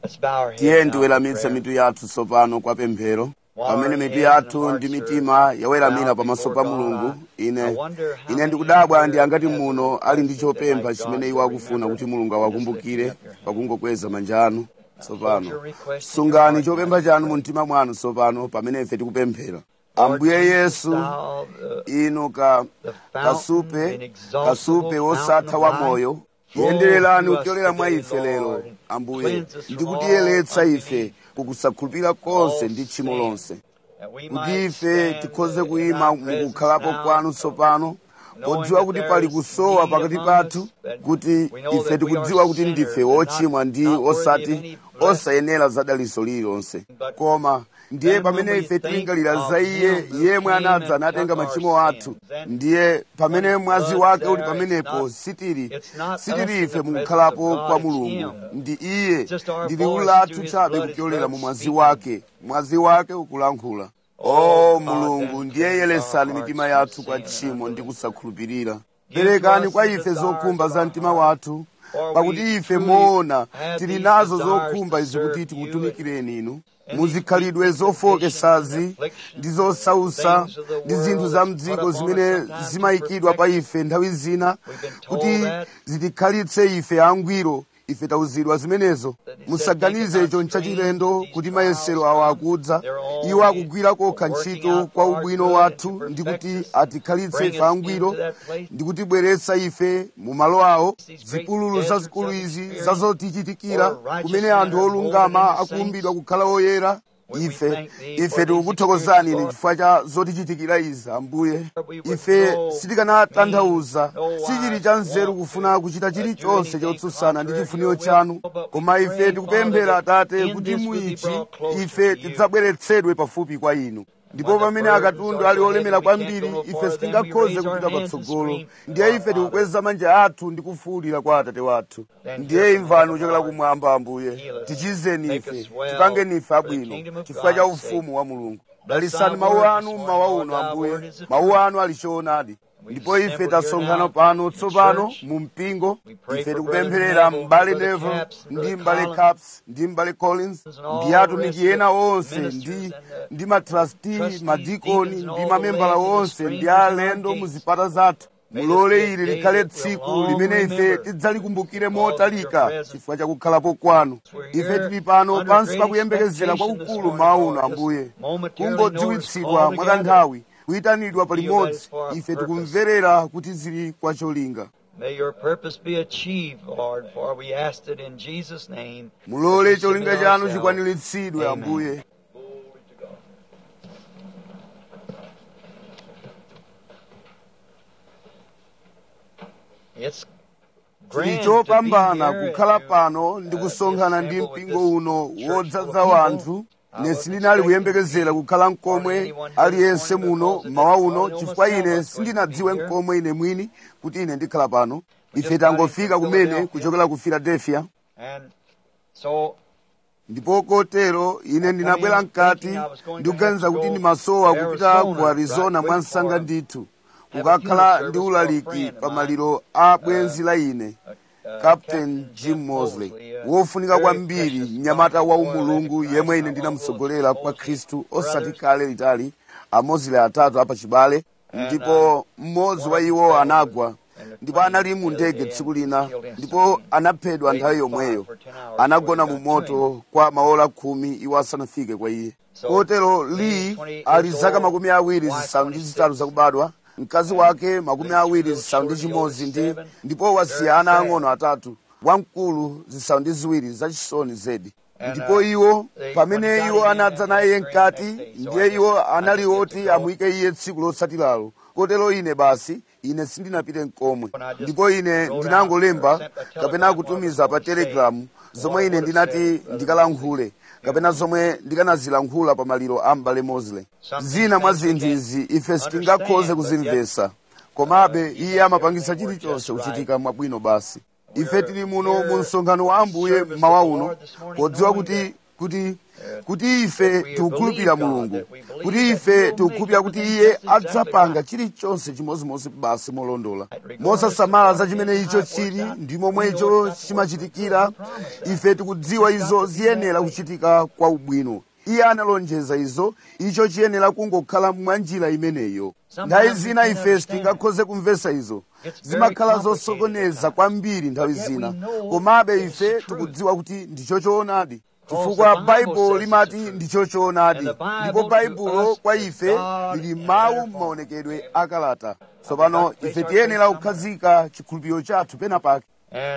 Let's bow our heads tiye now for ndiweramitse prayer. mitu yathu tsopano kwa pemphero pamene mitu yathu ndi mitima yaweramira pamaso pa mulungu ine ine ndikudabwa ndi angati muno ali ndi chopempha chimene iwo akufuna kuti mulungu awakumbukire pakungokweza manja anu tsopano sungani chopempha chanu mu mtima mwanu tsopano pamene ife tikupemphera ambuye yesu Thou, the- inu ka kasupe kasupe wosatha wa moyo yendererani kupyolera mwa ife lero ambuye ndikutiyeretsa ife kukusakhulupirira konse ndi tchimo lonse that we kuti might ife stand tikhoze in kuyima thy presence mukukhalapo now, kwanu tsopano podziwa kuti pali kusowa pakati pathu kuti ife tikudziwa kuti ndife wochimwa ndi osati osayenera za dalitso lililonse koma ndiye pamene ife tilingalira za iye yemwe anadza anatenga machimo athu ndiye pamene mwazi wake uli pamenepo sitili sitili ife mukukhalapo kwa mulungu ndi iye ndi liwu lathu chabe kupyolera mu mwazi wake mwazi wake ukulankhula o mulungu ndiye yeresani mitima yathu kwa tchimo ndi kusakhulupirira perekani kwa ife zokhumba za mtima wathu pakuti ife moona tili nazo zokhumba izi kuti tikutumikireni inu muzikhalidwe zofowokesazi ndi zosausa ndi zinthu za mdziko zimene zimayikidwa pa ife nthawi zina kuti zitikhalitse ife angwiro ife tauzidwa zimenezo musaganize icho nchachilendo kuti mayesero awa akudza iwo akugwira kokha ntchito kwa ubwino wathu ndi kuti atikhalitse ife angwiro ndi kutibweretsa ife mu malo awo zipululu zazikulu izi zazotichitikira kumene anthu olungama akuumbidwa kukhala oyera ife ife tikukuthokozani ine chifukwa cha zotichitikira izi ambuye ife sitikanatanthauza sichili cha nzeru kufuna kuchita chilichonse chotsutsana ndi chifuniro chanu koma ife tikupemphera atate kuti muichi ife tidzabweretsedwe pafupi kwa inu ndipo pamene akatundu ali olemera kwambiri ife sitingakhoze kupita patsogolo ndiye ife tikukweza manja athu ndi kufuwulira kwa atate wathu ndiye imvani kuchokera kumwamba ambuye tichizeni ife tipangeni ife abwino chifukwa cha ufumu wa mulungu dalisani mawu anu mmawa uno ambuye mawu anu ali choonadi ndipo ife tasonkhana pano tsopano mu mpingo ife tikupempherera m'bale nevo ndi m'bale caps ndi m'bale collins ndi atumiki ena onse ndi ndi matrasti madikoni ndi mamembala onse ndi alendo mu zipata zathu mulole ili likhale tsiku limene ife tidzalikumbukire motalika chifukwa cha kukhalapo kwanu ife tili pano pansi pa kuyembekezera kwakukulu mawu uno ambuye kungodziwitsidwa mwakanthawi kuyitanidwa palimodzi ife tikumverera kuti zili kwa cholinga May your purpose be achieved, Lord, for we asked it in Jesus' name. mulole cholinga chanu chikwaniritsidwe Amen. ambuye It's chili grand chopambana to be here kukhala and, pano ndi uh, kusonkhana ndi assemble with mpingo this uno church wodzaza full of wanthu people. ine sindinali kuyembekezera kukhala mkomwe aliyense muno mmawa uno chifukwa ine sindinadziwe mkomwe ine mwini kuti ine ndikhala pano ife tangofika kumene kuchokera ku philadelphia And so ndipo kotero ine ndinabwera mkati ndikuganiza kuti ndimasowa kupita ku arizona mwansanga ndithu kukakhala ndi ulaliki pa maliro a bwenzi la ine captain jim mosley wofunika kwambiri mnyamata wa umulungu yemwe ine ndinamutsogolera kwa khristu osati kale litali amosley atatu apachibale ndipo mmodzi wa iwo anagwa ndipo anali mu ndege tsiku lina ndipo anaphedwa nthawi yomweyo anagona mu moto kwa maola khumi iwo asanafike kwa iye kotero lee ali zaka makumi awiri zisanu ndi zitatu zakubadwa mkazi wake makumi awiri zisanu ndi chimodzi ndi ndipo wasiya ana ang'ono atatu wamkulu zisanu ndi ziwiri zachisoni zedi ndipo iwo pamene iwo anadza naye mkati ndiye iwo anali oti amuyike iye tsiku lotsatiralo kotero ine basi ine sindinapite mkomwe ndipo ine ndinangolemba kapena kutumiza pa telegramu zomwe ine ndinati ndikalankhule kapena zomwe ndikanazilankhula pa maliro a m'bale mosley zina mwa zinthu izi ife sitingakhoze kuzimvetsa komabe iye amapangisa chilichonse kuchitika mwabwino basi ife tili muno mu msonkhano wa ambuye mmawa uno podziwa kuti kuti kuti ife tikukhulupirira mulungu kuti ife tikukhulupirira kuti iye adzapanga chilichonse chimodzimodzi basi molondola mosasamala za chimene icho chili ndi momwe icho chimachitikira ife tikudziwa izo ziyenera kuchitika kwa ubwino iye analonjeza izo icho chiyenera kungokhala mwa njira imeneyo nthawi zina ife sitingakhoze kumvetsa izo zimakhala zosokoneza kwambiri nthawi zina komabe ife tikudziwa kuti ndicho choonadi chifukwa baibulo limati ndicho choonadi ndipo baibulo kwa ife lili mawu m'maonekedwe akalata tsopano ife tiyenera kukhazika chikhulupiriro chathu pena pake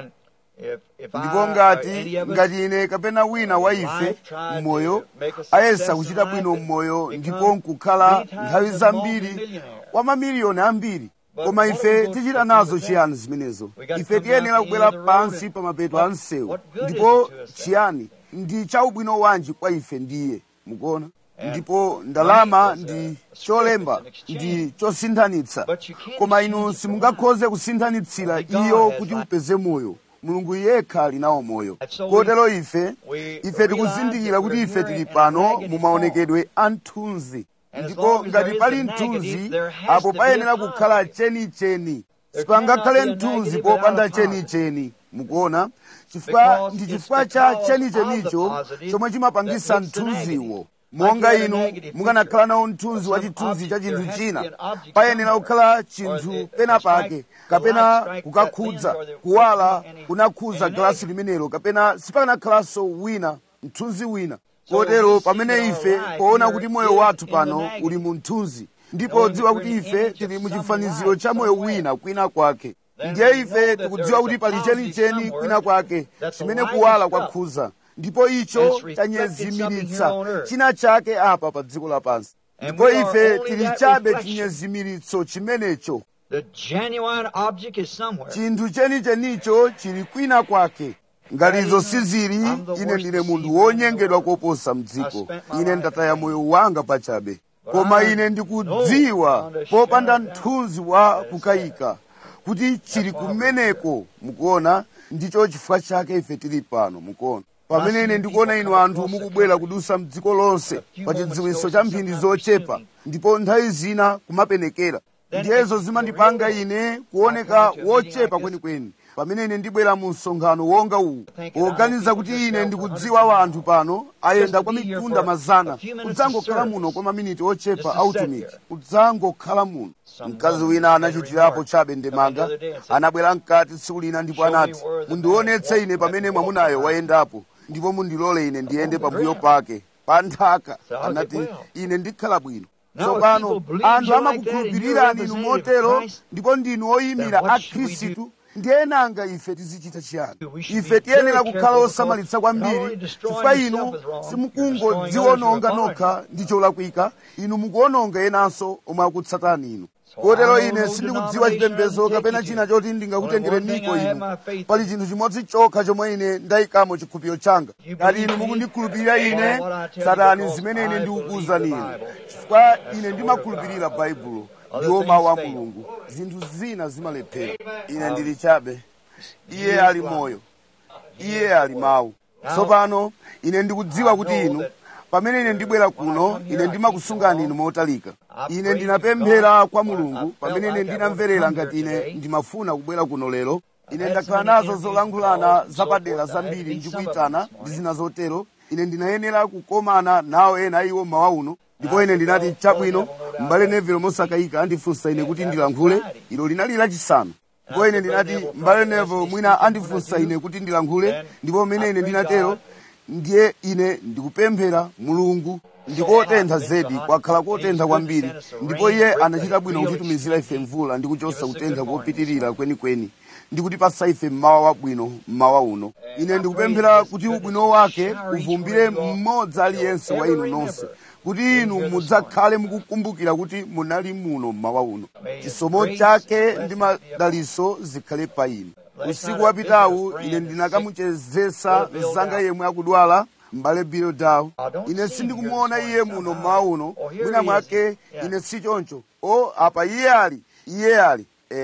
ndipo ngati ngati ine kapena wina wa ife mmoyo ayesa kuchita bwino mmoyo ndipo nkukhala nthawi zambiri wa mamiliyoni ambiri koma ife tichita nazo chiyani zimenezo ife tiyenera kubwera pansi pa mapeto a msewu ndipo chiyani ndi chaubwino wanji kwa ife ndiye mukuona ndipo ndalama ndi cholemba ndi chosinthanitsa koma inu simungakhoze kusinthanitsira iyo kuti upeze moyo mulungu yekha ali nawo moyo kotero ife ife tikuzindikira kuti ife tili pano mu maonekedwe a mthunzi ndipo ngati pali mthunzi apo payenera kukhala chenicheni sipangakhale mthunzi popanda chenicheni mukuona chifukwa ndi chifukwa cha chenichenicho chomwe chimapangisa mthunziwo monga inu mukanakhala nawo mthunzi wa chithunzi cha chinthu china payenera kukhala chinthu pena pake kapena kukakhudza kuwala kunakhudza galasi limenelo kapena sipakanakhalanso wina mthunzi wina kotero pamene ife poona kuti moyo wathu pano uli mu mthunzi ndipo dziwa kuti ife tili mu chifaniziro cha moyo wina kwina kwake ndiye ife tikudziwa kuti pali chenicheni kwina kwake chimene kuwala kwakhudza ndipo icho chanyezimiritsa china chake apa pa dziko lapansi ndipo ife tili chabe chinyezimiritso chimenecho chinthu chenichenicho chili kwina kwake ngati izo sizili ine ndine munthu wonyengedwa koposa mdziko ine ndataya moyo wanga pachabe koma ine ndikudziwa popanda mthunzi wa kukayika kuti chili kumeneko mukuona ndicho chifukwa chake ife tili pano mukuona pamene ine ndikuona inu anthu mukubwera kudusa mdziko lonse pa chidziwitso cha mphindi zochepa ndipo nthawi zina kumapenekera ndiyezo zimandipanga ine kuoneka wochepa kwenikweni pamene ine ndibwera mu msonkhano wonga uwu poganiza kuti ine ndikudziwa wanthu pano ayenda kwa mitunda mazana kudzangokhala muno kwa maminiti ochepa autumiki kudzangokhala muno mkazi wina anachitirapo chabe ndemanga anabwera mkati tsiku lina ndipo anati mundionetse ine pamene mwamunayo wayendapo ndipo mundilole ine ndiyende pambuyo pake pa nthaka anati ine ndikhala bwino tsopano anthu amakukhulupirirani inu motero ndipo ndinu oyimira a khristu ndiye nanga ife tizichita chiyani ife tiyenera kukhala osamalitsa kwambiri chifukwa inu simukungodziwononga nokha ndi cholakwika inu mukuononga enanso omwe akutsatani inu kotero ine sindikudziwa chipembedzo kapena china choti ndingakutengereniko inu pali chinthu chimodzi chokha chomwe ine ndayikamo chikhulupiriro changa ngati inu mukundikhulupirira ine tsatani zimene ine ndikukuwuzani inu chifukwa ine ndimakhulupirira baibulo ndiwo mawu a mulungu zinthu zina zimalephera ine ndili chabe iye ali moyo iye ali mawu tsopano ine ndikudziwa kuti inu pamene ine ndibwera kuno ine ndimakusungani inu motalika ine ndinapemphera kwa mulungu pamene ine ndinamverera ngati ine ndimafuna kubwera kuno lero ine ndakhala nazo zolankhulana zapadera zambiri ndikuyitana ndi zina zotero ine ndinayenera kukomana nawo ena iwo mmawa uno ndipo ine ndinati chabwino m'bale nevelo mosakayika andifunsa ine kuti ndilankhule ilo linali lachisanu ndipo ine ndinati m'bale nevelo mwina andifunsa ine kuti ndilankhule ndipo pamene ine ndinatero ndiye ine ndikupemphera mulungu ndikotentha zedi kwakhala kotentha kwambiri ndipo iye anachita bwino kutitumizira ife mvula ndi kuchosa kutentha kopitirira kwenikweni ndi kutipasa ife mmawa wabwino mmawa uno ine ndikupemphera kuti ubwino wake uvumbire mmodzi aliyense wa inu nonse kuti inu mudzakhale mukukumbukira kuti munali muno mmawa uno chisomo chake ndi madaliso zikhale pa inu usiku wapitawu ine ndinakamuchezesa mzanga yemwe akudwala m'bale bill dow ine sindikumuona iye muno mmawa uno mwina mwake ine si choncho o apa iye ali iye ali eya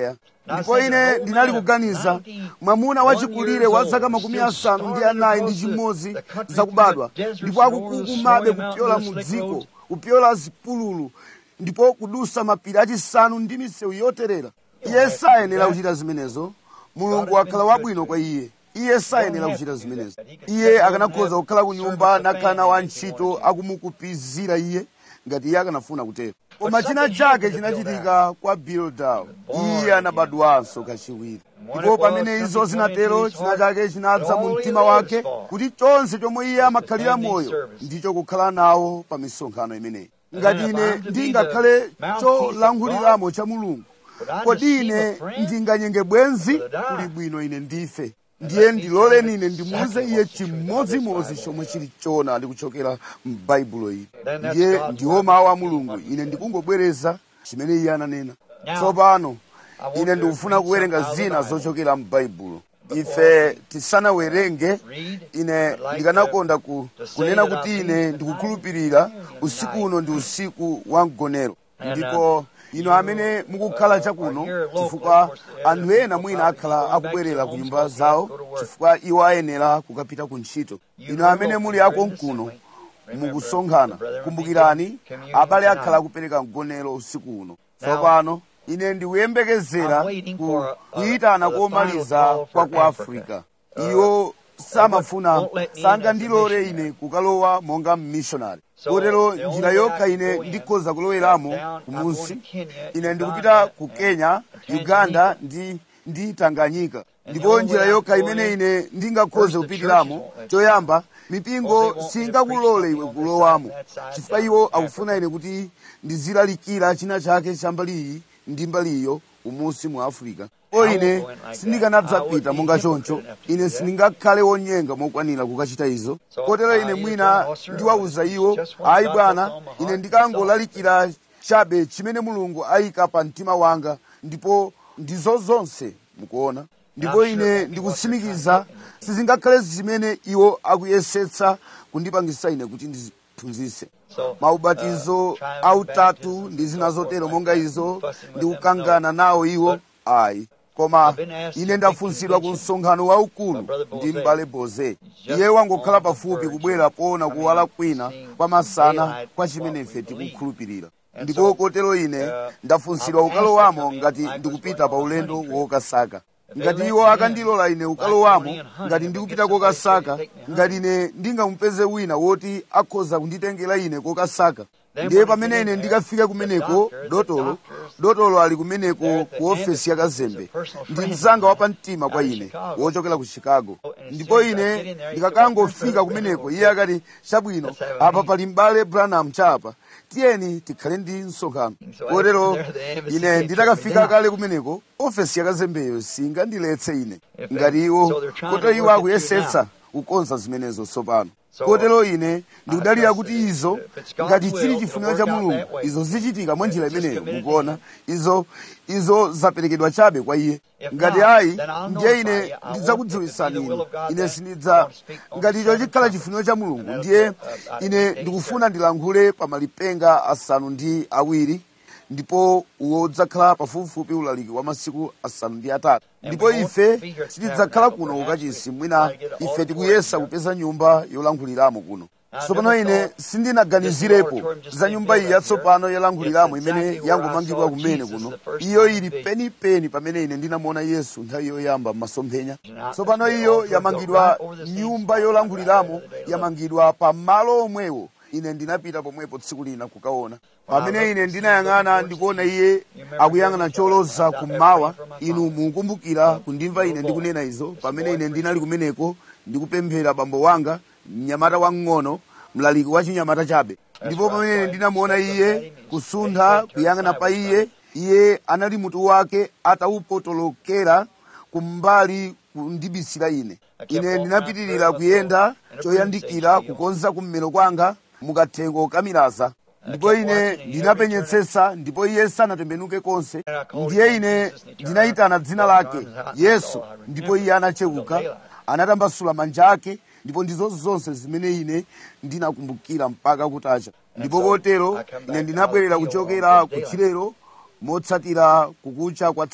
ndipo ine ndinali kuganiza mwamuna wachikulire wa zaka makumi asanu ndi anayi ndi chimodzi zakubadwa ndipo akukukumabe kupyola mu dziko kupyola zipululu ndipo kudusa mapiri achisanu ndi misewu yoterera iye sayenera kuchita zimenezo mulungu wakhala wabwino kwa iye iye sayenera kuchita zimenezo iye akanakhoza kukhala ku nyumba nakhala wantchito akumukupizira iye ngati iye akanafuna kutero koma china chake chinachitika kwa bildawo iye anabadwanso kachiwiri ndipo pamene izo zinatero china chake chinadza mu mtima wake kuti chonse chomwe iye amakhalira moyo ndicho kukhala nawo pa misonkhano imeneyi ngati ine ndingakhale cholankhuliramo cha mulungu kodi ine ndinganyenge bwenzi kuli bwino ine ndife ndiye ndiloleni ine ndimuuze iye chimodzimodzi chomwe chili choonadi kuchokera m'baibulo ili ndiye ndiwo mawu a mulungu ine ndikungobwereza chimene iye ananena tsopano ine ndikufuna kuwerenga zina zochokera m'baibulo ife tisanawerenge ine ndikanakonda ku, kunena kuti ine ndikukhulupirira usiku uno ndi usiku wa mgonero ndipo ino amene mukukhala chakuno chifukwa anthu ena mwina akhala akubwerera ku nyumba zawo chifukwa iwo ayenera kukapita ku ntchito ino amene muli akonkuno mukusonkhana kumbukirani abale akhala akupereka mgonero usiku uno tsopano ine ndikuyembekezera ku kuyitana komaliza kwa ku afrika iwo samafuna sangandilole ine kukalowa monga mmishonari kotero njira yokha ine ndikhoza kuloweramo kumunsi ine ndikupita ku kenya uganda ndi ndi tanganyika ndipo njira yokha imene ine ndingakhoze kupitiramo choyamba mipingo singakulole iwe kulowamo chifukwa iwo akufuna ine kuti ndizilalikira china chake cha mbali iyi ndi mbali iyo umunsi mu africa o ine sindikanadzapita monga choncho ine sindingakhale wonyenga mokwanira kukachita izo kotero ine mwina ndiwawuza iwo ayi bwana ine ndikangolalikira chabe chimene mulungu ayika pa mtima wanga ndipo ndizo zonse mukuona ndipo ine ndikutsimikiza sizingakhale zimene iwo akuyesetsa kundipangisa ine kuti ndiphunzitse maubatizo autatu ndi zina zotero monga izo ndikukangana nawo iwo ayi koma ine ndafunsidwa ku msonkhano waukulu ndi m'bale boze iye wangokhala pafupi kubwera poona kuwala kwina kwa masana kwa chimene ife tikukhulupirira ndipo kotero ine ndafunsidwa kukalowamo ngati ndikupita pa ulendo wokasaka ngati iwo akandilola ine kukalowamo ngati ndikupita kokasaka ngati ine ndingamupeze wina woti akhoza kunditengera ine kokasaka ndiye pamene ine ndikafika kumeneko dotolo dotolo ali kumeneko ku ofesi ya kazembe ndi mzanga wapamtima kwa ine wochokera ku chicago ndipo ine ndikakangofika kumeneko iye akati chabwino apa pali m'bale branham chapa tiyeni tikhale ndi msonkhano kotero ine nditakafika kale kumeneko ofesi ya kazembeyo singandiletse ine ngati iwo kotero iwo akuyesetsa kukonza zimenezo tsopano kotero ine ndikudalira kuti izo ngati chili chifuniro cha mulungu izo zichitika mwa njira imeneyo mukuona izo izo zaperekedwa chabe kwa iye ngati ayi ndiye ine ndidzakudziwisani inu ine sindidza ngati icho chikhala chifuniro cha mulungu ndiye ine ndikufuna ndilankhule pa malipenga asanu ndi awiri ndipo uwo udzakhala pafupifupi ulaliki wa masiku asanu ndi atatu ndipo ife sitidzakhala kuno kukachisi mwina ife tikuyesa kupeza nyumba yolankhuliramo kuno tsopano ine sindinaganizirepo za nyumba iyi yatsopano yolankhuliramo imene yangomangidwa kumene kuno iyo ili penipeni pamene ine ndinamuona yesu nthawi yoyamba m'masomphenya tsopano iyo yamangidwa nyumba yolankhuliramo yamangidwa pa malo omwewo ine ndinapita pomwepo tsiku lina kukaona pamene ine ndinayang'ana ndikuona iye akuyang'ana choloza kummawa inu mukumbukira kundimva ine ndikunena izo pamene ine ndinali kumeneko ndikupemphera bambo wanga mnyamata wamng'ono mlaliki wa chinyamata chabe ndipo pamene ine ndinamuona iye kusuntha kuyang'ana pa iye iye anali mutu wake atawupotolokera kumbali kundibisira ine ine ndinapitirira kuyenda choyandikira kukonza kummero kwanga mukathengo kamiraza ndipo ine ndinapenyetsetsa ndipo iye sanatembenuke konse ndiye ine ndinayitana dzina lake yesu ndipo iye anachewuka anatambasula manja ake ndipo ndizo zonse zimene ine ndinakumbukira mpaka kutacha ndipo kotero ine ndinabwerera kuchokera ku chilero motsatira kukucha kwa tsiku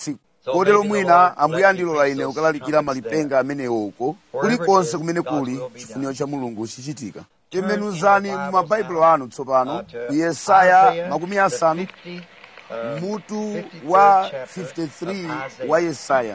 kotero mwina ambuye andilola ine kukalalikira malipenga amenewo uko kulikonse kumene kuli chifuniro cha mulungu chichitika tembenuzani mu mabaibulo anu tsopano ku yesaya makumi asanu mutu wa 53 wa yesaya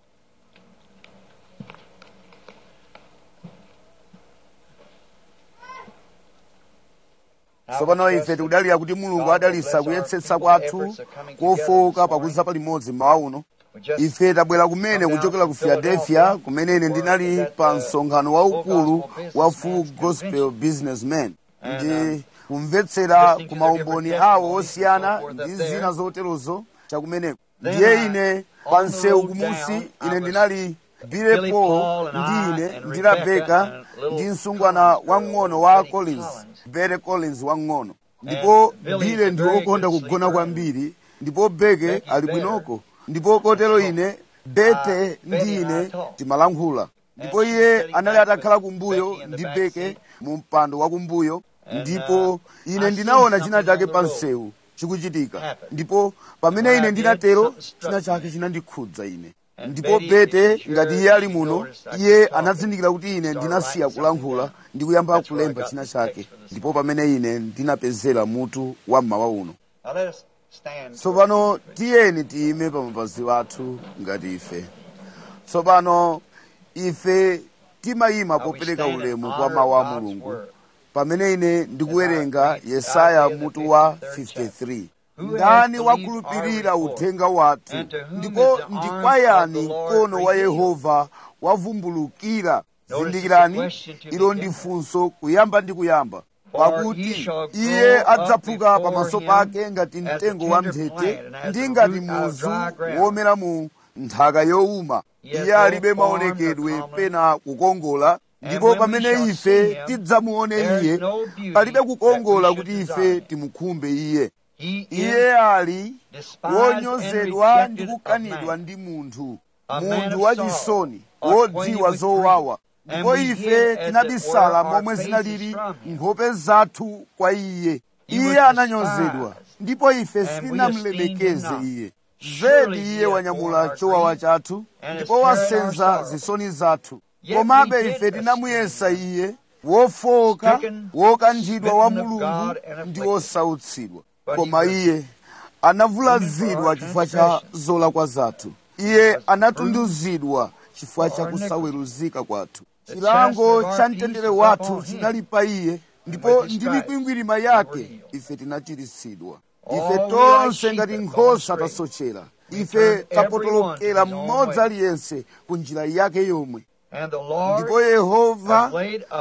tsopano ife tikudalira kuti mulungu adalitsa kuyesetsa kwathu kofowoka pakuza palimodzi mmawa uno ife tabwera kumene kuchokera ku philadelphia kumene ine ndinali pa msonkhano waukulu wa full gospel businessmen ndi kumvetsera ku maumboni awo osiyana ndi zina zoterozo chakumeneko ndiye ine pa msewu kumusi ine ndinali Billy Paul ndi ine ndi Rebecca ndi msungwana wang'ono wa Collins Bere Collins wang'ono ndipo Billy ndi wokonda kugona kwambiri ndipo Beke ali bwinoko ndipo kotero ine Bete ndi ine timalankhula ndipo iye anali atakhala kumbuyo ndi Beke mu mpando wa kumbuyo ndipo ine ndinaona china chake pa msewu chikuchitika ndipo pamene ine ndinatero china chake chinandikhudza ine ndipo bete ngati iye ali muno iye anazindikira kuti ine ndinasiya kulankhula ndi kuyamba kulemba china chake ndipo pamene ine ndinapezera mutu wa mmawa uno tsopano tiyeni tiyime pa mapazi athu ngati ife tsopano ife timayima popereka ulemu kwa mawu a mulungu pamene ine ndikuwerenga yesaya mutu wa 53 ndani wakhulupirira uthenga wathu ndipo ndi kwa yani mkono wa yehova wavumbulukira zindikirani ilo ndi funso kuyamba ndi kuyamba pakuti iye adzaphuka pamaso pake ngati mtengo wa mphete ndi ngati muzu womera mu nthaka yowuma iye alibe maonekedwe pena kukongola ndipo pamene ife tidzamuone iye palibe kukongola kuti ife timukhumbe iye iye ali wonyozedwa ndi kukanidwa ndi munthu munthu wachisoni wodziwa zowawa ndipo ife tinabisala momwe zinalili nkhope zathu kwa iye iye ananyozedwa ndipo ife sitinamulemekeze iye zedi iye wanyamula chowawa chathu ndipo wasenza zisoni zathu komabe ife tinamuyesa iye wofowoka wokanthidwa wa mulungu ndi wosautsidwa koma iye anavulazidwa chifukwa cha zolakwa zathu iye anatunduzidwa chifukwa cha kusaweruzika kwathu chilango cha mtendere wathu chinali pa iye ndipo ndi mikwingwirima yake ife tinachiritsidwa ife tonse ngati nkhosa tasochera ife tapotolokera mmodzi aliyense ku njira yake yomwe ndipo yehova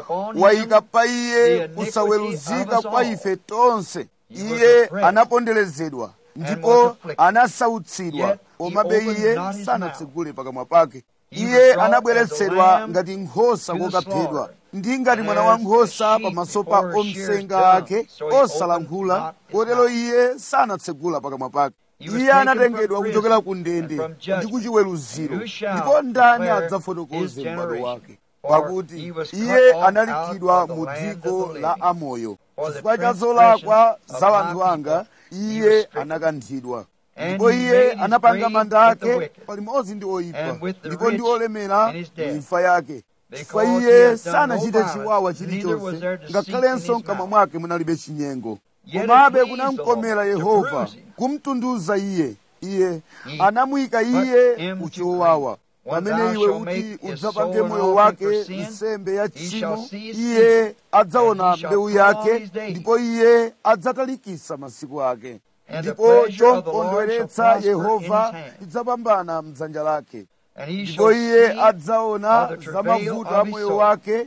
wayika pa iye kusaweruzika kwa ife tonse iye anaponderezedwa ndipo anasautsidwa komabe iye sanatsegule pakamwa pake iye anabweretsedwa ngati nkhosa kokaphedwa ndi ngati mwana wa nkhosa pamaso pa omsenga ake osalankhula kotero iye sanatsegula pakamwa pake iye anatengedwa kuchokera ku ndende ndi kuchiweruziro ndipo ndani adzafotokoze m'bado wake pakuti iye analikhidwa mu dziko la amoyo chifukwa cha zolakwa za anthu anga iye anakanthidwa ndipo iye anapanga manda ake palimodzi ndi oyipa ndipo ndi olemera mu imfa yake chifukwa iye sanachite chiwawa chilichonse ngakhalenso mkamwa mwake munalibe chinyengo komabe kunamkomera yehova kumtunduza iye iye anamuyika iye kuchowawa pamene iwe kuti udzapange moyo wake nsembe ya tchimo iye adzaona mbewu yake ndipo iye adzatalikisa masiku ake ndipo chomkondweretsa yehova chidzapambana mdzanja lake ndipo iye adzaona za mavuto a moyo wake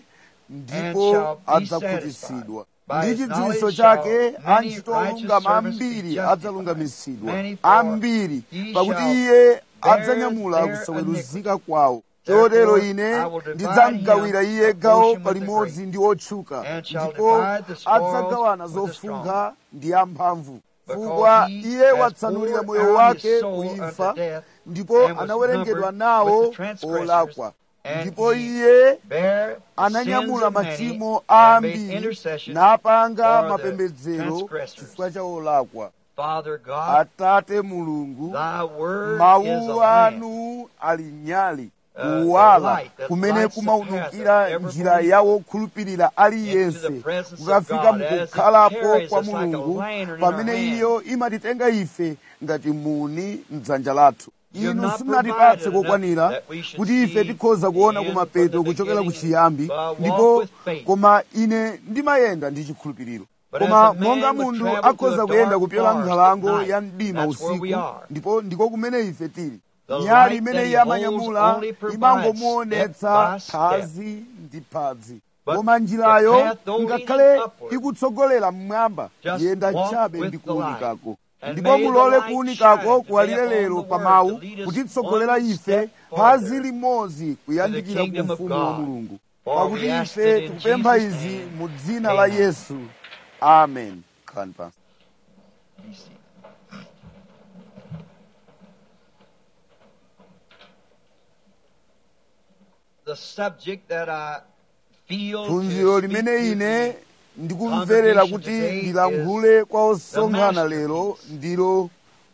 ndipo adzakhutitsidwa ndi chidziwitso chake antchito olungama ambiri adzalungamisidwa ambiri pakuti iye adzanyamula kusaweruzika kwawo chotero ine ndidzamgawira iye gawo palimodzi ndi otchuka ndipo adzagawana zofunkha ndi amphamvu chifukwa iye watsanulira moyo wake kuimfa ndipo anawerengedwa nawo olakwa ndipo iye ananyamula machimo a ambiri napanga mapembedzero chifukwa cha olakwa Father God, atate mulungu thy word is a mawu lamp. anu ali nyali Uh, the kuwala light that kumene lights the kumawunikira path of every njira believer ya wokhulupirira aliyense into the presence of kukafika God as it mukukhalapo carries kwa us like a mulungu lantern in pamene our hand. iyo imatitenga ife ngati muni mdzanja lathu You have inu not simunatipatse provided kokwanira enough that we should kuti ife see tikhoza kuona the end kumapeto from the kuchokera ku beginning, chiyambi but walk ndipo with faith. koma ine ndimayenda ndi chikhulupiriro But koma as a man monga would munthu travel to akhoza a kuyenda dark kupyola forest nkhalango at night, ya mdima that's where we usiku are. ndipo ndiko kumene ife tili The nyali light imene that he iye amanyamula holds only provides imangomuonetsa step by step. phazi ndi phazi But koma the njirayo path, though ngakhale leading upward, ikutsogolera mmwamba just yenda walk chabe with ndi the light. kuwunikako And ndipo may the mulole light kuwunikako shine kuwalire today upon lero the pa word mawu to lead us kutitsogolera one ife step phazi farther limodzi kuyandikira ku kingdom of ufumu wa God. mulungu For pakuti we ask ife it in tikupempha Jesus' izi name. mu dzina la Amen. yesu amen Khalani pansi. Be seated. The subject that I feel phunziro to speak limene to ine the ndikumverera kuti today ndilankhule kwa osonkhana the lero ndilo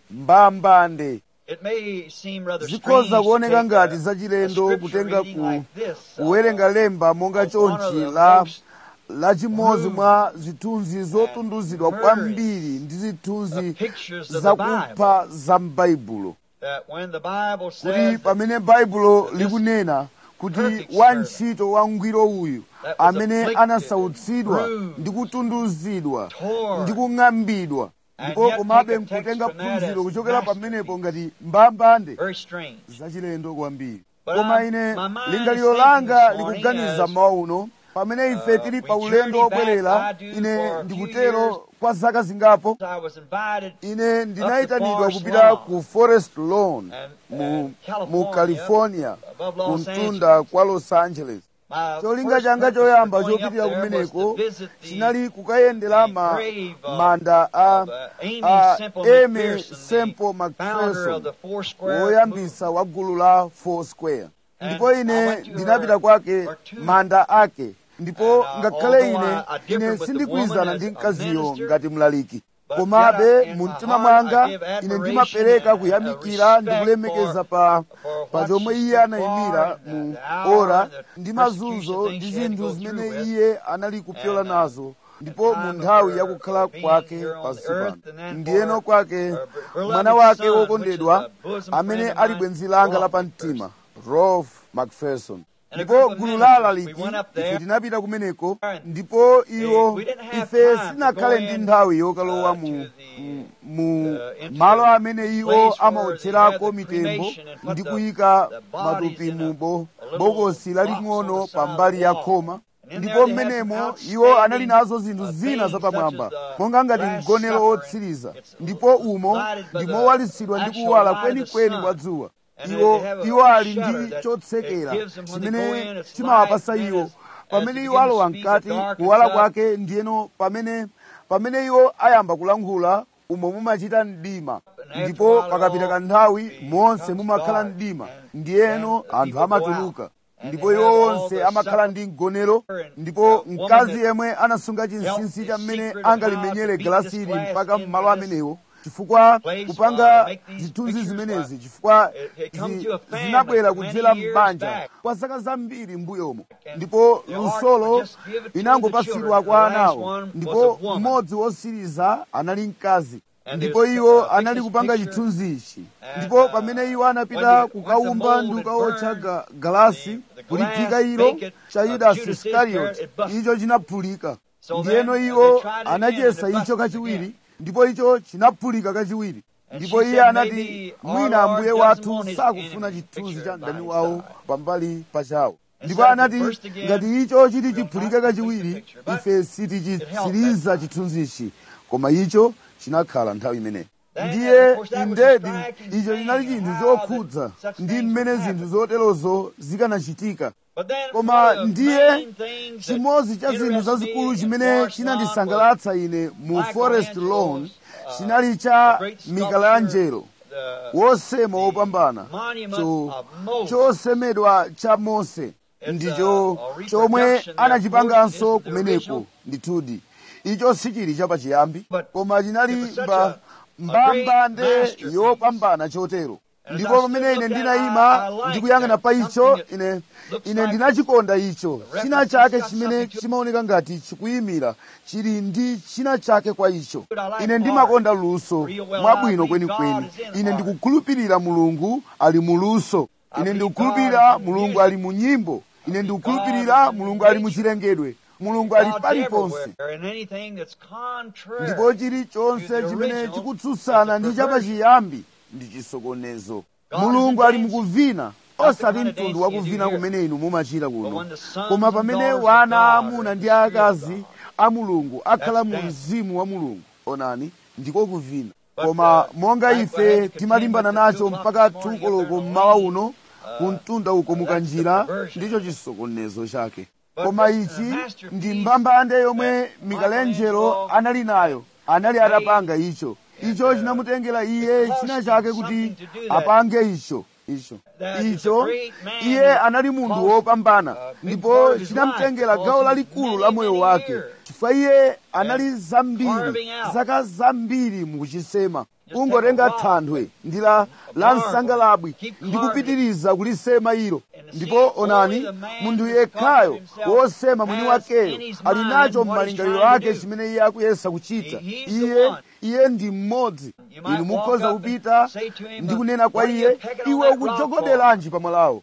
mbambande It may seem rather zikhoza strange to kuoneka take ngati a- zachilendo a kutenga scripture ku reading like this, uh, kuwerenga lemba monga of one of chonchi the la most la chimodzi rude mwa zithunzi zotunduzidwa and kwambiri ndi uh, zithunzi pictures of the zakupha za m'baibulo that when the Bible kuti says that pamene baibulo this likunena kuti perfect wantchito wangwiro uyu that was amene afflicted anasautsidwa and bruised, ndi kutunduzidwa torn, ndi kung'ambidwa and ndipo yet komabe take a text nkutenga from that phunziro as kuchokera masterpiece. pamenepo ngati mbambande very strange. zachilendo kwambiri But koma I- ine my mind lingaliro is thinking langa this morning likuganiza as, mawu uno pamene ife uh, tili we pa ulendo journey back, wobwerera I do, for ine a few ndikutero years. kwa zaka zingapo I was invited ine ndinayitanidwa Forest kupita Lawn. ku forest lawn And, mu, uh, California, mu california above Los kumtunda Angeles. kwa los angeles My cholinga first changa purpose choyamba for going up chopitira there was kumeneko to visit the- chinali kukayendera the ma, grave of- manda a, of, uh, Amy a Semple Amy McPherson, the Semple founder of McPherson the Foursquare woyambisa wa gulu la four square And ndipo I ine went to ndinapita her- kwake her tomb. manda ake ndipo And, uh, ngakhale although ine I- I differed ine with the sindikuyizana woman ndi as a mkaziyo minister, ngati mlaliki but komabe yet I- in mu my mtima heart mwanga I give ine admiration ndimapereka and, uh, kuyamikira ndi respect kulemekeza for- pa for pa what chomwe she iye stood anayimira for and mu the hour ora and the ndi persecution mazunzo things ndi she had to zinthu go zimene through with. iye anali kupyola And, uh, nazo ndipo time mu of nthawi her yakukhala being kwake here on pansi the earth, pano and then ndiyeno for kwake her beloved mwana wake son, wokondedwa which is a bosom amene friend of ali mine, bwenzi langa la Rolf pamtima rolf macpherson And a ndipo group of gulu ministers, la we alaliki went up ife there. tinapita kumeneko And ndipo iwo we didn't have ife time to sinakhale go ndi in, nthawi yokalowa uh, mu to the, mu- mu uh, into malo the amene iwo place where they amaotcherako have the mitembo cremation and put ndi the- kuyika the bodies matupi in a- mu bo- a little bokosi box laling'ono on the side pa mbali ya of the khoma wall. And in ndipo there they had mmenemo some iwo anali outstanding, nazo zinthu uh, zina things zapamwamba such as the monga ngati Last mgonero Supper, otsiriza and it's ndipo umo lighted by ndi the mowalitsidwa ndi actual kuwala light of the kwenikweni sun. kwa dzuwa And iwo they have a- iwo a ali shutter ndi that chotsekera it gives them when they go in, chimene it's chimawapasa light, iwo and as- pamene as iwo you begin to alowa speak, mkati the darkens kuwala up. kwake ndiyeno pamene pamene iwo ayamba kulankhula umo mumachita mdima after ndipo a while, pakapita all kanthawi monse becomes mumakhala dark, mdima and ndiyeno then anthu people go amatuluka out, and ndipo they iwo have all onse the amakhala supper, ndi mgonero and ndipo the woman mkazi that yemwe anasunga chinsinsi held cha the mmene secret of angalimenyere how to beat galasili this glass mpaka into mmalo this amenewo chifukwa place, kupanga uh, make these zithunzi pictures, zimenezi uh, chifukwa it- it come zi- to a family zinabwera for many kudzera years m'banja back. kwa zaka zambiri mbuyomo And ndipo the ark lusolo would just give it to the inangopatsidwa children. kwa The last anawo one was ndipo a woman. mmodzi wosiriza anali mkazi And ndipo there's, iwo uh, anali this kupanga picture, chithunzi ichi and, ndipo uh, pamene iwo when anapita the- when the kukaumba mold ndi had kukaotcha burned, ga- galasi the- the kuliphika glass ilo vacant cha of yudasi Judas iskarioti Iscariot, it busted. icho chinaphulika So ndiyeno then, uh, iwo they tried it again, anachiyesa and it icho busted kachiwiri again. ndipo icho chinaphulika kachiwiri And ndipo she iye said, anati "Maybe our mwina Lord ambuye doesn't wathu want his sakufuna enemy chithunzi pictured cha by mdani his wawo side." pambali pachawo And ndipo so anati the first again, ngati icho chiti we'll chiphulike not complete the kachiwiri picture, but ife it sitichitsiriza helped that chithunzichi koma icho chinakhala nthawi imeneyi Then, ndiye of course, that was a indedi striking icho thing, chinali chinthu how chokhudza that such ndi things mmene would zinthu happen. zoterozo zikanachitika But then koma one of the ndiye main things that chimodzi cha zinthu interested zazikulu me in chimene Forest Lawn chinandisangalatsa ine mu forest lawn Michelangelo's, uh, chinali cha the great sculpture, michelangelo the wosema wopambana monument cho- of Moses. chosemedwa cha mose It's ndicho a- a chomwe reproduction there. anachipanganso Of course, it isn't the kumeneko original. ndithudi icho sichili chapachiyambi But koma chinali it was such pa a- mbambande yopambana chotero ndipo pamene ine ndinayima ndikuyang'ana pa icho ine ine ndinachikonda icho china chake chimene chimaoneka ngati chikuyimira chili ndi china chake kwa icho ine ndimakonda luso mwabwino kwenikweni ine ndikukhulupirira mulungu ali muluso ine ndikukhulupirira mulungu ali mu nyimbo ine ndikukhulupirira mulungu ali mu chilengedwe mulungu ali paliponse ndipo chilichonse chimene chikutsutsana ndi chapachiyambi ndi chisokonezo mulungu ali mukuvina osati mtundu wakuvina kumene inu mumachita kuno koma pamene wana aamuna ndi aakazi a mulungu akhala mu mzimu wa mulungu onani ndiko kuvina koma monga ife timalimbana nacho mpaka tukoloko mmawa uno kumtunda uko mukanjira ndicho chisokonezo chake koma ichi ndi mbambande yomwe mikalenjero anali nayo anali atapanga icho icho chinamutengera iye china chake kuti apange icho icho icho iye anali munthu wopambana ndipo chinamutengera gawo lalikulu la moyo wake chifukwa iye anali zambiri zaka zambiri mukuchisema ungotenga thanthwe ndi la la msangalabwi ndi kupitiriza kulisema ilo ndipo onani munthu yekhayo wosema mwini wakeyo ali nacho m'malingaliro ake chimene iye akuyesa kuchita iye iye ndi mmodzi inu mukhoza kupita ndi kunena kwa iye iwe ukujogoderanji pamwalawo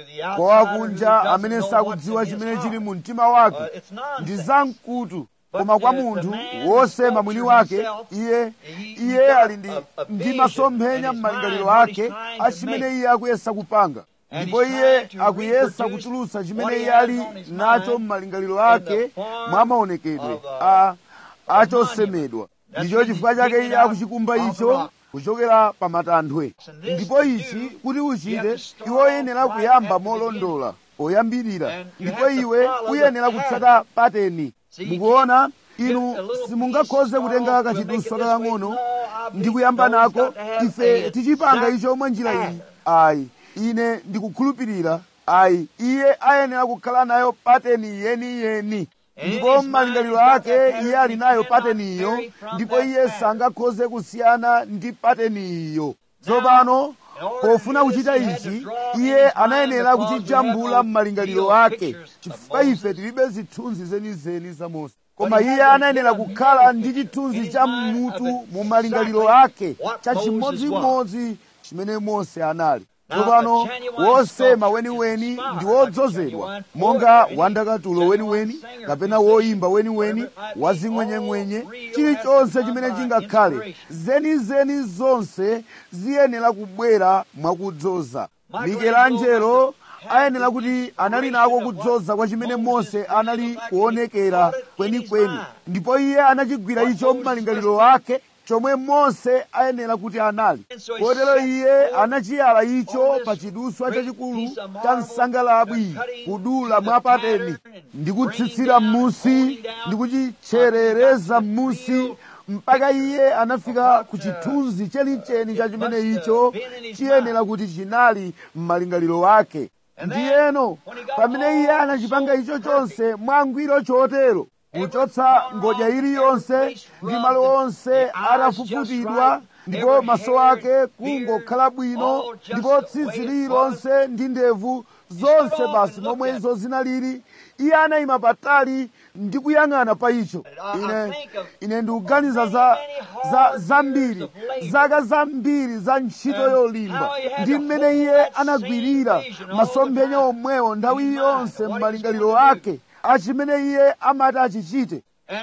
kwa akunja amene sakudziwa chimene chili mu mtima wake ndi zamkutu koma kwa munthu wosema mwini wake iye iye ali ndi, ndi masomphenya m'malingaliro ake a chimene iye akuyesa kupanga ndipo iye akuyesa kutulutsa chimene iye ali nacho m'malingaliro ake mwa maonekedwe a achosemedwa ndicho chifukwa chake iye akuchikumba icho kuchokera pa matanthwe ndipo ichi kuti uchite iwe uyenera kuyamba molondola poyambirira ndipo iwe uyenera kutsata pateni mukuona inu simungakhoze kutenga kachiduswa kakang'ono ndi kuyamba nako ife tichipanga icho mwa njira iyi ayi ine ndikukhulupirira ayi iye ayenera kukhala nayo pateni yeniyeni ndipo m'malingaliro ake iye ali nayo pateniyo ndipo iye sangakhoze kusiyana ndi pateniyo tsopano pofuna kuchita ichi iye anayenera kuchijambula m'malingaliro ake chifukwa ife tilibe zithunzi zenizeni za mose koma iye anayenera kukhala ndi chithunzi cha mutu mu malingaliro ake cha chimodzimodzi chimene mose anali tsopano wosema weniweni ndi wodzozedwa monga wandakatulo weniweni kapena woimba weniweni wazing'wenyeng'wenye chilichonse chimene chingakhale zenizeni zonse ziyenera kubwera mwakudzoza mikelangelo ayenera kuti anali nako kudzoza kwa chimene mose anali kuonekera kwenikweni ndipo iye anachigwira icho m'malingaliro ake chomwe mose ayenera kuti anali kotero iye anachiyala icho pa chiduswa chachikulu cha msangalabwi kudula mwa pateni ndi kutsitsira m'musi ndi kuchitcherereza m'musi mpaka iye anafika ku chithunzi chenicheni cha chimene icho chiyenera kuti chinali m'malingaliro ake ndiyeno pamene iye anachipanga icho chonse mwangwiro chotero kuchotsa ngodya iliyonse ndi malo onse atafufutidwa ndipo maso ake kungokhala bwino ndipo tsitsi lililonse ndi ndevu zonse basi momwe izo zinalili iye anayima patali ndi kuyang'ana pa icho ine ine ndikuganiza za za zambiri zaka zambiri za ntchito yolimba ndi mmene iye anagwirira masomphenya omwewo nthawi yonse m'malingaliro ake achimene iye amati achichite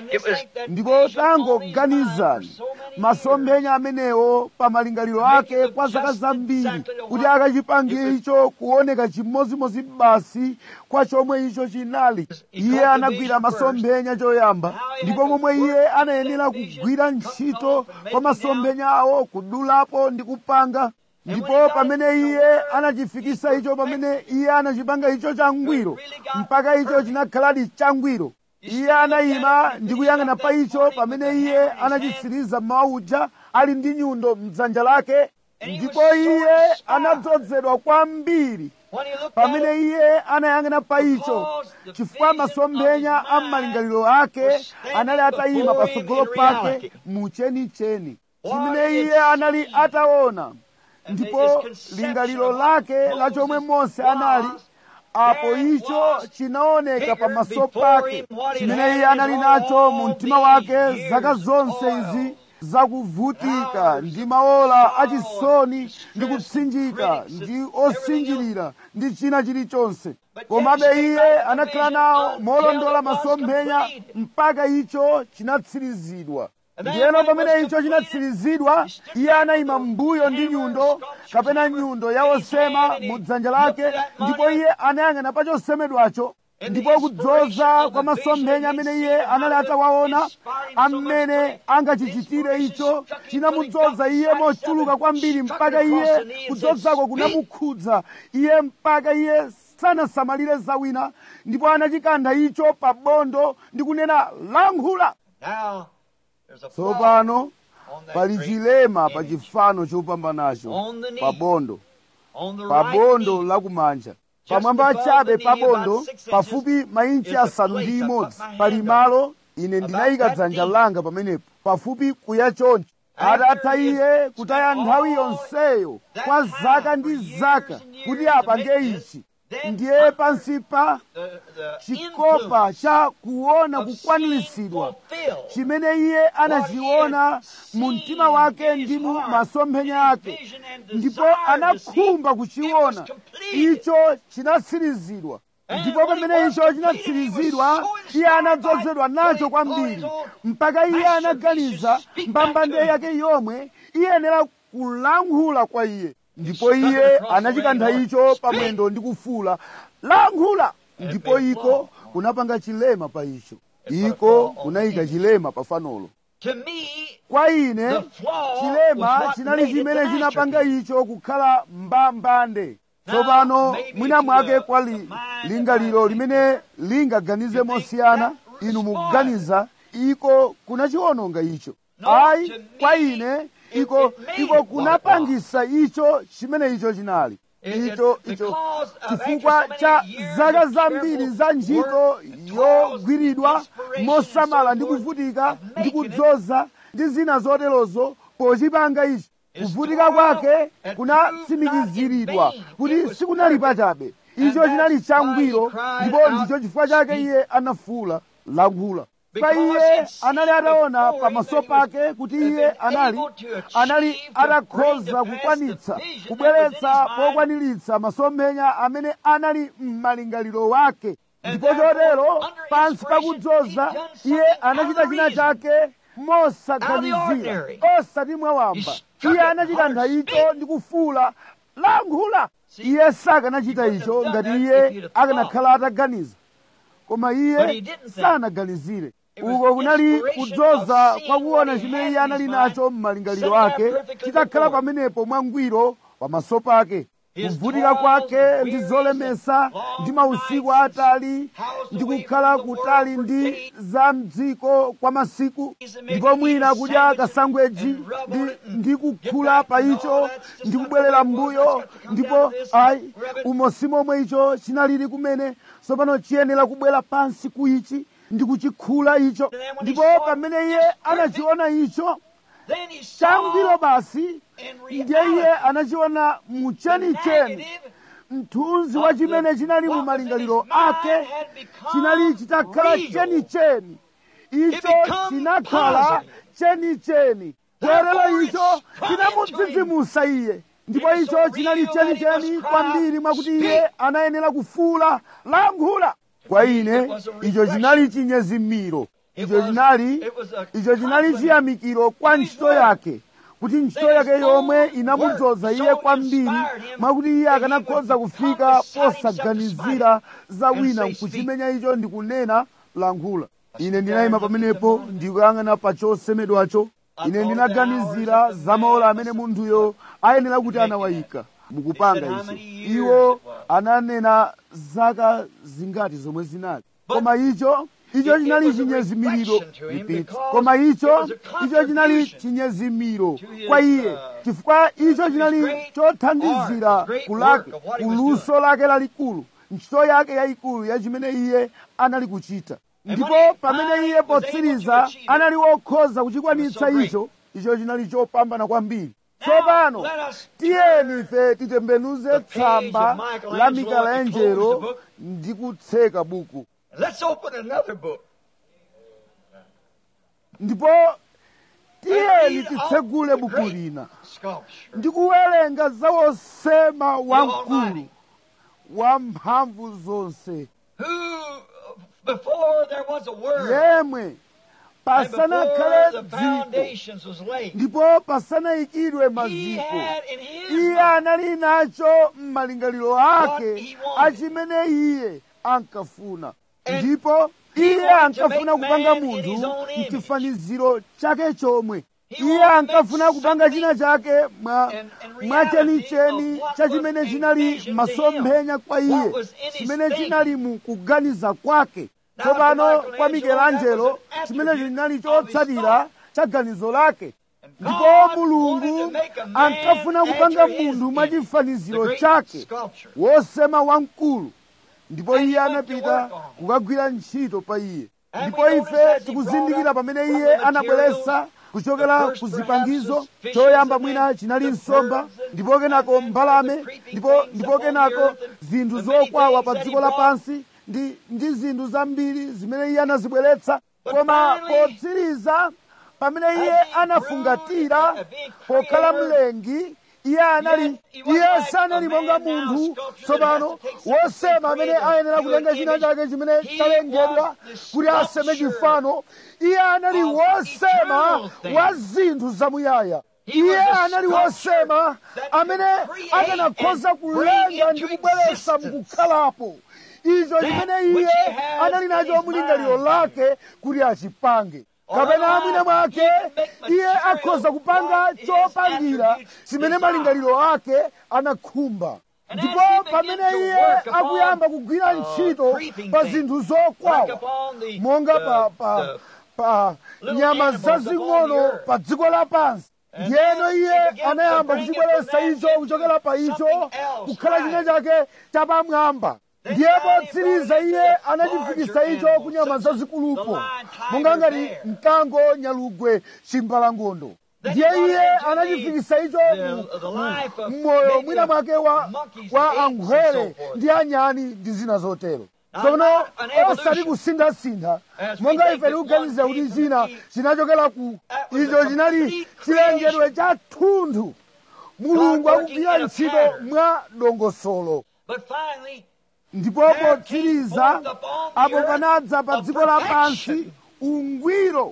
ndipo tangoganizani masomphenya amenewo pa malingaliro ake kwa zaka zambiri kuti akachipange icho kuoneka chimodzimodzi basi kwa chomwe icho chinali iye anagwira masomphenya choyamba ndipo momwe iye anayenera kugwira ntchito kwa masomphenya awo kudulapo ndi kupanga ndipo pamene iye anachifikisa icho pamene iye anachipanga icho changwiro mpaka icho chinakhaladi changwiro iye anayima ndi kuyang'ana pa icho pamene iye anachitsiriza mmawa uja ali ndi nyundo mdzanja lake ndipo iye anadzozedwa kwambiri pamene iye anayang'ana pa icho chifukwa masomphenya a m'malingaliro ake anali atayima patsogolo pake mu chenicheni chimene iye anali ataona ndipo lingaliro lake la chomwe mose anali apo icho chinaoneka pamaso pake chimene iye anali nacho mu mtima wake zaka zonse izi zakuvutika ndi maola achisoni ndi kupsinjika ndi osinjirira ndi china chilichonse komabe iye anakhala nawo molondola masomphenya mpaka icho chinatsirizidwa ndiyeno pamene icho chinatsirizidwa iye anayima m'mbuyo ndi nyundo kapena nyundo ya osema mu dzanja lake ndipo iye anayang'ana pa chosemedwacho ndipo kudzoza kwa masomphenya amene iye anali atawaona amene angachichitire icho chinamudzoza iye mochuluka kwambiri mpaka iye kudzozako kunamukhudza iye mpaka iye sanasamalire zawina ndipo anachikantha icho pa bondo ndi kunena lankhula Now, there's a tsopano on that pali great chilema pa image. chifano chopambanacho On the knee. pa bondo on the pa right bondo knee. lakumanja pamwamba chabe pa bondo pafupi mainchi asanu ndi imodzi pali malo ine ndinayika dzanja langa pamenepo pafupi kuya choncho atatha iye kutaya nthawi yonseyo kwa zaka ndi zaka kuti apange ichi ndiye pansi pa The, the chikopa influence cha kuona of kukwaniritsidwa seeing fulfilled. chimene iye anachiona mu mtima wake ndi mu masomphenya ake ndipo anakhumba kuchiona icho chinatsirizidwa ndipo pamene icho chinatsirizidwa iye anadzozedwa nacho kwambiri mpaka iye anaganiza mbambande yake yomwe iyenera kulankhula kwa iye ndipo iye anachikantha icho pamwendo ndi kufuula lankhula ndipo iko kunapanga chilema pa icho iko kunayika chilema pa fanolo To me, kwa ine The flaw was chilema what chinali made it chimene the chinapanga masterpiece. icho kukhala mbambande Now, tsopano maybe mwina to mwake the- kwa the li- mind lingaliro that limene lingaganize You think mosiyana that inu was mukuganiza iko kunachiwononga icho No, ayi to me, kwa ine it- iko it made iko it what it kunapangisa icho chimene icho chinali It- it- icho because icho of chifukwa after so cha many years zaka of zambiri careful za ntchito work, yogwiridwa inspiration, mosamala and ndi so forth, kuvutika of ndi making it, kudzoza ndi zina zoterozo pochipanga ichi It's kuvutika toiled kwake and kunatsimikiziridwa proved not in vain. kuti It was sikunali pachabe icho And chinali that's why changwiro he cried ndipo out, ndicho chifukwa chake "Speak." iye anafuula lankhula pa Because iye he'd seen anali ataona before pamaso him that he was- pake kuti had iye been anali able to achieve, anali to bring atakhoza to pass kukwanitsa the vision that kubweretsa was in his mind. pokwaniritsa masomphenya amene anali m'malingaliro wake And ndipo therefore, chotero under pansi inspiration, pakudzoza he done iye something anachita out of china reason. chake mosaganizira ordinary. osati mwawamba He struck iye it anachikantha hard, icho speak. ndi kufuula lankhula See, iye sakanachita he wouldn't icho have done ngati that if iye he'd have thought. akanakhala ataganiza koma But he iye didn't think. sanaganizire It was uko kunali inspiration kudzoza of seeing kwa kuona what he chimene had iye in anali his nacho mind, m'malingaliro sitting ake there perfectly chitakhala before him. pamenepo mwangwiro pamaso pake His kuvutika toils kwake and ndi wearies zolemesa and long ndi mausiku nights atali housed ndi away kukhala from the kutali world ndi for days. za mdziko kwa masiku He's making ndipo mwina eating kudya sandwiches kasangweji and rub on ndi, it and ndi get kukhula back pa and all icho that's just ndi not kubwerera the way it was. mbuyo That's got to come ndipo down to this ayi and rub it. umosi momwe icho chinalili kumene tsopano chiyenera kubwera pansi ku ichi ndi kuchikhula icho And then when he ndipo saw it, pamene iye it's anachiona icho Then he saw changwiro basi in ndiye iye reality anachiona the muchenicheni negative mthunzi wa chimene chinali mu malingaliro ake chinali chitakhala chenicheni icho chinakhala chenicheni bwerero icho chinamudzidzimusa iye ndipo icho chinali chenicheni kwambiri mwakuti iye anayenera kufuula lankhula kwa ine icho chinali chinyezimiro icho chinali icho chinali chiyamikiro kwa ntchito yake kuti ntchito yake yomwe inamudzoza iye kwambiri mwakuti iye akanakhoza kufika posaganizira za wina nkuchimenya icho ndikunena lankhula ine ndinayima pamenepo ndikuyang'ana pa chosemedwacho ine ndinaganizira za maola amene munthuyo ayenera kuti anawayika mukupanga izo iwo ananena zaka zingati zomwe zinali koma icho icho chinali chinyezimiro repeat koma icho icho chinali chinyezimiro kwa iye chifukwa icho chinali chothandizira kulake kuluso lake lalikulu ntchito yake yayikulu ya chimene iye anali kuchita ndipo pamene iye potsiriza anali wokhoza kuchikwanitsa icho icho chinali chopambana kwambiri tsopano tiyeni ife titembenuze tsamba la mikalanjelo ndi kutseka buku Let's open another book. ndipo tiyeni titsegule buku lina Sculpture. ndi kuwerenga za wosema wamkulu Almighty. wa mphamvu zonse Who, before there was a word, yemwe and before pasanakhale the dziko foundations was laid, ndipo pasanayikidwe he maziko had in his iye mind anali nacho m'malingaliro ake he wanted. achimene iye ankafuna And ndipo he iye wanted to ankafuna make kupanga man in his munthu own image. mchifaniziro chake chomwe He iye wanted to ankafuna make kupanga china chake mwa and- and mwa reality chenicheni of what cha was chimene a chinali vision to masomphenya kwa him, iye what was in his chimene thinking. chinali mu kuganiza kwake Now, tsopano to kwa Michelangelo, michelangelo that was an chimene attribute chinali of his chotsatira thought. cha ganizo lake And ndipo God wanted to mulungu make a man ankafuna after kupanga his munthu mwa image, the chifaniziro great chake sculpture. wosema wamkulu ndipo And he iye went to anapita work on it. kukagwira ntchito pa iye And ndipo we notice ife as he tikuzindikira brought up pamene from iye the anabweretsa materials, kuchokera the first ku perhaps zipangizo was fishes, choyamba and mwina then chinali the nsomba birds, and- ndipo kenako and then mbalame the creeping ndipo things ndipo upon the kenako earth, and zinthu the many zokwawa things pa that he dziko brought. lapansi ndi ndi zinthu zambiri zimene iye anazibweretsa But koma finally, potsiriza pamene iye as he anafungatira grew, uh, being pokhala creator, mlengi iye anali Yet he wasn't iye like sanali a monga man now, munthu sculpture that tsopano has to take something wosema amene created ayenera to kutenga an china image. chake chimene He chalengedwa was the kuti aseme sculpture chifano iye anali of wosema eternal things. wa zinthu zamuyaya He iye was a anali sculpture wosema that amene could create akanakhoza and bring kulenga into ndi kubweretsa existence mukukhalapo icho chimene which iye he has anali nacho in his mulingaliro mind. lake kuti achipange kapena Otherwise, mwina mwake he can make iye material akhoza kupanga what his chopangira attributes chimene desire. malingaliro ake anakhumba And ndipo as he began pamene to iye work upon, akuyamba kugwira uh, ntchito creeping pa things, zinthu like zokwawa upon the, monga the, pa pa the pa little nyama animals upon the zazing'ono earth. pa dziko lapansi And ndiyeno then iye he began to anayamba bring it kuchibweretsa from that icho into kuchokera pa icho something else, kukhala china right. chake chapamwamba Then ndiye finally potsiriza brought it iye into anachifikisa larger icho ku nyama animals, such as zazikulupo the lion, tiger, monga ngati bear. mkango nyalugwe chimbalangondo Then ndiye he brought iye into the- anachifikisa icho the- mu- the mu- life of mmoyo maybe mwina of mwake wa monkeys wa and apes and ankhwele so forth. ndi anyani ndi zina zotero Now, tsono not an evolution. osati kusinthasintha As we monga think ife that tikuganiza one kuti came from china Eve, chinachokera ku that was icho a chinali complete chilengedwe creation. cha thunthu mulungu God working akugwira in a ntchito pattern. mwa dongosolo But finally, ndipo There came potsiriza forth upon the apo earth panadza pa a dziko lapansi perfection. ungwiro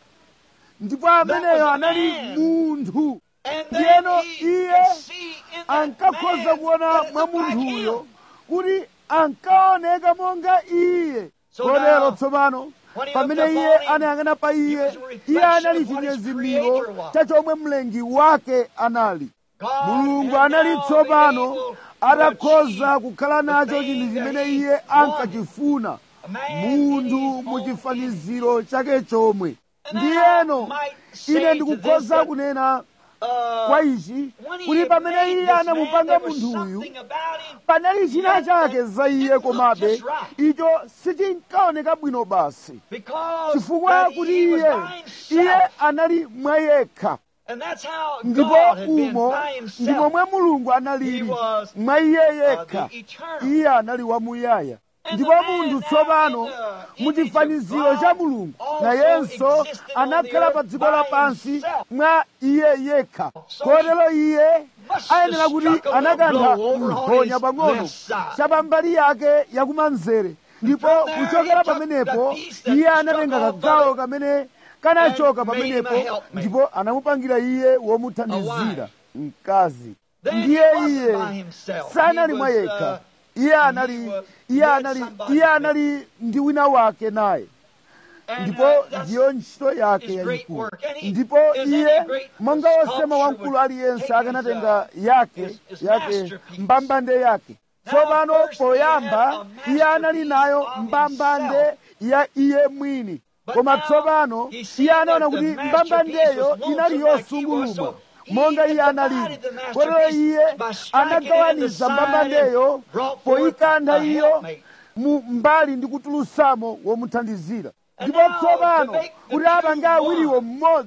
ndipo ameneyo was a anali man. munthu and ndiyeno then he iye could see in that ankakhoza man kuona that it mwa looked like munthuyo him. kuti ankaoneka monga iye So kotero now, tsopano when he pamene looked iye upon him, anayang'ana pa he iye was a iye reflection anali of what his chinyezimiro creator was. cha chomwe mlengi wake anali God mulungu had anali now tsopano been able to atakhoza achieve kukhala nacho the chinthu thing chimene that he iye wanted. ankachifuna A man in munthu his mu own chifaniziro chake chomwe And ndiyeno I might say ine to ndikukhoza this that, kunena uh, kwa ichi when he kuti had pamene made iye this anamupanga man, there was munthuyu something about him panali china chake za iye It komabe looked just right. icho sichinkaoneka bwino basi because chifukwa that kuti he was iye by iye himself. anali mwa yekha And that's how ndipo God had been umo by ndi himself. momwe mulungu He analili was mwa iye uh, yekha the eternal. iye anali wamuyaya And ndipo the man munthu now tsopano in the mu image of chifaniziro God cha mulungu also nayenso existed on the anakhala earth pa dziko by lapansi himself. mwa iye yekha So kotero iye must ayenera have kuti struck a little anakantha blow over on mphonya his pang'ono left side. cha pambali yake yakumanzere ndipo from there kuchokera he took pamenepo the piece that iye struck amenenga off kagawo of it kamene kanachoka and made him a pamenepo helpmate. ndipo anamupangira iye womuthandizira wife. mkazi Then he ndiye wasn't iye by himself. sanali He mwa was, yekha uh, iye anali he was- iye he had anali somebody iye with anali ndi wina wake naye And, ndipo uh, that's ndiyo ntchito yake his great yayikulu work. And he- ndipo as any iye great monga wosema sculpture wamkulu would aliyense take akanatenga his, yake his- his yake masterpiece. mbambande yake Now, tsopano first he poyamba had a iye anali nayo masterpiece of mbambande himself. ya iye mwini But koma now tsopano he seen iye anaona that the kuti masterpiece mbambandeyo was inali lonesome like he yosungulumwa was, so he monga had iye analili divided the kotero masterpiece iye by striking it in the anagawaniza side mbambandeyo and brought forth poyikantha a iyo helpmate. mu mbali ndi kutulutsamo womuthandizira And ndipo now, tsopano to make the kuti two apange awiriwo one, mmodzi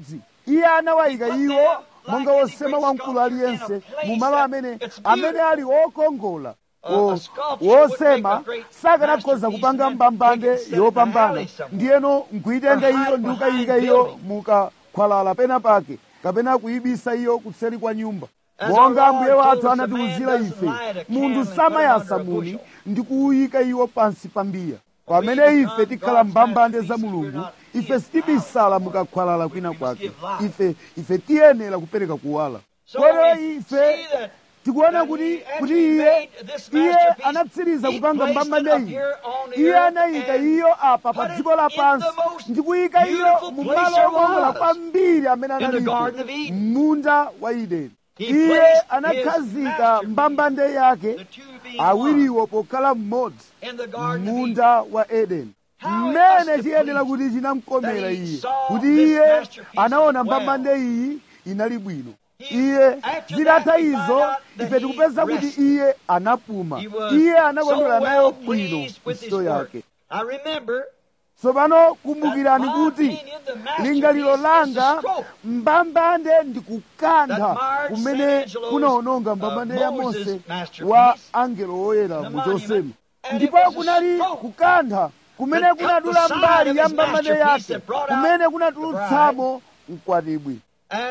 iye anawayika iwo monga wosema wamkulu aliyense mu malo amene amene ali wokongola wosema sakanakhoza kupanga mbambande yopambana ndiyeno nkuyitenga iyo ndi kukayika iyo mukakhwalala pena pake kapena kuyibisa iyo kuseri kwa nyumba monga ambuye wathu anatiwuzira ife munthu samayasa muni ndi kuwuyika iwo pansi pa mbiya pamene ife tikhala mbambande za mulungu ife sitibisala mukakhwalala kwina kwake ife ife tiyenera kupereka kuwala kotero ife tikuona kuti kuti iye iye anatsiriza kupanga mbambande iyi iye anayika iyo apa pa dziko lapansi ndi kuyika iyo mu malo okongola kwambiri amene analipo munda wa edeni iye anakhazika mbambande yake awiriwo pokhala mmodzi munda wa edeni mmene chiyenera kuti chinamkomera iye kuti iye anaona mbambande iyi inali bwino iye zitatha izo ife tikupeza kuti iye anapuma iye anakondwera nayo bwino ntchito yake tsopano kumbukirani kuti lingaliro langa mbambande ndi kukantha kumene kunaononga mbambande ya mose wa angelo woyera mu chosema ndipo kunali kukantha kumene kunadula mbali ya mbambande yake kumene kunatulutsamo mkwatibwi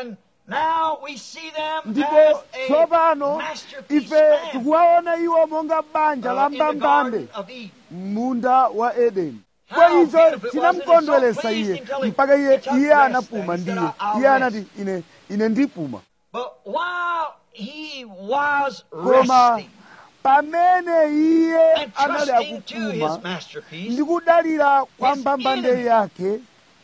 ndipo tsopano ife tikuwaona iwo monga banja la mbambande munda wa edeni kwa icho chinamukondweresa iye mpaka iye iye anapuma ndiye iye anati ine ine ndipuma koma pamene iye anali akupuma ndi kudalira kwa mbambande yake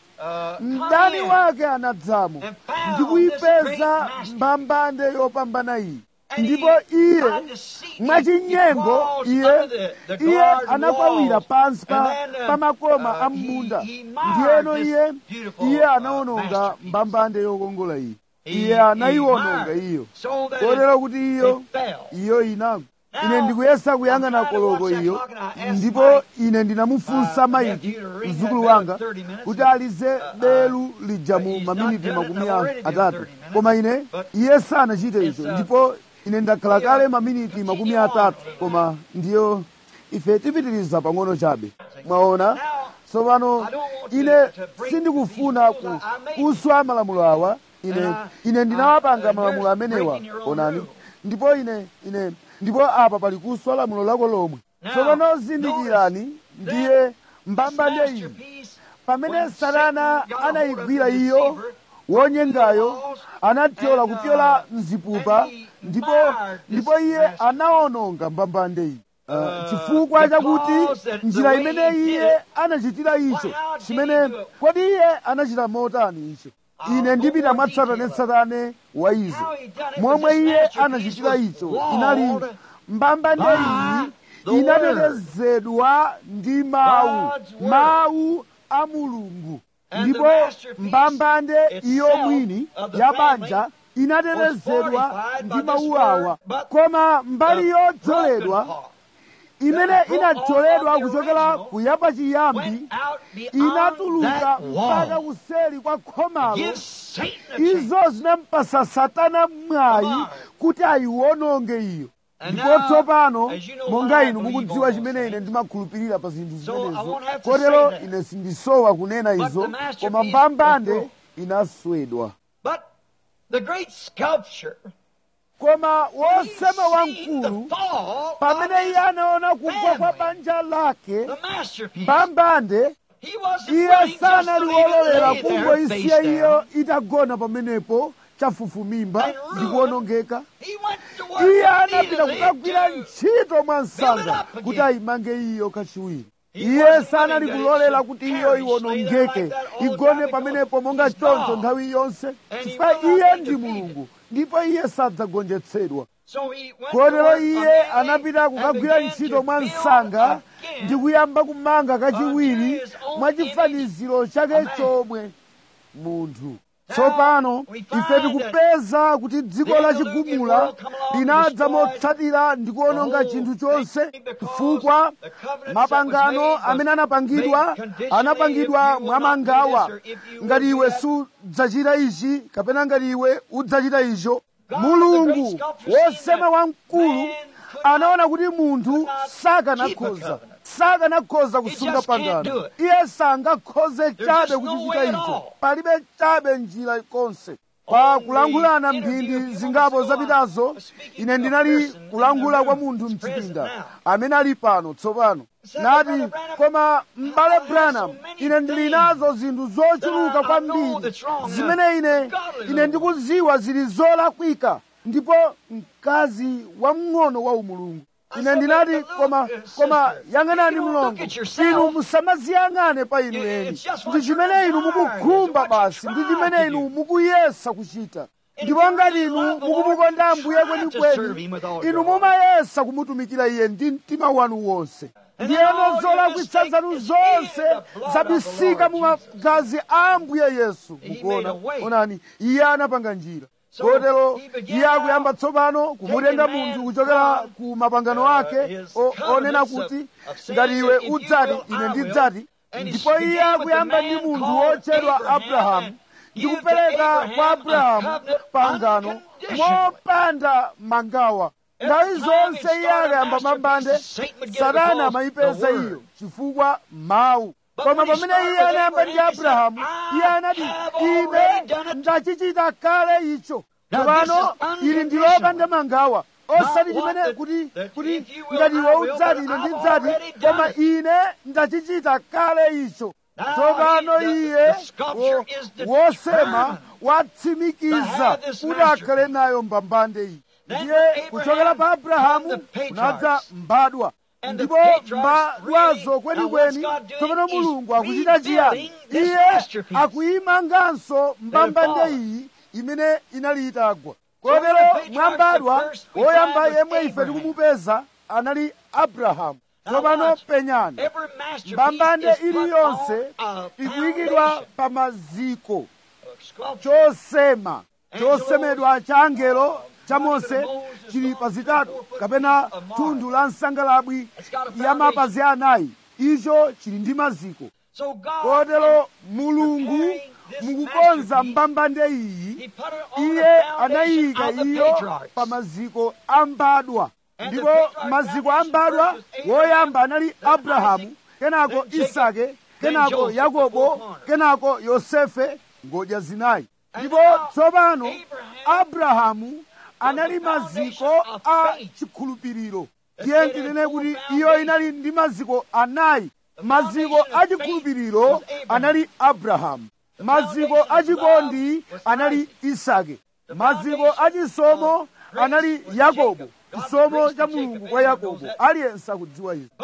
mdani wake anadzamo ndi kuyipeza mbambande yopambana iyi ndipo iye mwachinyengo iye iye anakwawira pansi pa makoma a m'munda ndiyeno iye iye anaononga mbambande yokongola iyi iye anayiwononga iyo kotero kuti iyo iyo inagwa ine ndikuyesa kuyang'ana koloko iyo ndipo ine ndinamufunsa maiki mzukulu wanga kuti alize belu lija mu maminiti makumi atatu koma ine iye sanachite icho ndipo ine ndakhala kale maminiti makumi atatu koma ndiyo ife tipitiriza pang'ono chabe mwaona tsopano ine sindikufuna kuswa malamulo awa ine ine ndinawapanga malamulo amenewa onani ndipo ine ine ndipo apa pali kuswa lamulo lako lomwe tsopano zindikirani ndiye mbambande iyi pamene satana anayigwira iyo wonyengayo anathyola kupyola mzipupa ndipo ndipo iye anaononga mbambande iyi Uh, chifukwa chakuti njira imene iye anachitira icho chimene kodi iye anachita motani icho ine ndipita mwatsatanetsatane wa izo momwe iye anachitira icho inali mbambande iyi inatetezedwa ndi mawu mawu a mulungu ndipo mbambande iyo mwini ya banja inatetezedwa ndi mawu awa koma mbali yodzozedwa imene inadzoledwa kuchokera kuyamba chiyambi inatuluka mpaka kuseri kwa khomalo izo zinampasa satana mwayi kuti ayiwononge iyo ndipo tsopano monga inu mukudziwa chimene ine ndimakhulupirira pa zinthu zimenezo kotero ine sindisowa kunena izo koma mbambande inaswedwa koma wosema wamkulu pamene iye anaona kugwa kwa banja lake mbambande iye sanali wololera kungoisiya iyo itagona pamenepo chafufumimba ndi kuwonongeka iye anapita kukagwira ntchito mwa msanga kuti ayimange iyo kachiwiri iye sanali kulolera kuti iyo iwonongeke igone pamenepo monga choncho nthawi yonse chifukwa iye ndi mulungu ndipo iye sadzagonjetsedwa kotero iye anapita kukagwira ntchito mwa msanga ndi kuyamba kumanga kachiwiri mwa chifaniziro chake chomwe munthu tsopano ife tikupeza kuti dziko la chigumula linadza motsatira ndi kuononga chinthu chonse chifukwa mapangano amene anapangidwa anapangidwa mwamangawa ngati iwe sudzachita ichi kapena ngati iwe udzachita icho mulungu wosema wamkulu anaona kuti munthu sakanakhoza sakanakhoza kusunga pangano iye sangakhoze chabe kuchichita icho palibe chabe njira konse pa kulankhulana mphindi zingapo zapitazo ine ndinali kulankhula kwa munthu mchipinda amene ali pano tsopano nati koma m'bale branham ine ndili nazo zinthu zochuluka kwambiri zimene ine ine ndikuziwa zili zolakwika ndipo mkazi wamng'ono wa umulungu ine ndinati koma koma yang'anani mlongo inu musamaziyang'ane pa inu eni ndi chimene inu mukukhumba basi ndi chimene inu mukuyesa kuchita ndipo ngati inu mukumukonda ambuye kwenikweni inu mumayesa kumutumikira iye ndi mtima wanu wonse ndiyeno zolakwitsa zanu zonse zabisika mu magazi a ambuye yesu mukuona onani iye anapanga njira kotero iye akuyamba tsopano kumutenga munthu kuchokera ku mapangano ake onena kuti ngati iwe udzati ine ndidzati ndipo iye akuyamba ndi munthu wotchedwa abrahamu ndi kupereka kwa abrahamu pangano mopanda mangawa nthawi zonse iye akayamba mambande satana amayipeza iyo chifukwa mawu koma pamene iye anayamba ndi abrahamu iye anati ine ndachichita kale icho tsopano ili ndilopanda mangawa osati chimene kuti kuti ngati iwe udzati ine ndidzati koma ine ndachichita kale icho tsopano iye wosema watsimikiza kuti akhale nayo mbambande iyi ndiye kuchokera pa abrahamu kunadza mbadwa ndipo mbadwazo kwenikweni tsopano mulungu akuchita chiyani iye akuyimanganso mbambande iyi imene inali itagwa kotero mwambadwa woyamba yemwe ife tikumupeza anali abrahamu tsopano penyani mbambande iliyonse ikuyikidwa pa maziko chosema chosemedwa cha angelo cha mose chili pa zitatu kapena thundu la nsangalabwi ya mapazi anayi icho chili ndi maziko kotero mulungu mukukonza mbambande iyi iye anayika iyo pa maziko ambadwa ndipo maziko ambadwa woyamba anali abrahamu kenako isake kenako yakobo kenako yosefe ngodya zinayi ndipo tsopano abrahamu anali maziko a chikhulupiriro tiye tinene kuti iyo inali ndi maziko anayi maziko a chikhulupiriro anali abrahamu maziko achikondi anali isake maziko achisomo anali yakobo chisomo cha mulungu kwa yakobo aliyense akudziwa izi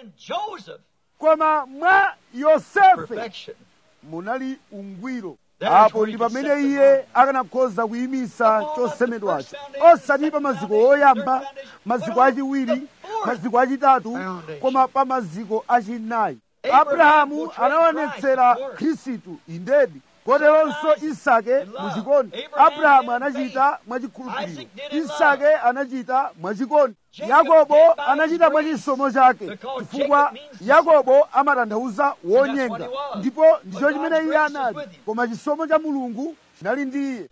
koma mwa yosefe munali ungwiro apo ndi pamene iye akanakhoza kuyimisa chosemedwacho osati pa maziko oyamba maziko achiwiri maziko achitatu koma pa maziko achinayi abrahamu anaonetsera khristu indedi koteronso isake muchikondi abrahamu anachita mwachikhulupiriro isake anachita mwachikondi yakobo anachita mwachisomo chake chifukwa yakobo amatanthauza wonyenga ndipo ndicho chimene iye anali koma chisomo cha mulungu chinali ndi iye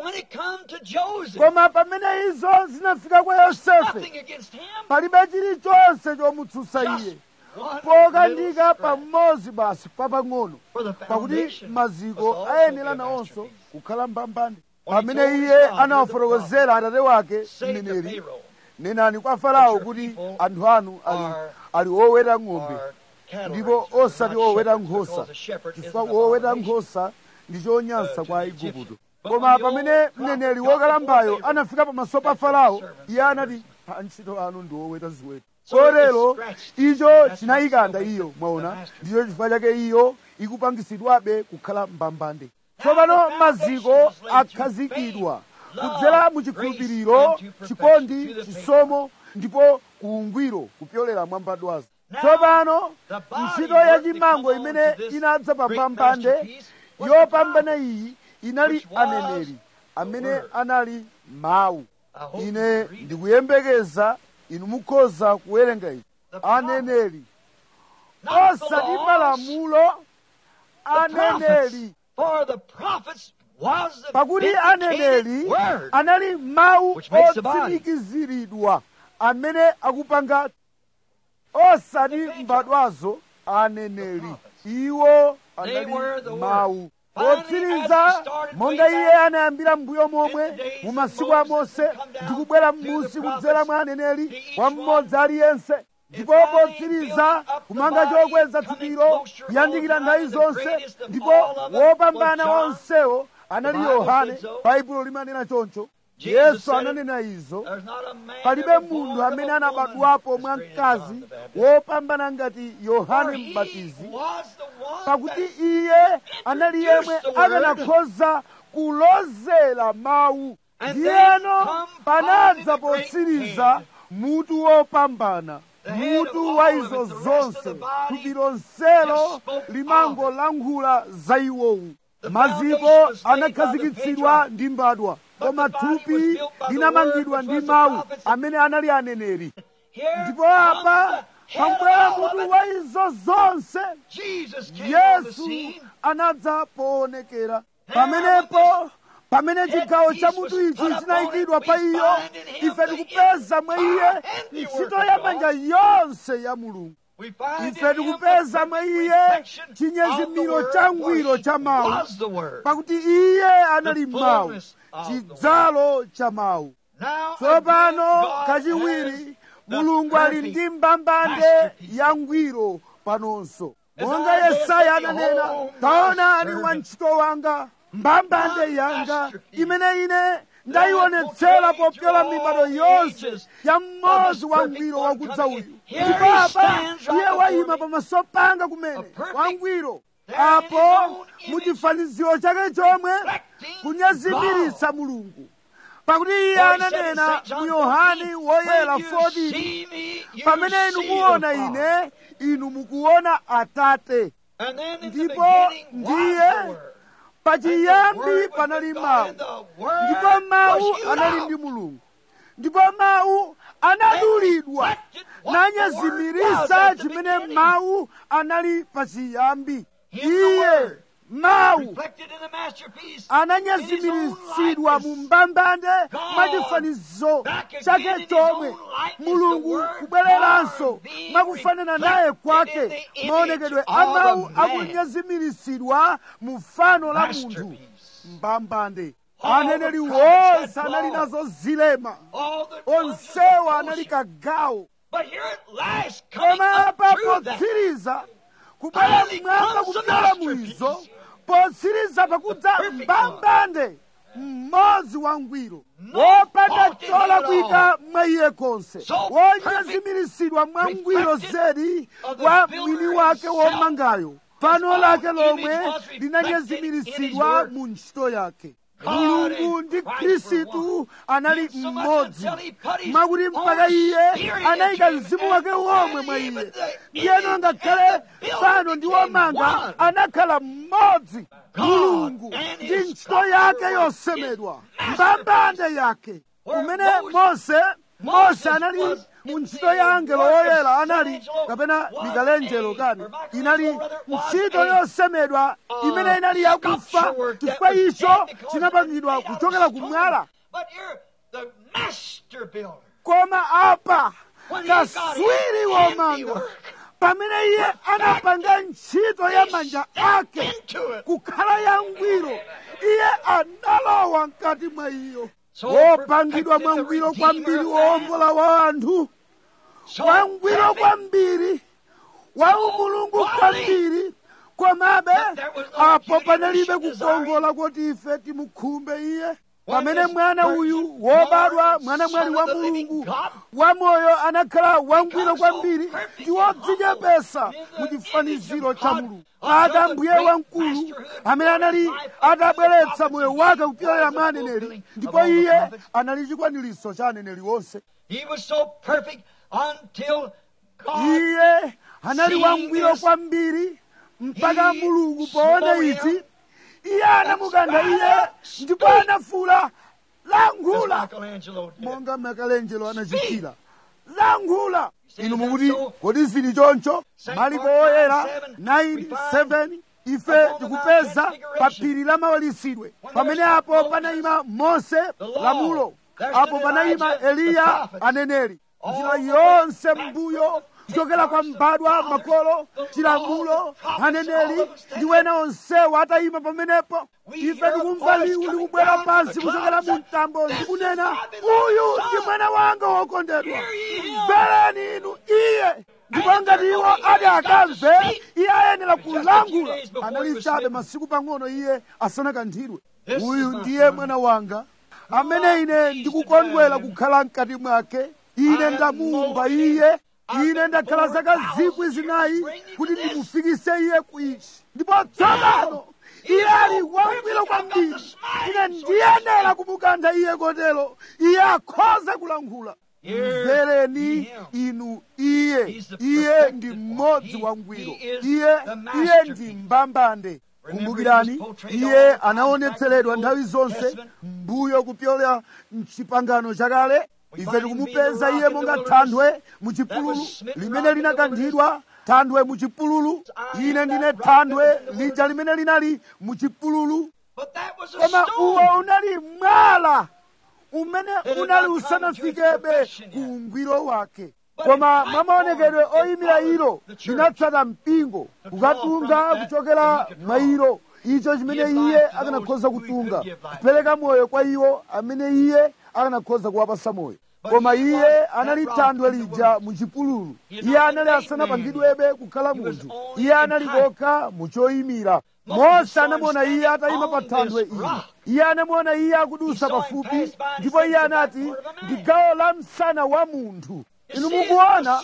koma pamene izo zinafika kwa yosefe palibe chilichonse chomutsutsa iye pokandika pamodzi basi papang'ono pakuti maziko ayenera nawonso kukhala mbambande pamene iye anawafotokozera atate wake mneneri nenani kwa farao kuti anthu anu ali, ali oweta ng'ombe ndipo osati oweta nkhosa chifukwa woweta nkhosa ndi chonyansa kwa aigupto koma pamene mneneri wokalambayo anafika pamaso pa farao iye anati antchito anu ndi oweta ziweto kotero icho chinayikanda iyo mwaona ndicho chifukwa chake iyo ikupangisidwabe kukhala mbambande tsopano maziko akhazikidwa kudzera mu chikhulupiriro chikondi chisomo ndipo kuungwiro kupyolera mwa mbadwazo tsopano ntchito yachimango imene inadza pa mbambande yopambana iyi inali which was aneneri amene word. anali mawu I hope ine you read it. ndikuyembekeza inu mukhoza kuwerenga ichi The prophet, aneneri not the osati laws, malamulo the prophets. aneneri For the prophets was the pakuti vindicated aneneri word. anali mawu Which makes the body. otsimikiziridwa amene akupanga osati mbadwazo aneneri iwo anali were the word. mawu Finally, potsiriza as he started monga way iye back anayambira mbuyo momwe in the days mu of masiku a Moses mose and come down ndikubwera through the m'munsi prophets kudzera mwa aneneri to each kwa one mmodzi aliyense ndipo finally potsiriza building up the kumanga body, chokweza coming thupiro closer kuyandikira all nthawi time, the zonse greatest of ndipo all of them wopambana was John. onsewo anali The Bible yohane said so. baibulo limanena choncho Jesus yesu said it. ananena izo There's not a man palibe ever born munthu of amene a woman anabadwapo as mwa great as John mkazi the Baptist. wopambana ngati For yohane he mbatizi was the one pakuti that iye anali yemwe introduced the word. akanakhoza kulozera mawu And ndiyeno then come panadza finally the great potsiriza head. mutu wopambana The head of mutu all wa of it, izo the rest of zonse the body thupi lonselo just spoke limangolankhula za iwowu The maziko foundation was laid anakhazikitsidwa by the ndi mbadwa But koma the body was thupi built by the linamangidwa word, ndi which was the mawu prophets. amene anali aneneri Here ndipo comes apa the head of pabwera all of mutu it. wa izo zonse Jesus came on the yesu scene. anadza poonekera pamenepo pamene chigawo cha mutu ichi chinayikidwa pa iyo ife tikupeza mwa iye ntchito ya manja yonse ya mulungu We find ife in him tikupeza the mwa perfect iye reflection of the chinyezimiro word, cha for ngwiro he cha mawu was the word. pakuti iye anali The mawu fullness of the chidzalo cha mawu Now tsopano again, God has kachiwiri the mulungu ali perfect ndi mbambande masterpiece. ya ngwiro panonso As monga Isaiah yesaya said, ananena "Behold, my taona ali servant, wantchito wanga mbambande my yanga masterpiece, imene ine ndayionetsera popyola mibado yonse ya mmodzi wa ngwiro wakudza uyu Here ndipo he apa stands right iye before wayima me. pamaso panga kumene A perfect- wangwiro there in his apo own image, muchifaniziro chake chomwe reflecting kunyezimiritsa God. mulungu pakuti iye For he said in ananena St. John mu yohane 14, woyera when you 14 see me, you pamene inu see muona the Father. ine inu mukuona atate And then in the Ndipo beginning was ndiye the Word. pachiyambi And the Word was panali with God, mawu and the Word ndipo mawu was you anali now. ndi mulungu ndipo mawu anadulidwa And reflected what the Word was nanyezimirisa at the chimene beginning. mawu anali pachiyambi In the iye Word. mawu reflected in the masterpiece. ananyezimiritsidwa mu mbambande mwachifanizo chake chomwe mulungu kubwereranso mwakufanana naye kwake maonekedwe a mawu akunyezimiritsidwa mu fano la munthu mbambande aneneri wonse anali nazo zilema All the onsewa anali kagawo But here at last, coming koma up apa through that, potsiriza kubwera mmwamba kupyola mwizo potsiriza pakudza mbambande mmodzi wangwiro wopanda chola kuika mwa iye konse wonyezimiritsidwa mwa ngwiro zedi wa mwini wake womangayo fano lake lomwe linanyezimiritsidwa mu ntchito yake mulungu ndi khristu anali mmodzi mwakuti mpaka iye anayika mzimu wake womwe mwa iye ndiyeno ngakhale fano ndi womanga anakhala mmodzi mulungu ndi ntchito yake yosemedwa mbambande yake kumene mose mose anali mu ntchito ya angelo woyera anali kapena mikalenjelo kani inali ntchito yosemedwa imene inali yakufa chifukwa icho chinapangidwa kuchokera kumwala But you're the master builder. koma apa kaswiri womanga pamene iye anapanga ntchito ya manja ake Into it. kukhala yangwiro iye analowa mkati mwa iyo So wopangidwa perfected the mwangwiro Redeemer kwambiri of wowombola wa anthu So wangwiro perfect kwambiri wa umulungu kwambiri komabe apo panalibe kukongola kuti ife timukhumbe iye pamene mwana uyu wobadwa mwana mwali wa mulungu wamoyo anakhala wangwiro kwambiri ndi wodzichepesa mu chifaniziro cha mulungu aka mbuye wamkulu amene anali atabweretsa moyo wake kupyolera mwa aneneri ndipo iye anali chikwaniritso cha aneneri wonse He was so perfect until God iye anali wangwiro kwambiri mpaka mulungu poona ichi iye anamukantha iye ndipo anafuula lankhula Michelangelo did. monga michelangelo anachitira lankhula inu mukuti kodi zili choncho malipo oyera 97 ife tikupeza pa phiri la mawalisidwe pamene apo panayima mose lamulo apo panayima eliya aneneri njira yonse mbuyo kuchokera kwa mbadwa makolo chilamulo aneneri ndi wena onsewo atayima pamenepo ife tikumva liwu likubwera pansi kuchokera mu mtambo ndikunena uyu ndi mwana wanga wokondedwa mvereni inu iye ndipo ngati iwo ati akamve iye ayenera kulangula anali chabe masiku pang'ono iye asanakanthidwe uyu ndiye mwana wanga amene ine ndikukondwera kukhala mkati mwake ine ndamumva iye ine ndakhala zaka zikwi zinayi kuti ndimufikise iye kuichi ndipo tsopano iye ali wangwiro kwambiri ine ndiyenera kumukantha iye kotero iye akhoza kulankhula mvereni inu iye iye ndi mmodzi wangwiro iye iye ndi mbambande kumbukirani iye anaonetseredwa nthawi zonse mbuyo kupyola mchipangano chakale ife tikumupeza iye monga thanthwe muchipululu limene linakanthidwa thanthwe muchipululu ine ndine thanthwe lija limene linali muchipululu But that was a koma uwo stone. unali mwala umene unali usanafikebe ku ungwiro wake koma mwa maonekedwe oyimira ilo linatsata mpingo kukatunga kuchokera mwa ilo icho chimene iye akanakhoza kutunga kupereka moyo kwa iwo amene iye akanakhoza kuwapasa moyo koma iye anali thanthwe lija muchipululu iye anali asanapangidwebe kukhala munthu iye anali kokha muchoyimira mose anamuona iye atayima pa thanthwe ili iye anamuona iye akudusa pafupi ndipo iye anati ndi gawo la msana wa munthu inu mukuona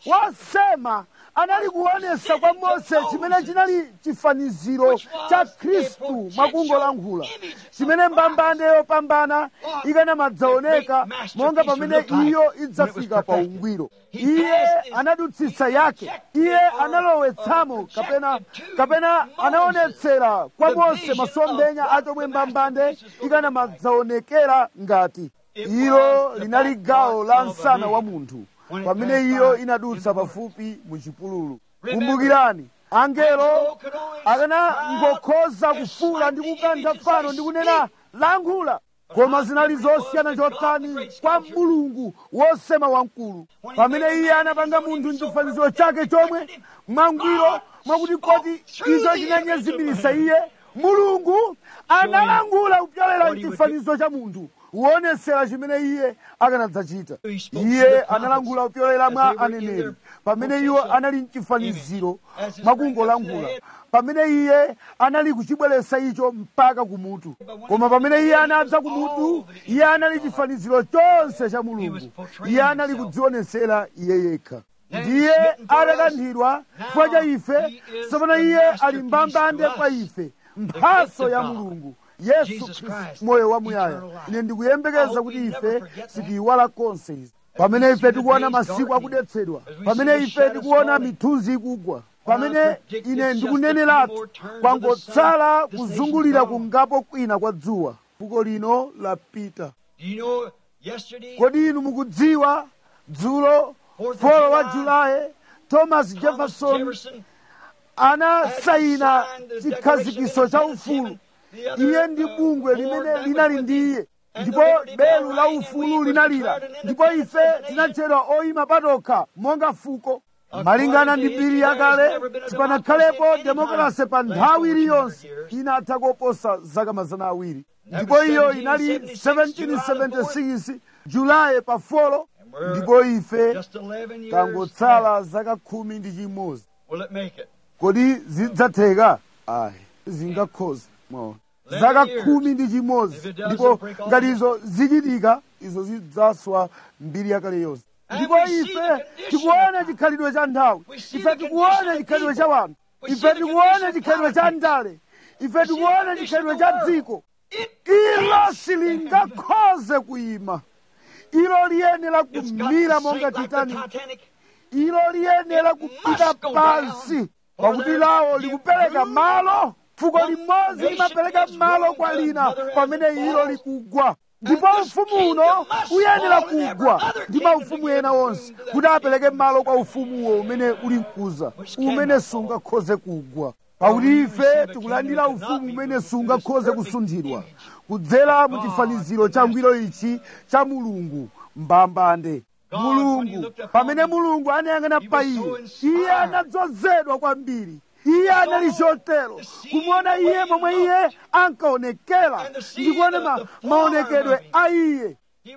wasema anali kuonesa kwa mose chimene chinali chifaniziro cha khristu mwakungolankhula chimene mbambande yopambana ikanamadzaoneka monga pamene iyo idzafika pa ungwiro iye anadutsitsa yake iye analowetsamo kapena kapena anaonetsera kwa mose masomphenya a chomwe mbambande ikanamadzaonekera ngati ilo linali gawo la msana wa munthu pamene iyo inadutsa pafupi muchipululu kumbukirani angelo akanangokhoza kufuula ndi kukantha fano ndi kunena lankhula koma zinali zosiyana chotani kwa mulungu wosema wamkulu pamene iye anapanga munthu mchifaniziro chake chomwe mwangwiro mwakuti koti icho chinanyezimirisa iye mulungu analangula kupyolera mchifanizo cha munthu kuonesera chimene iye akanadzachita iye analangula kupyolera mwa aneneri pamene iwo anali mchifaniziro mwakungolankhula pamene iye anali kuchibweretsa icho mpaka kumutu koma pamene iye anadza kumutu iye anali chifaniziro chonse cha mulungu iye anali kudzionesera iye yekha ndiye atakanthidwa chifukwa cha ife tsopano iye ali mbambande kwa ife mphaso ya mulungu yesu khristu moyo wamuyaya ine ndikuyembekeza kuti ife sitiyiwala konse izi pamene ife tikuona masiku akudetsedwa pamene ife tikuona mithunzi ikugwa pamene ine ndikuneneratu kwangotsala kuzungulira kungapo kwina kwa dzuwa fuko lino lapita Do you know yesterday? kodi inu mukudziwa dzulo folo wa julayi thomas jefferson Jefferson anasayina chikhazikiso cha ufulu iye ndi bungwe limene linali ndi iye ndipo belu la ufulu linalira ndipo ife tinatchedwa oyima patokha monga fuko malingana ndi mbiri yakale sipanakhalepo demokrasi pa nthawi iliyonse inatha koposa zaka mazana awiri ndipo iyo inali 1776 julayi pa folo ndipo ife just 11 years. tangotsala zaka khumi ndi chimodzi Will it make it? kodi zidzatheka ayi zingakhoza mwaona zaka khumi ndi chimodzi ndipo ngati izo zichitika izo zidzaswa mbiri yakale yonse ndipo ife tikuona chikhalidwe cha nthawi ife tikuona chikhalidwe cha wanthu ife tikuona chikhalidwe cha ndale ife tikuona chikhalidwe cha dziko ilo silingakhoze kuyima ilo liyenera It's got kumira to monga sink like the titanic Titanic. ilo liyenera kupita pansi pakuti lawo likupereka malo fuko limodzi limapereka malo kwa lina pamene ilo likugwa ndipo ufumu uno uyenera kugwa ndi maufumu ena onse kuti apereke malo kwa ufumuwo umene uli mkuza umene sungakhoze kugwa pakuti ife tikulandira ufumu umene sungakhoze kusunthidwa kudzera mu chifaniziro cha ngwiro ichi cha mulungu mbambande mulungu pamene mulungu anayang'ana pa iye iye anadzozedwa kwambiri iye anali chotero kumuona iye momwe iye ankaonekera ndi kuona ma, maonekedwe a iye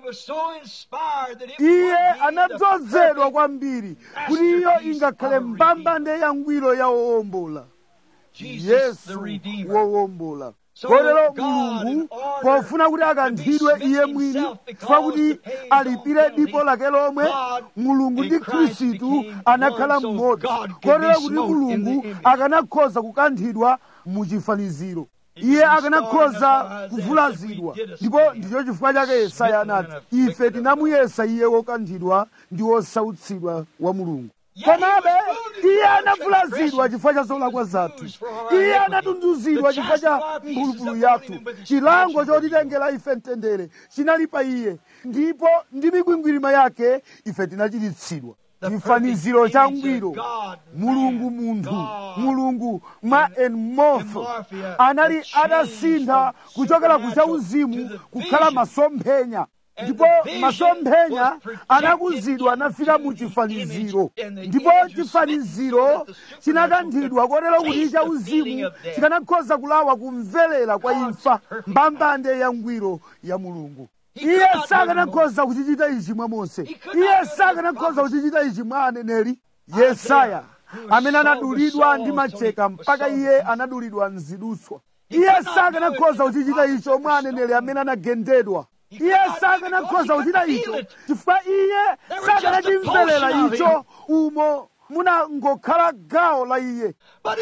iye anadzozedwa kwambiri kuti iyo ingakhale mbambande ya ngwiro ya wowombola yesu wowombola kotero mulungu pofuna kuti akanthidwe iye mwini chifukwa kuti alipire dipo lake lomwe mulungu ndi khristu anakhala mmodzi kotero kuti mulungu akanakhoza kukanthidwa mu chifaniziro iye akanakhoza kuvulazidwa ndipo ndicho chifukwa chake yesaya anati ife tinamuyesa iye wokanthidwa ndi wosautsidwa wa mulungu komabe iye anavulazidwa chifukwa cha zolakwa zathu iye anatunduzidwa chifukwa cha mphulupulu yathu chilango chotitengera ife mtendere chinali pa iye ndipo ndi mikwingwirima yake ife tinachiritsidwa chifaniziro cha ngwiro mulungu munthu mulungu mwa enmorpho anali atasintha kuchokera ku chauzimu kukhala masomphenya ndipo masomphenya anakuzidwa anafika mu chifaniziro ndipo chifaniziro chinakanthidwa kotero kuti chauzimu chikanakhoza kulawa kumverera kwa imfa mbambande ya ngwiro ya mulungu iye sakanakhoza kuchichita ichi mwa mose iye sakanakhoza kuchichita ichi mwa aneneri yesaya amene anadulidwa ndi macheka mpaka iye anadulidwa mzidutswa iye sakanakhoza kuchichita icho mwa aneneri amene anagendedwa iye sakanakhoza kuchita icho chifukwa iye sakanachimverera icho umo munangokhala gawo la iye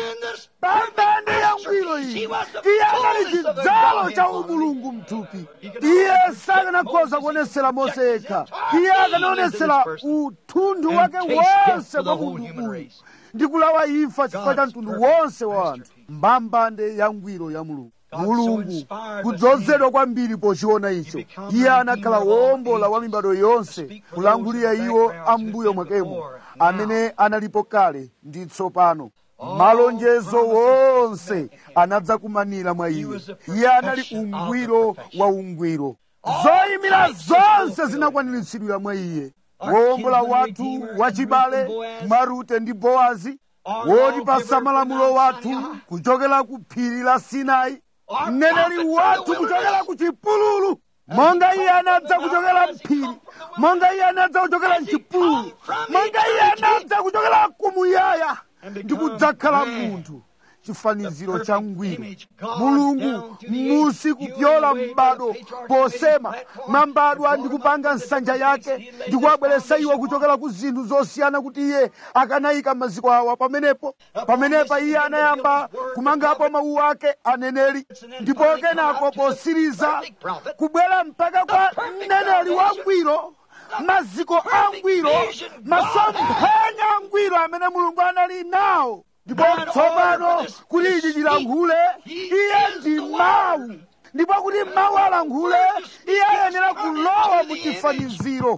mbambande ya ngwiro iyi iye anali chidzalo cha umulungu mthupi iye sakanakhoza kuonesera mose yekha iye akanaonesera uthunthu wake wonse kwa munthu uyu ndi kulawa imfa chifukwa cha mtundu wonse wa anthu mbambande ya ngwiro ya mulungu mulungu kudzozedwa kwambiri pochiona icho iye anakhala wowombola wa mibado yonse kulangulira iwo ambuyo mwakemo amene analipo kale ndi tsopano malonjezo wonse anadzakumanira mwa iye iye anali ungwiro wa ungwiro zoyimira zonse zinakwaniritsidwira mwa iye wowombola wathu wachibale mwa rute ndi bowazi wotipasa malamulo wathu kuchokera ku phiri la sinai mneneri wathu kuchokera ku chipululu monga iye anadza kuchokera mphiri monga iye anadza kuchokera mchipululu monga iye anadza kuchokera kumuyaya ndi kudzakhala munthu chifaniziro cha ngwiro mulungu musi kupyola m'bado posema mambadwa ndi kupanga nsanja yake ndi kuwabweretsa iwo kuchokera ku zinthu zosiyana kuti iye akanayika maziko awa pamenepo pamenepa iye anayamba kumangapo mawu ake aneneri ndipo kenako posiriza kubwera mpaka kwa mneneri wangwiro maziko angwiro masomphenya angwiro amene mulungu anali nawo ndipo tsopano kuti ichi chilankhule iye ndi mawu ndipo kuti mawu alankhule iye ayenera kulowa mu chifaniziro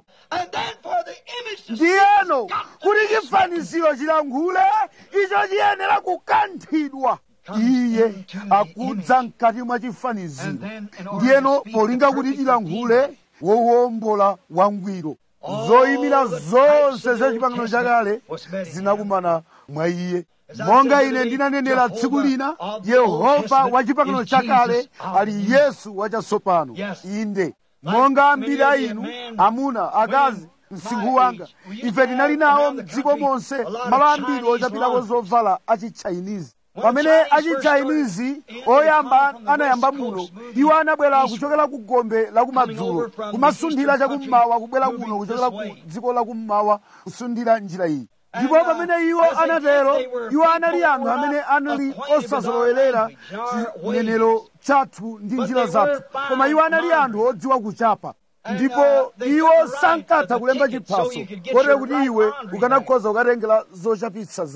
ndiyeno kuti chifaniziro chilankhule icho chiyenera kukanthidwa iye akudza mkati mwa chifaniziro ndiyeno polinga kuti chilankhule wowombola wangwiro zoyimira zonse za chipangano chakale zinakumana mwa iye monga ine ndinanenera tsiku lina yehova wa chipangano chakale ali yesu wachatsopano inde monga ambiri a inu amuna akazi msinkhu wanga ife tinali nawo mdziko monse malo ambiri ochapitako zovala achichinese pamene achichinese oyamba anayamba muno iwo anabwera kuchokera ku gombe lakumadzulo kumasunthira chakummawa kubwera kuno kuchokera ku dziko lakummawa kusundira njira iyi ndipo pamene iwo anatero iwo anali anthu amene anali osazolowerera chinenero chathu ndi njira zathu koma iwo anali anthu odziwa kuchapa ndipo iwo sankatha kulemba chiphaso kotero kuti iwe ukanakhoza kukatengera zochapitsa zako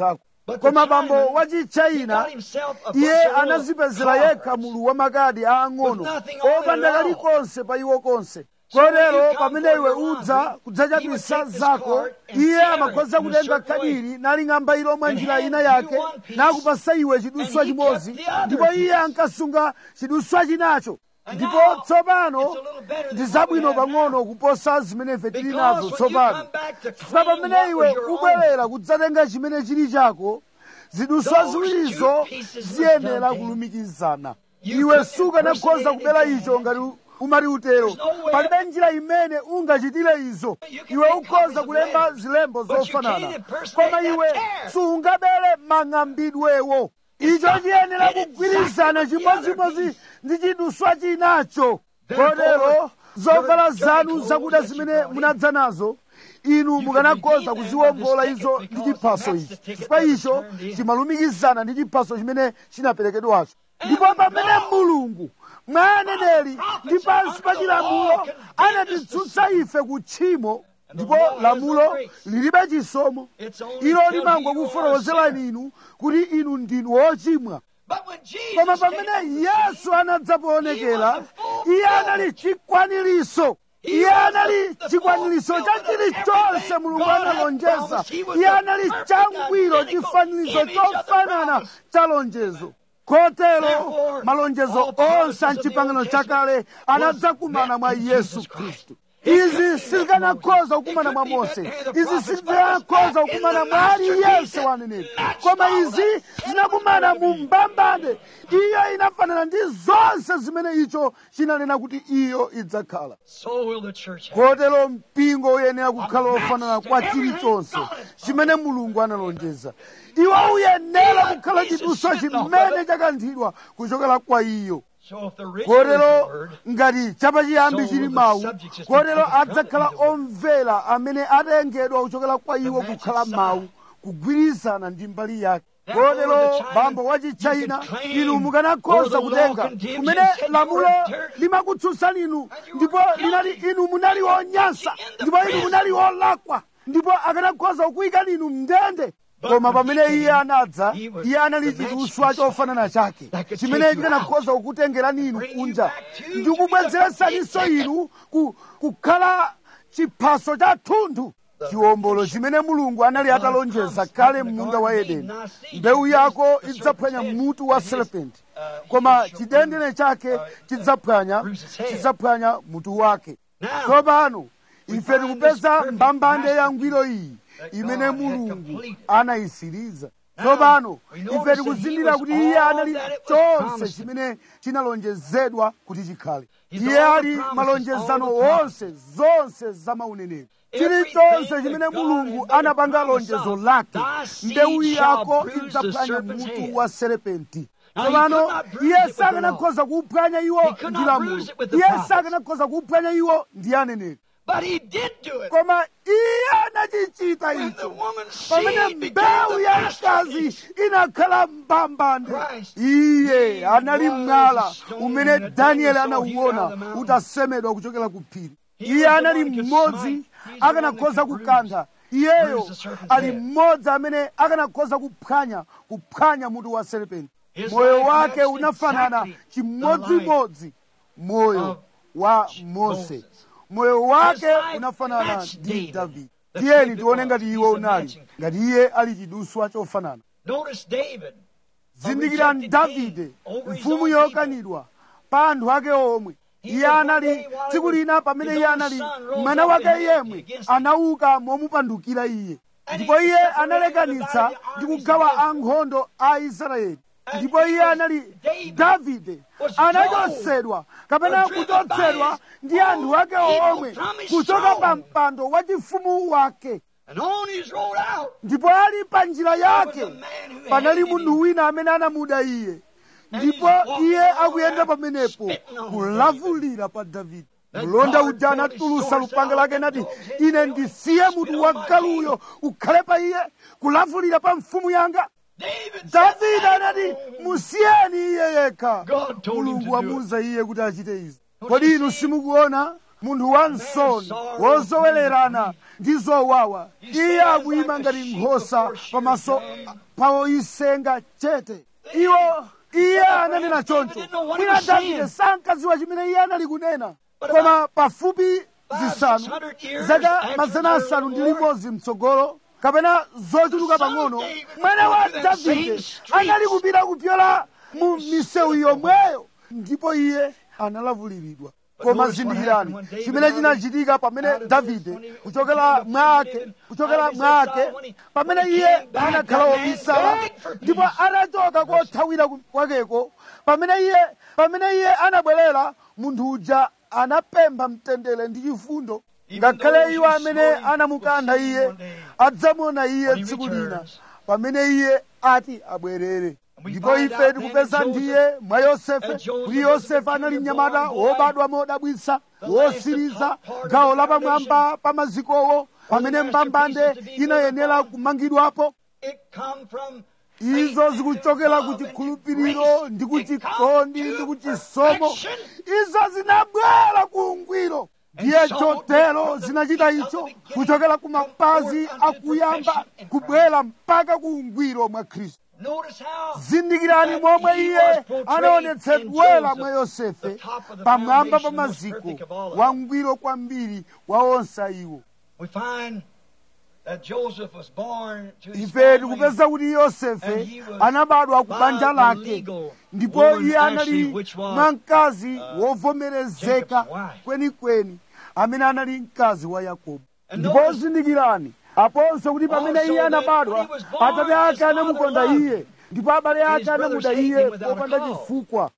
koma bambo wachichina iye anazipezera yekha mulu wa makadi aang'ono opanda kalikonse pa iwo konse kotero pamene iwe udza kudzachapisa zako iye amakhoza kutenga kadiri naling'amba ilo mwa njira ina yake nakupasa iwe chiduswa chimodzi ndipo iye ankasunga chiduswa chinacho ndipo tsopano ndi zabwino pang'ono kuposa zimene ife tili nazo tsopano chifukwa pamene iwe ubwerera kudzatenga chimene chili chako ziduswa ziwirizo ziyenera kulumikizana iwe sukanakhoza kubera icho ngati umati utero palibe njira imene ungachitire izo iwe ukhoza kulemba zilembo zofanana koma iwe sungabere mang'ambidwewo icho chiyenera kugwirizana chimodzimodzi ndi chiduswa chinacho kotero zovala zanu zakuda zimene munadza nazo inu mukanakhoza kuziwombola izo ndi chiphaso ichi chifukwa icho chimalumikizana ndi chiphaso chimene chinaperekedwacho ndipo pamene mulungu mwa aneneri ndi pansi pa chilamulo anatitsutsa ife ku tchimo ndipo lamulo lilibe chisomo ilo limangokufotokozerani inu kuti inu ndinu wochimwa koma pamene yesu anadzapoonekera iye anali chikwaniritso iye anali chikwaniritso cha chilichonse mulungu analonjeza iye anali changwiro chifanizo chofanana cha lonjezo kotero malonjezo onse a mchipangano chakale anadzakumana mwa yesu khristu izi sizikanakhoza kukumana mwa mose izi sizikanakhoza kukumana mwa aliyense waneneri koma izi zinakumana mu mbambande iyo inafanana ndi zonse zimene icho chinanena kuti iyo idzakhala kotero mpingo uyenera kukhala ofanana kwa chilichonse chimene mulungu analonjeza iwo uyenera kukhala chiduswa chimene chakanthidwa kuchokera kwa iyo kotero ngati chapachiyambi chili mawu kotero adzakhala omvera amene atengedwa kuchokera kwa iwo kukhala mawu kugwirizana ndi mbali yake kotero bambo wachichina inu mukanakhoza kutenga kumene lamulo limakutsutsani inu ndipo linali inu munali onyansa ndipo inu munali olakwa ndipo akanakhoza kukuyikani inu mndende koma pamene iye anadza iye anali chiduswa chofanana chake chimene chikanakhoza kukutengerani inu kunja ndi kubwezeretsaninso inu kukhala chiphaso cha thunthu chiwombolo chimene mulungu anali atalonjeza kale m'munda wa edeni mbewu yako idzaphwanya mutu wa serpenti koma chidendene chake chidzaphwanya chidzaphwanya mutu wake tsopano ife tikupeza mbambande ya ngwiro iyi imene mulungu anayisiriza tsopano ife tikuzindikira kuti iye anali chonse chimene chinalonjezedwa kuti chikhale iye ali malonjezano onse zonse za mauneneri chilichonse chimene mulungu anapanga lonjezo lake mbewu yako idzaphwanya mutu wa serepenti tsopano iye sakanakhoza kuuphwanya iwo ndi lamulo iye sakanakhoza kuuphwanya iwo ndi aneneri But he did do it. koma iye anachichita When the icho woman's pamene seed began mbewu to ya masturbate. mkazi inakhala mbambande Christ. iye anali was mwala a stone umene that danieli Daniel saw hewn out anauona of the mountain. utasemedwa kuchokera ku phiri He iye was the anali one who could mmodzi smite. He's the one akanakhoza that could kukantha iyeyo bruise the serpent's ali head. mmodzi amene akanakhoza kuphwanya kuphwanya mutu wa serpenti His moyo life wake matched unafanana exactly chimodzimodzi moyo of wa mose Moses. moyo wake His life unafanana matched ndi David. davide The tiyeni David tione was. ngati He's iwo a unali matching. ngati iye ali chiduswa chofanana Notice David. zindikirani rejected davide king over his mfumu own yokanidwa pa anthu ake omwe He iye was one anali day while tsiku he was- lina pamene his iye own anali son rose mwana up wake and yemwe against him. anauka momupandukira iye And ndipo he iye separated analekanitsa the ndi armies kugawa against them. ankhondo a israeli And ndipo he iye was- anali David davide was anachotsedwa kapena or driven kuchotsedwa by his ndi anthu ake own people omwe from his kuchoka pa throne. mpando wa chifumu wake And on his road out ndipo ali pa njira yake was a man who panali hated munthu him. wina amene anamuda iye And ndipo he's walking iye around akuyenda there pamenepo spitting on kulavulira pa davide Then mlonda God uja pulled his anatulusa sword lupanga out lake and nati told his ine tail, ndisiye spit mutu on wa my galuyo ukhale pa iye kulavulira pa mfumu yanga David said, davide anati musiyeni iye yekha God told him to mulungu do it. wamuwuza iye kuti achite izi Don't kodi you inu see? simukuona munthu wansoni wozowererana ndi zowawa iye akuyima ngati nkhosa pamaso pa oyisenga chete iwo iye ananena choncho mwina davide sankadziwa chimene iye anali kunena koma pafupi zisanu zaka mazana asanu ndi limodzi mtsogolo kapena zochuluka pang'ono mwana wa davide anali kupita kupyola mu misewu yomweyo ndipo iye analavuliridwa koma zindikirani chimene chinachitika pamene davide kuchokera mwake kuchokera mwake pamene iye anakhala wobisala ndipo anachoka kothawira kwakeko pamene iye pamene iye anabwerera munthu uja anapempha mtendere ndi chifundo ngakhale iwo amene anamukantha iye adzamuona iye tsiku lina pamene iye ati abwerere ndipo ife tikupeza ndiye mwa yosefe kuti yosefe anali mnyamata wobadwa modabwitsa wosiriza gawo lapamwamba pa mazikowo pamene mbambande inayenera kumangidwapo izo zikuchokera ku chikhulupiriro ndi ku chikondi ndi ku chisomo izo zinabwera ku ungwiro ndiye chotero zinachita icho kuchokera ku mapazi akuyamba kubwera mpaka ku ungwiro mwa khristu zindikirani momwe iye anaonetsedwera mwa yosefe pamwamba pa maziko wangwiro kwambiri wa onse iwo ife tikupeza kuti yosefe anabadwa ku banja lake ndipo iye anali mwa mkazi wovomerezeka kwenikweni amene anali mkazi wa yakobo ndipo zindikirani aponso kuti pamene iye anabadwa atate ake anamukonda iye ndipo abale ake anamuda iye popanda chifukwa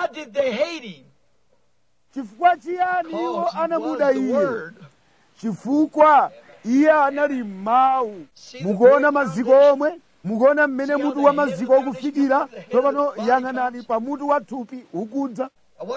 chifukwa chiyani iwo anamuda iye chifukwa iye anali mawu mukuona maziko omwe mukuona mmene mutu wa maziko ukufikira tsopano yang'anani pa mutu wa thupi ukudza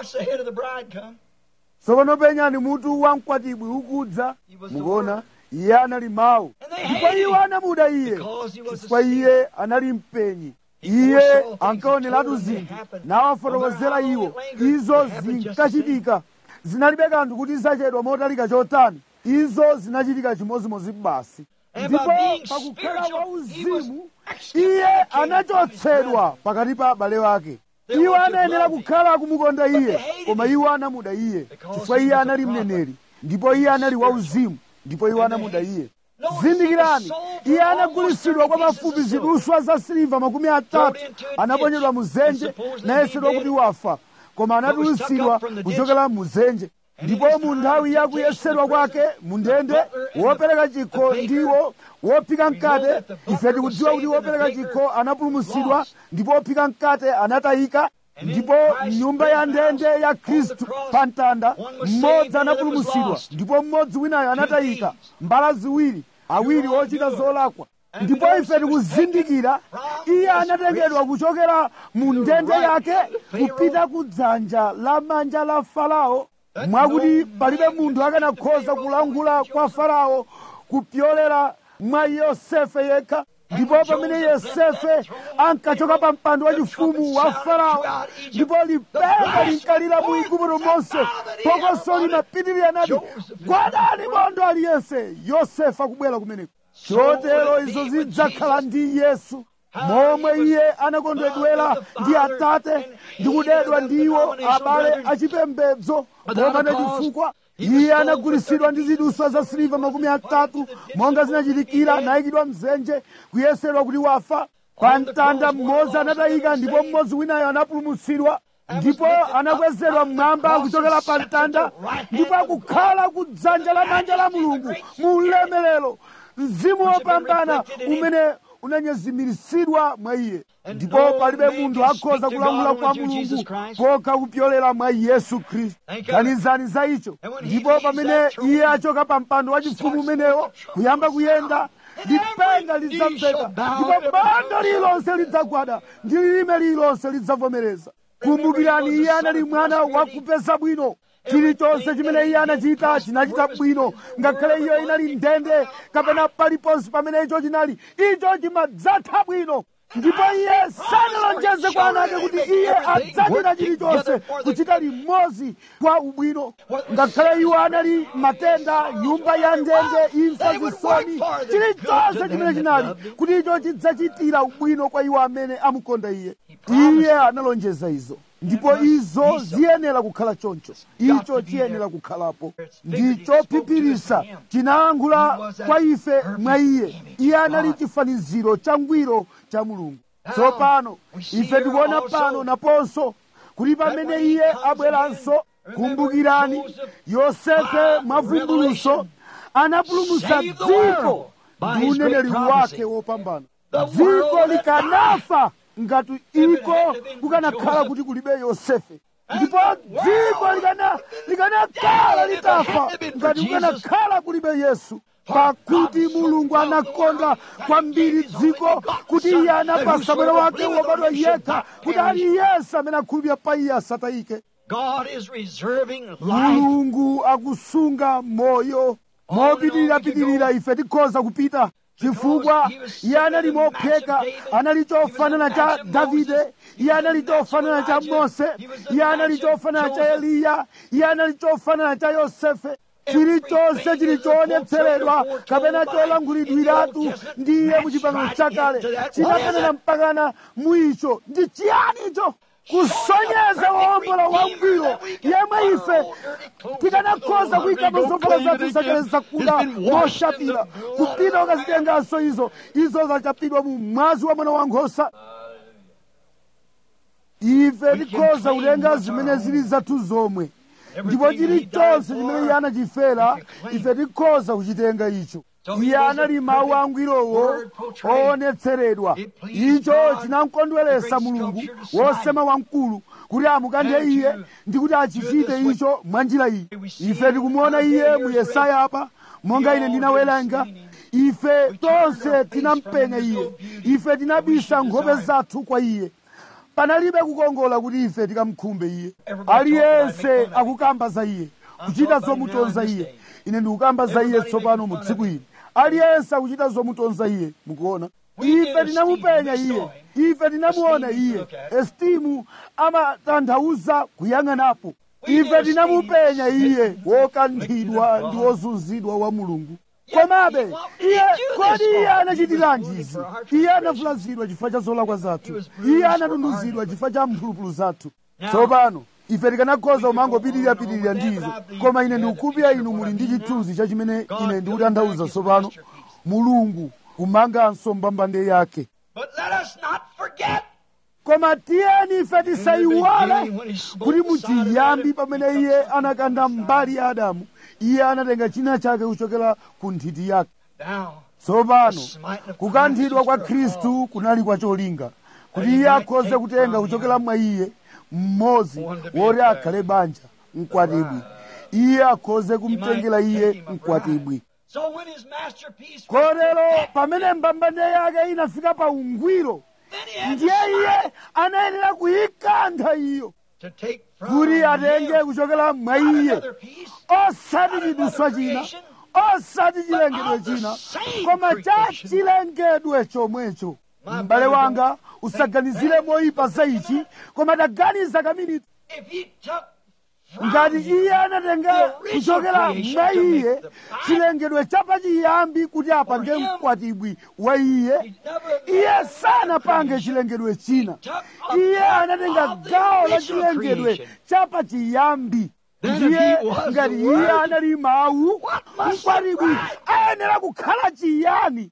tsopano penyani mutu wa mkwatibwi ukudza mukuona iye anali mawu ndipo iwo anamuda iye chifukwa iye anali mpenyi iye ankaoneratu zinthu nawafotokozera iwo izo zinkachitika zinalibe kanthu kuti zachedwa motalika chotani izo zinachitika chimozimozi basi ndipo pakukhala wauzimu iye anachotsedwa pakati pa abale wake iwo anayenera kukhala akumukonda iye koma iwo anamuda iye chifukwa iye anali mneneri ndipo iye anali wauzimu ndipo iwo anamuda iye zindikirani iye anagulisidwa kwa pafupi ziduswa za siliva makumi atatu anaponyedwa muzenje nayesedwa kuti wafa koma anatulusidwa kuchokera muzenje ndipo mu nthawi ya kuyesedwa kwake mu ndende wopereka chikho ndiwo wophika mkate ife tikudziwa kuti wopereka chikho anapulumutsidwa ndipo wophika mkate anatayika ndipo nyumba ya ndende ya khristu pa mtanda mmodzi anapulumutsidwa ndipo mmodzi winayo anatayika mbala ziwiri awiri ochita zolakwa ndipo ife tikuzindikira iye anatengedwa kuchokera mu ndende yake kupita ku dzanja la manja la farao mwakuti palibe munthu akanakhoza kulangula kwa farao kupyolera mwa yosefe yekha ndipo pamene yosefe ankachoka pa mpando wachifumu wa farao ndipo lipenga linkalira mu igupto monse phokoso linapitirira nati gwadani bondo aliyense yosefe akubwera kumeneko chotero izo zidzakhala ndi yesu momwe iye anakondedwera ndi atate ndi kudedwa ndiwo abale achipembedzo popanda chifukwa iye anagulisidwa ndi ziduswa za siliva makumi atatu monga zinachitikira nayikidwa mzenje kuyesedwa kuti wafa pa mtanda mmodzi anatayika ndipo mmodzi winayo anapulumutsidwa ndipo anakwezedwa mmwamba kuchokera pa mtanda ndipo akukhala ku dzanja la manja la mulungu mu ulemerero mzimu wopambana umene unanyezimiritsidwa mwa iye ndipo palibe munthu akhoza kulangula kwa mulungu kokha kupyolera mwa yesu khristu ganizani za icho ndipo pamene iye achoka pa mpando wachifumu umenewo kuyamba kuyenda lipenga lidzamveka ndipo bando lililonse lidzagwada ndi lilime lililonse lidzavomereza kumbukirani iye anali mwana wakupeza bwino chilichonse chimene iye anachita chinachita bwino ngakhale iyo inali ndende kapena paliponse pamene icho chinali icho chimadzatha bwino ndipo iye sanalonjeze kwa ana ake kuti iye adzachita chilichonse kuchita limodzi kwa ubwino ngakhale iwo anali matenda nyumba ya ndende imfa zisoni chilichonse chimene chinali kuti icho chidzachitira ubwino kwa iwo amene amukonda iye iye analonjeza izo ndipo izo ziyenera kukhala choncho icho chiyenera kukhalapo ndicho phipirisa chinayankhula kwa ife mwa iye iye anali chifaniziro cha ngwiro cha mulungu tsopano ife tikuona pano naponso kuti pamene iye abweranso kumbukirani yosefe mwavumbuluso anapulumutsa dziko ndi uneneri wake wopambana dziko likanafa ngati iko kukanakhala kuti kulibe yosefe ndipo dziko likanakhala litafa ngati kukanakhala kulibe yesu pakuti mulungu anakonda kwambiri dziko kuti iye anapasa mwana wake wobadwa yekha kuti aliyense amene akhulupirira pa iye asatayike mulungu akusunga moyo mopitirirapitirira ife tikhoza kupita chifukwa iye anali mopheka anali chofanana cha davide iye anali chofanana cha mose iye anali chofanana cha eliya iye anali chofanana cha yosefe chilichonse chili choonetseredwa kapena cholankhulidwiratu ndi iye mu chipangano chakale chinakanena mpakana muicho ndi chiyani icho kusonyeza wowombola wangwiro yemwe ife tikanakhoza kuyikapo zovala zathu zakale zakuda moshapira kupita ukazitenganso izo izo zachapidwa mu mwazi wa mwana wankhosa ife tikhoza kutenga zimene zili zathu zomwe ndipo chilichonse chimene iye anachifera ife tikhoza kuchitenga icho iye anali mawu angwirowo oonetseredwa icho chinamkondweresa mulungu wosema wamkulu kuti amukanthe iye ndi kuti achichite icho mwa njira iyi ife tikumuona iye mu yesaya apa monga ine ndinawerenga ife tonse tinampenya iye ife tinabisa nkhope zathu kwa iye panalibe kukongola kuti ife tikamkhumbe iye aliyense akukamba za iye kuchita zomutonza iye ine ndikukamba za iye tsopano mu tsiku ili aliyense akuchita zomutonza iye mukuona ife tinamupenya iye ife tinamuona iye estimu amatanthauza kuyang'anapo ife tinamupenya iye wokanthidwa ndi wozunzidwa wa mulungu komabe iye kodi iye anachitiranji izi iye anavulazidwa chifukwa cha zolakwa zathu iye anatunduzidwa chifukwa cha mphulupulu zathu tsopano ife tikanakhoza kumangopitirirapitirira ndizo koma ine ndikukhulupirira inu muli ndi chithunzi cha chimene ine ndikutanthauza tsopano mulungu kumanganso mbambande yake koma tiyeni ife tisayiwale kuti muchiyambi pamene iye anakanda mbali ya adamu iye anatenga china chake kuchokera ku nthiti yake tsopano kukanthidwa kwa khristu kunali kwa cholinga kuti iye akhoze kutenga kuchokera mwa iye mmodzi woti akhale banja mkwatibwi iye akhoze kumtengera iye mkwatibwi kotero pamene mbambande yake inafika pa ungwiro ndiye iye anayenera kuyikantha iyo kuti atenge kuchokera mwa iye osati chiduswa china osati chilengedwe china koma cha chilengedwe chomwecho m'bale wanga usaganizire moyipa za ichi koma taganiza kaminiti ngati iye anatenga kuchokera mwa iye chilengedwe chapachiyambi kuti apange mkwatibwi wa iye iye sanapange chilengedwe china iye anatenga gawo la chilengedwe chapachiyambi ndiye ngati iye anali mawu mkwatibwi ayenera kukhala chiyani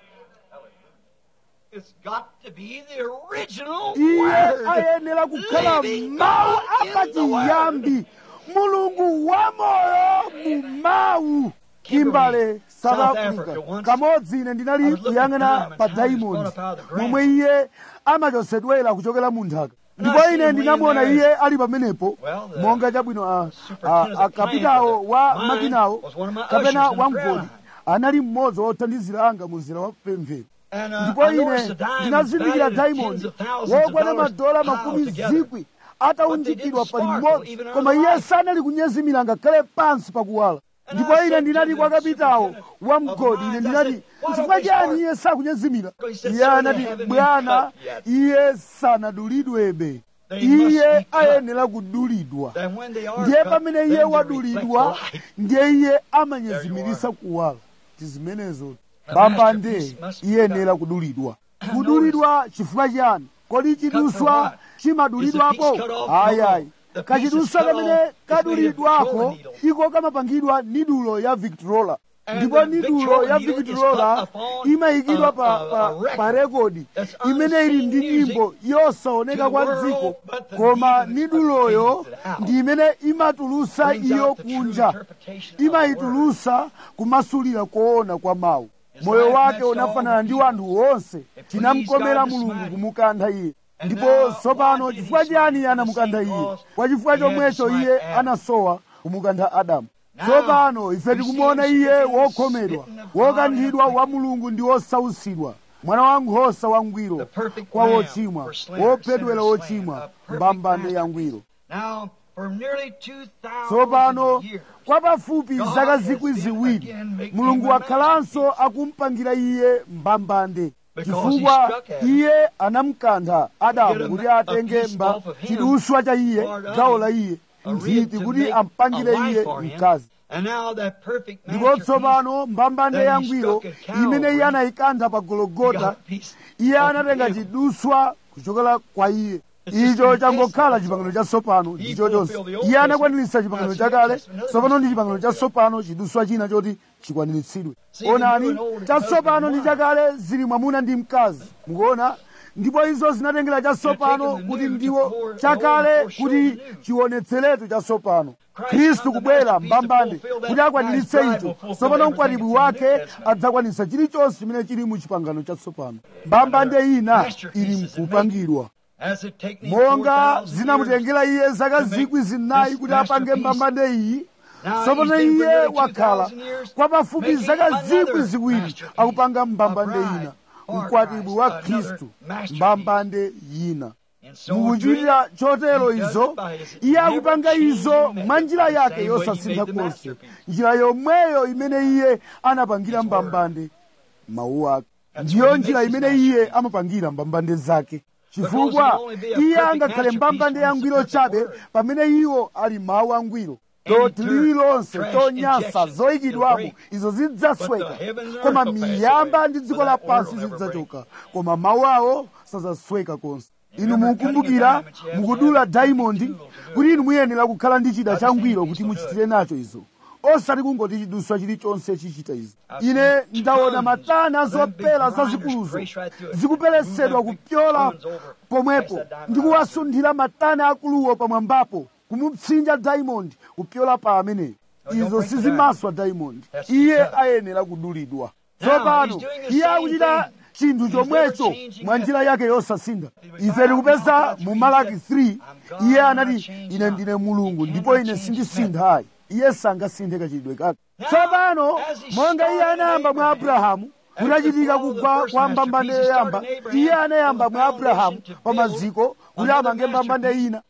iye ayenera kukhala mawu apachiyambi mulungu wamoyo mu mawu kimbale south africa kamodzi ine ndinali kuyang'ana pa diamond momwe iye amachosedwera kuchokera mu nthaka ndipo ine ndinamuona iye ali pamenepo monga chabwino akapitawo wa makinawo kapena wamgodi anali mmodzi wothandizira anga mu mzera wa pemphero ndipo ine ndinazindikira diamond wokwana madola makumi zikwi ataunjikidwa pa limodzi koma iye sanali kunyezimira ngakhale pansi pakuwala ndipo ine ndinati kwa kapitawo wa mgodi ine ndinati chifukwa chani iye sakunyezimira iye anati bwana iye sanadulidwebe iye ayenera kudulidwa ndiye pamene iye wadulidwa ndiye iye amanyezimirisa kuwala tizimenezo mbambande iyenera kudulidwa kudulidwa chifukwa chani kodi chiduswa chimadulidwapo ayayi kachiduswa kamene kadulidwako iko kamapangidwa nidulo ya victrola ndipo nidulo ya victrola imayikidwa pa, pa, pa rekodi imene ili ndi nyimbo yosaoneka kwa dziko koma niduloyo ndi imene imatulusa iyo kunja imayitulusa kumasulira koona kwa mawu moyo wake unafanana ndi wanthu wonse chinamkomera mulungu kumukantha iye ndipo tsopano chifukwa chiyani anamukantha iye kwa chifukwa chomwecho iye anasowa kumukantha adamu tsopano ife tikumuona iye wokhomedwa wokanthidwa wa mulungu ndi wosausidwa mwana wankhosa wangwiro kwa wochimwa wophedwera wochimwa mbambande yangwiro tsopano kwa pafupi zaka zikwi ziwiri mulungu wakhalanso akumpangira iye mbambande chifukwa iye anamkantha adamu kuti atenge mba chiduswa cha iye gawo la iye nthiti kuti ampangire iye mkazi ndipo tsopano mbambande yangwiro imene iye anayikantha pa gologota iye anatenga chiduswa kuchokera kwa iye icho changokhala chipangano chatsopano ndicho chonse iye anakwaniritsa chipangano chakale tsopano ndi chipangano chatsopano chiduswa china choti chikwaniritsidwe onani chatsopano ndi chakale zili mwamuna ndi mkazi mukuona ndipo izo zinatengera chatsopano kuti ndiwo chakale kuti chionetseretu chatsopano khristu kubwera mbambande kuti akwaniritse icho tsopano mkwatibwi wake adzakwanitsa chilichonse chimene chili mu chipangano chatsopano mbambande ina ili mkupangidwa monga zinamutengera iye zaka zikwi zinayi kuti apange mbambande iyi tsopano iye wakhala kwa pafupi zaka zikwi ziwiri akupanga mbambande ina mkwatibwi wa khristu mbambande yina mukuchitira chotero izo iye akupanga izo mwa njira yake yosasintha konse njira yomweyo imene iye anapangira mbambande mawu ake ndiyo njira imene iye amapangira mbambande zake chifukwa iye angakhale mbambande yangwiro chabe pamene iwo ali mawu angwiro doti lililonse tonyasa zoyikidwamo izo zidzasweka koma miyamba ndi dziko lapansi zidzachoka koma mawu awo sazasweka konse inu mukumbukira mukudula daimondi kuti inu muyenera kukhala ndi chida changwiro kuti muchitire nacho izo osati kungoti chiduswa chilichonse chichita izi ine ndaona matana zopera zazikuluzo zikuperesedwa kupyola pomwepo ndi kuwasunthira matana akuluwo pamwambapo kumupsinja diamond kupyola pa ameneyo izo sizimaswa diamond iye ayenera kudulidwa tsopano iye akuchita chinthu chomwecho mwa njira yake yosasintha ife tikupeza mu malaki 3 iye anati ine ndine mulungu ndipo ine sindisinthayi iye sangasinthe kachidwe kake tsopano monga iye anayamba mwa abrahamu kunachitika kugwa kwa mbambande yoyamba iye anayamba mwa abrahamu pa maziko kuti amange mbambande ina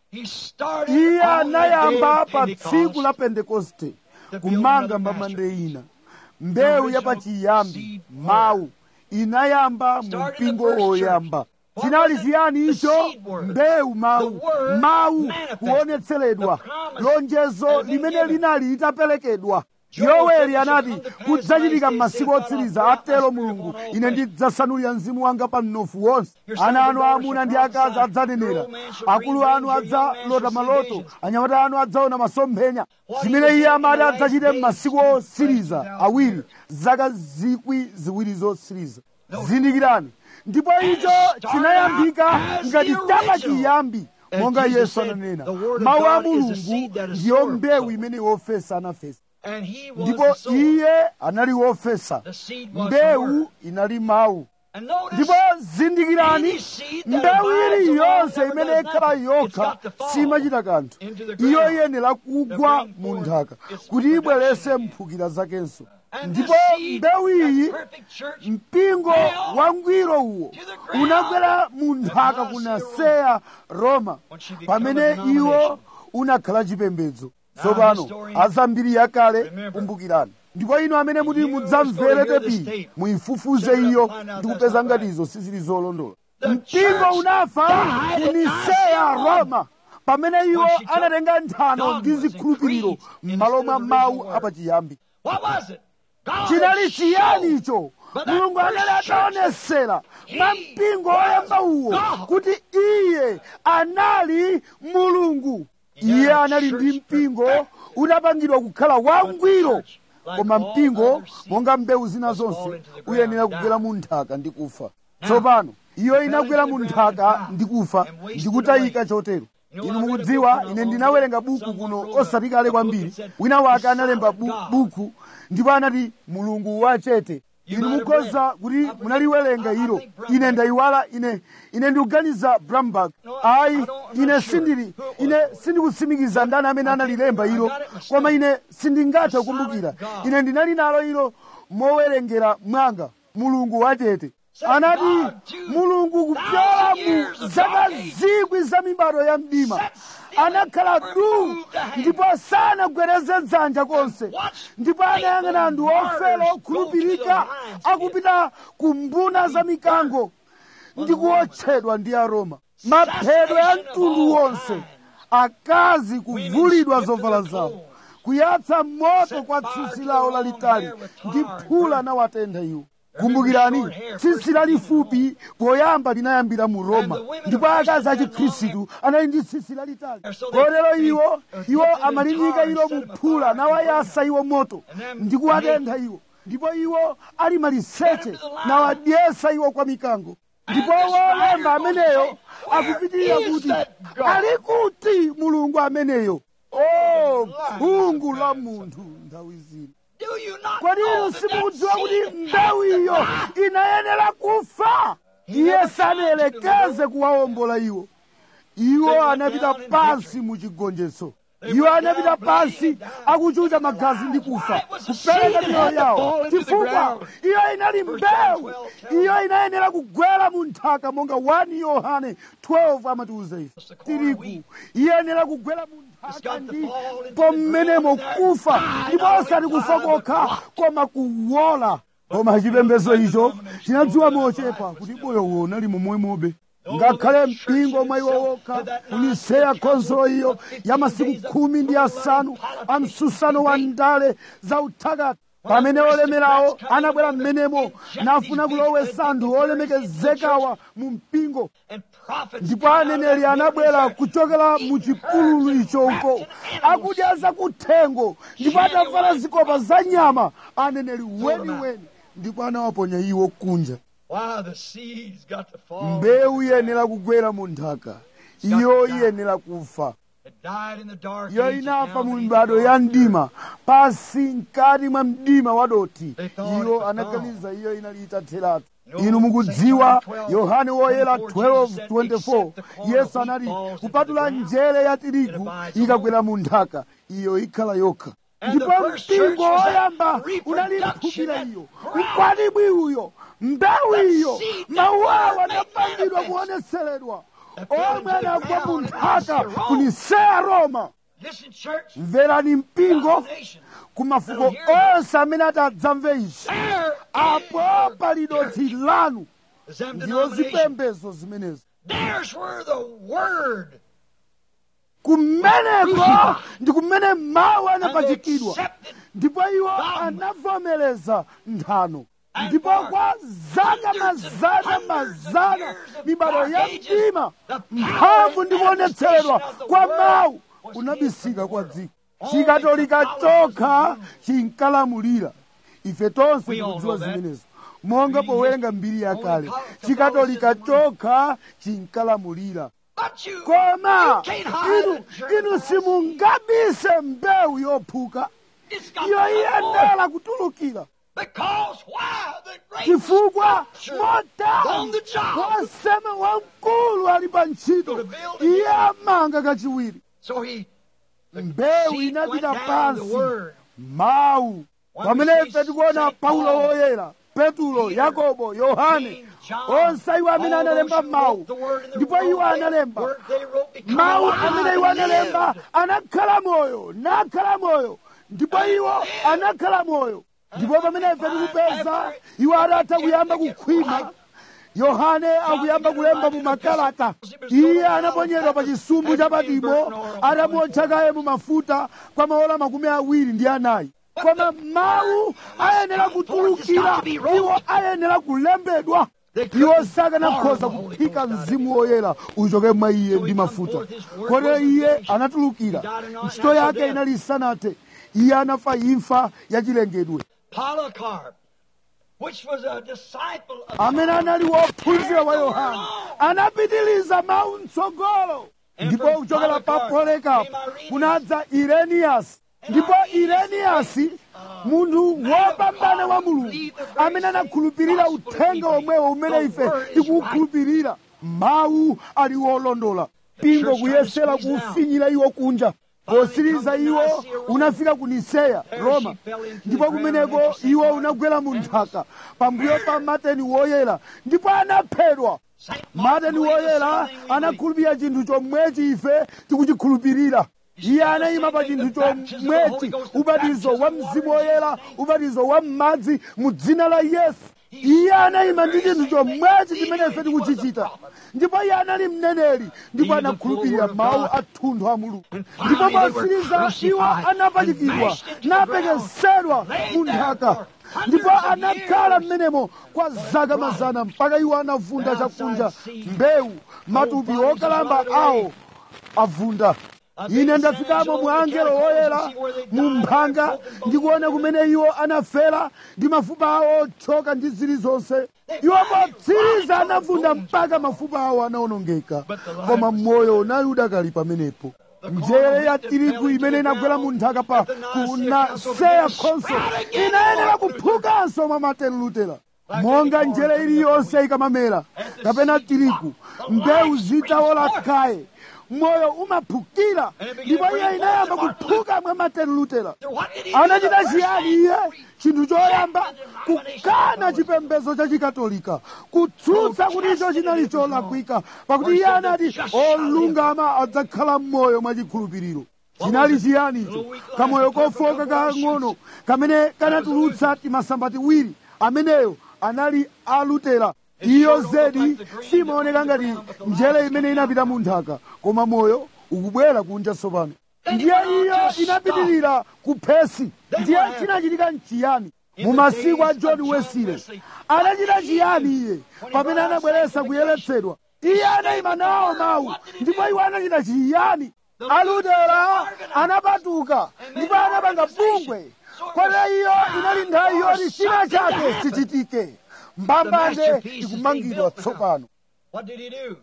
iye anayamba pa tsiku la pentekoste kumanga mbambande ina mbewu yapachiyambi mawu inayamba mu mpingo woyamba chinali chiyani icho mbewu mawu mawu kuonetseredwa lonjezo limene linali litaperekedwa yoweli anati kudzachitika m'masiku otsiriza atero mulungu ine ndidzasanulira mzimu wanga pa mnofu wonse ana anu aamuna ndi akazi adzanenera akulu anu adzalota maloto anyamata anu adzaona masomphenya zimene iye amati adzachite m'masiku otsiriza awiri zaka zikwi ziwiri zotsiriza zindikirani ndipo icho chinayambika ngati chapa chiyambi monga yesu ananena mawu a mulungu ndiyo mbewu imene wofesa anafesa ndipo iye anali wofesa mbewu inali mawu ndipo zindikirani mbewu iliyonse imene ikhala yokha simachita kanthu iyo iyenera kugwa mu nthaka kuti ibwerese mphukira zakenso ndipo mbewu iyi mpingo wangwiro uwo unagwera mu nthaka ku naseya roma pamene iwo unakhala chipembedzo tsopano azambiri yakale kumbukirani ndipo inu amene muti mudzamvere tepi muyifufuze iyo ndi kupeza ngati izo sizili zolondola mpingo unafa ku niseya roma pamene iwo anatenga nthano ndi zikhulupiriro m'malo mwa mawu apachiyambi chinali chiyani icho mulungu anali ataonesera mwa mpingo woyamba uwo kuti iye anali mulungu iye anali ndi mpingo unapangidwa kukhala wangwiro koma mpingo monga mbewu zina zonse uyenera kugwera mu nthaka ndi kufa tsopano iyo inagwera mu nthaka ndi kufa ndikutayika chotero inu mukudziwa ine ndinawerenga buku kuno osati kale kwambiri wina wake analemba bu, buku ndipo anati mulungu wachete inu mukhoza kuti munaliwerenga ilo ine ndayiwala ine ine ndikuganiza bramberg ayi ine sindili ine sindikutsimikiza ndani amene analilemba ilo koma ine sindingathe kukumbukira ine ndinali nalo ilo mowerengera mwanga mulungu wachete anati mulungu kupyola mu zaka zikwi za mibado ya mdima anakhala du ndipo sanagwereze dzanja konse ndipo anayang'ana anthu ofera okhulupirika akupita ku mbuna za mikango ndi kuotchedwa ndi aroma maphedwe a mtundu wonse akazi kuvulidwa zovala zawo kuyatsa moto kwa tsitsi lawo lalitali ndi phula nawatentha iwo kumbukirani tsitsi lalifupi poyamba linayambira mu roma ndipo akazi a chikhristu anali ndi tsitsi lalitali kotero iwo iwo amalinyika ilo mu phula nawayasa iwo moto ndi kuwatentha iwo ndipo iwo ali maliseche nawadyesa iwo kwa mikango ndipo wolemba ameneyo akupitirira kuti ali kuti mulungu ameneyo o phungu la munthu nthawi zino kodi inu simukudziwa kuti mbewu iyo inayenera kufa iye sanayelekeze kuwawombola iwo iwo anapita pansi mu chigonjetso iwo anapita pansi akuchucha magazi ndi kufa kupereka miyoyo yawo chifukwa iyo inali mbewu iyo inayenera kugwera mu nthaka monga 1 yohane 12 amatiuza ife tirigu iyenera kugwera mu nthaka ndipo mmenemo kufa ndipo osati kufa kokha koma kuwola koma chipembedzo icho chinadziwa mochepa kuti moyo uwo unali momwemobe ngakhale mpingo mwa iwo wokha uniseya khonsolo iyo ya masiku khumi ndi asanu a msusano wa ndale za uthakati pamene olemerawo anabwera mmenemo nafuna kulowesa anthu olemekezekawa mu mpingo ndipo aneneri anabwera kuchokera mu chipululu icho uko akudya zakuthengo ndipo atavala zikopa za nyama aneneri weniweni ndipo anawaponya iwo kunja mbewu iyenera kugwera mu nthaka iyo iyenera kufa iyo inafa mu mibado ya mdima pasi mkati mwa mdima wadoti iyo anaganiza iyo inali itatheratu inu mukudziwa yohane woyera 12:24 yesu anati kupatula njere ya tirigu ikagwera mu nthaka iyo ikhala yokha ndipo mpingo woyamba unaliphukira iyo mkwatibwi uyo mbewu iyo mawu awo anapangidwa kuoneseredwa omwe anagwa mu nthaka kuniseya roma mverani mpingo ku mafuko onse amene atadzamve izi apo pali dothi lanu ndilo zipembedzo zimenezo kumeneko ndi kumene mawu anapachikidwa ndipo iwo anavomereza nthano ndipo kwa zaka mazana mazana mibado ya mdima mphamvu ndi kuonetseredwa kwa mawu unabisika kwa dziko chikatolika chokha chinkalamulira ife tonse tikudziwa zimenezo monga powerenga mbiri yakale chikatolika chokha chinkalamulira koma inu inu simungabise mbewu yophuka iyo iyenera kutulukira chifukwa motani wosema wamkulu ali pa ntchito iye amanga kachiwiri mbewu inapita pansi mawu pamene ife tikuona paulo woyera petulo yakobo yohane onse iwo amene analemba mawu ndipo iwo analemba mawu amene iwo analemba anakhala moyo nakhala moyo ndipo iwo anakhala moyo ndipo pamene ife tikupeza iwo adatha kuyamba kukhwima yohane akuyamba kulemba mu makalata iye anaponyedwa pa chisumbu cha patimo atamotcha kaye mu mafuta kwa maola makumi awiri ndi anayi koma mawu ayenera kutulukira iwo ayenera kulembedwa iwo sakanakhoza kuphika mzimu woyera uchoke mwa iye ndi mafuta kotero iye anatulukira ntchito yake inali isanathe iye anafa imfa yachilengedwe Polycarp, which was a disciple of amene anali wophunzira wa yohana anapitiliza mawu mtsogolo ndipo kuchokera pa polikapo kunadza ireniyasi ndipo ireniyasi munthu wopambana wa mulungu amene anakhulupirira uthenga omwewo umene ife tikuwukhulupirira mawu ali wolondola mpingo kuyesera kuufinyira iwo kunja posiriza iwo unafika ku niseya roma ndipo kumeneko iwo unagwera mu nthaka pambuyo pa mateni woyera ndipo anaphedwa mateni woyera anakhulupirira chinthu chomwechi ife tikuchikhulupirira iye anayima pa chinthu chomwechi ubatizo wa mzimu woyera ubatizo wa m'madzi mu dzina la yesu iye anayima ndi chinthu chomwechi chimene ife tikuchichita ndipo iye anali mneneri ndipo anakhulupirira mawu athunthu a mulungu ndipo posiriza iwo anapachikidwa napekesedwa mu nthaka ndipo anakhala m'menemo kwa zaka mazana mpaka iwo anavunda chakunja mbewu matupi okalamba awo avunda ine ndafikamo mwa angelo woyera mu mphanga ndikuona kumene iwo anafera ndi mafupa awo othyoka ndi zilizonse iwo potsiriza anavunda mpaka mafupa awo anaonongeka koma moyo unali udakali pamenepo njere ya tirigu imene inagwera mu nthaka pa kunaseya khonso inayenera kuphukanso mwa martin lutera monga njere iliyonse ikamamera kapena tirigu mbewu zitawola kaye moyo umaphukira ndipo iye inayamba kuphuka mwa martin lutera anachita chiyani iye chinthu choyamba kukana chipembedzo cha chikatolika kutsutsa kuti icho chinali cholakwika pakuti iye anati olungama adzakhala m'moyo mwachikhulupiriro chinali chiyani icho kamoyo kofoka kang'ono kamene kanatulutsa timasamba tiwiri ameneyo anali alutera iyo zedi simaoneka ngati njere imene inapita mu nthaka koma moyo ukubwera kunja tsopano ndiye iyo inapitirira ku phesi ndiye chinachitika nchiyani mu masiku a john wesile anachita chiyani iye pamene anabweretsa kuyeretsedwa iye anayima nawo mawu ndipo iwo anachita chiyani alutera anapatuka ndipo anapanga bungwe kotero iyo inali nthawi yoti china chake chichitike mbambande ikumangidwa tsopano What did he do?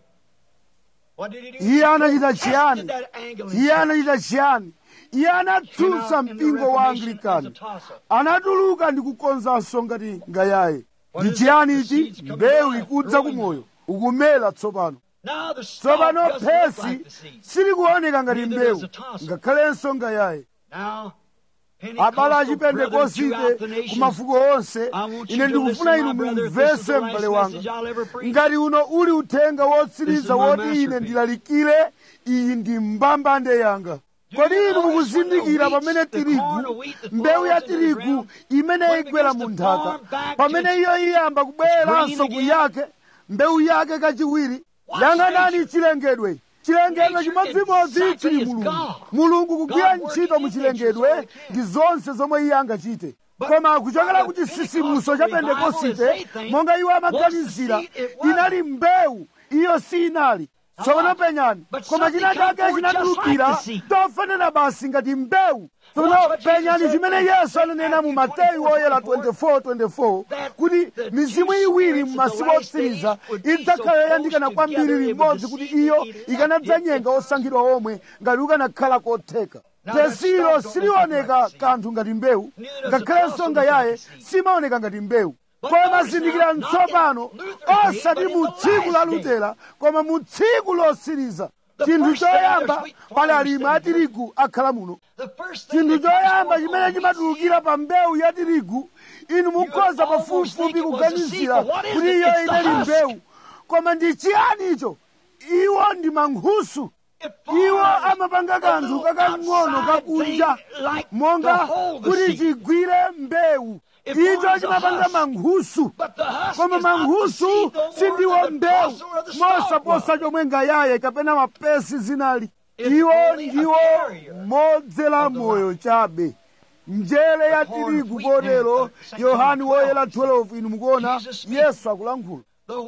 What did he do? iye anachita Tested chiyani that angle iye anachita chiyani iye anatsutsa mpingo wa anglikani anatuluka ndi kukonzanso ngati ngayaye ndi chiyani ichi mbewu ikudza kumoyo ukumera tsopano Now the stalk tsopano doesn't look phesi like the seed. silikuoneka ngati Neither mbewu does the tassel. ngakhalenso ngayaye Now, abale Pentecostal brethren throughout achipentekosite the ku nations, mafuko onse I want you ine to ndikufuna listen, inu my brother, if this is mumvese the last m'bale wanga message I'll ever preach. ngati uno uli uthenga wotsiriza This is my woti ine masterpiece. ndilalikire iyi ndi mbambande yanga kodi inu mukuzindikira pamene tirigu mbewu ya tirigu imene igwera mu nthaka pamene iyo iyamba kubweranso kuyake mbewu yake kachiwiri yang'anani chilengedwe chilengedwe chimodzimodzi chili mulungu mulungu kugwira ntchito mu chilengedwe ndi zonse zomwe iye angachite koma kuchokera ku chisisimuso cha pentekosite monga iwo amaganizira inali mbewu iyo si inali tsopano penyani koma china chake chinatulukira tofanana basi ngati mbewu tsopano penyani chimene yesu ananena mu mateyu oyera 24:24 kuti mizimu iwiri m'masiku otsiriza idzakhala yoyandikana kwambiri limodzi kuti iyo ikanadzanyenga osankhidwa omwe ngati ukanakhala kotheka tesilo silioneka kanthu ngati mbewu ngakhalenso ngayaye simaoneka ngati mbewu koma zindikirani tsopano osati mu tsiku la lutera koma mu tsiku losiriza chinthu choyamba pali alimi a tirigu akhala muno chinthu choyamba chimene chimatulukira pa mbewu ya tirigu inu mukhoza pafupifupi kuganizira kuti iyo inali mbewu koma ndi chiyani icho iwo ndi mankhusu iwo amapanga kanthu kakang'ono kakunja monga kuti chigwire mbewu icho chimapanga mankhusu koma mankhusu sindiwo mbewu mosaposa chomwe ngayaye kapena mapesi zinali iwo ndiwo modzera moyo chabe njere ya tirigu kotero yohani woyera 12 inu mukuona yesu akulankhula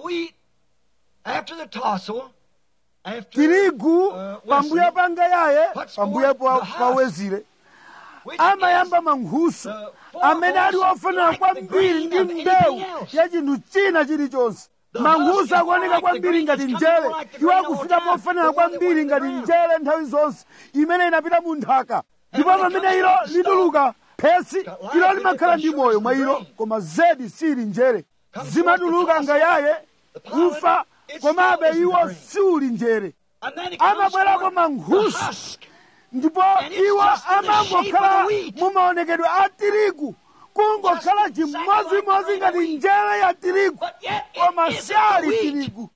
tirigu pambuyo pa ngayaye pambuyo pawezire amayamba mankhusu amene ali ofanana kwambiri ndi mbewu ya chinthu china chilichonse mankhusu akuoneka kwambiri ngati njere iwo akufika pofanana kwambiri ngati njere nthawi zonse imene inapita mu nthaka ndipo pamene ilo lituluka phesi ilo limakhala ndi moyo mwa ilo koma zedi sili njere zimatuluka ngayaye kufa komabe iwo siuli njere amabwerako mankhusu ndipo iwo amangokhala mumaonekedwe a tirigu kungokhala chimodzimodzi ngati njere ya tirigu koma sali tirigu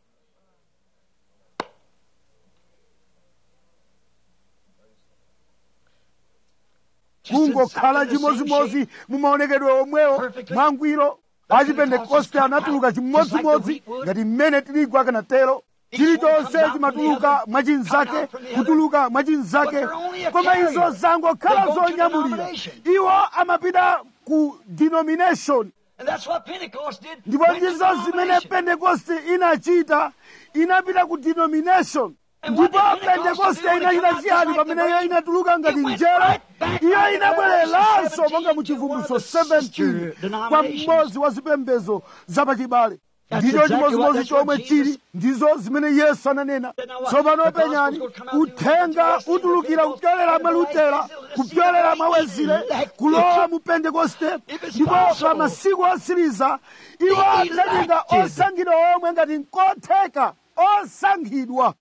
kungokhala chimodzimodzi mumaonekedwe omwewo mwangwiro achipentekoste anatuluka chimodzimodzi ngati mmene tirigu akanatero chilichonse chimatuluka mwachinzake kutuluka mwachinzake koma izo zangokhala zonyamulira iwo amapita ku denomination ndipo ndizo zimene pentekoste inachita inapita ku denomination ndipo pentekoste inachita chiyani pamene iyo inatuluka ngati njere iyo inabwereranso monga mu chivumbulutso 17 kwa mmodzi wa zipembedzo zapachibale ndicho chimodzimodzi chomwe chili ndizo zimene yesu ananena tsopano penyani uthenga utulukira kupyolera mwa lutera kupyolera mwa wezile kulowa mu pentekoste ndipo pa masiku osiriza iwo adzatenga osankhidwa omwe ngati nkotheka osankhidwa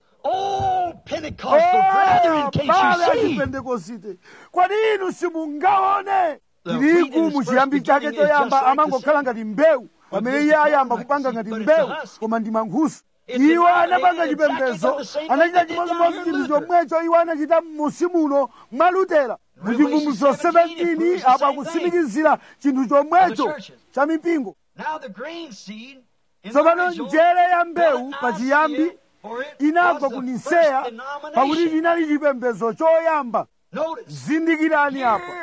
bale achipentekosite kwani inu simungaone tirigu muchiyambi chake choyamba amangokhala ngati mbewu pamene iye ayamba kupanga ngati mbewu koma ndi mankhusu iwo anapanga chipembedzo anachita chimodzimodzi chinthu chomwecho iwo anachita m'musi muno mwa lutera muchivumbulutso 17 apo akusimikizira chinthu chomwecho cha mipingo tsopano njere ya mbewu pachiyambi inagwa ku niseya pakuti chinali chipembedzo choyamba zindikirani apa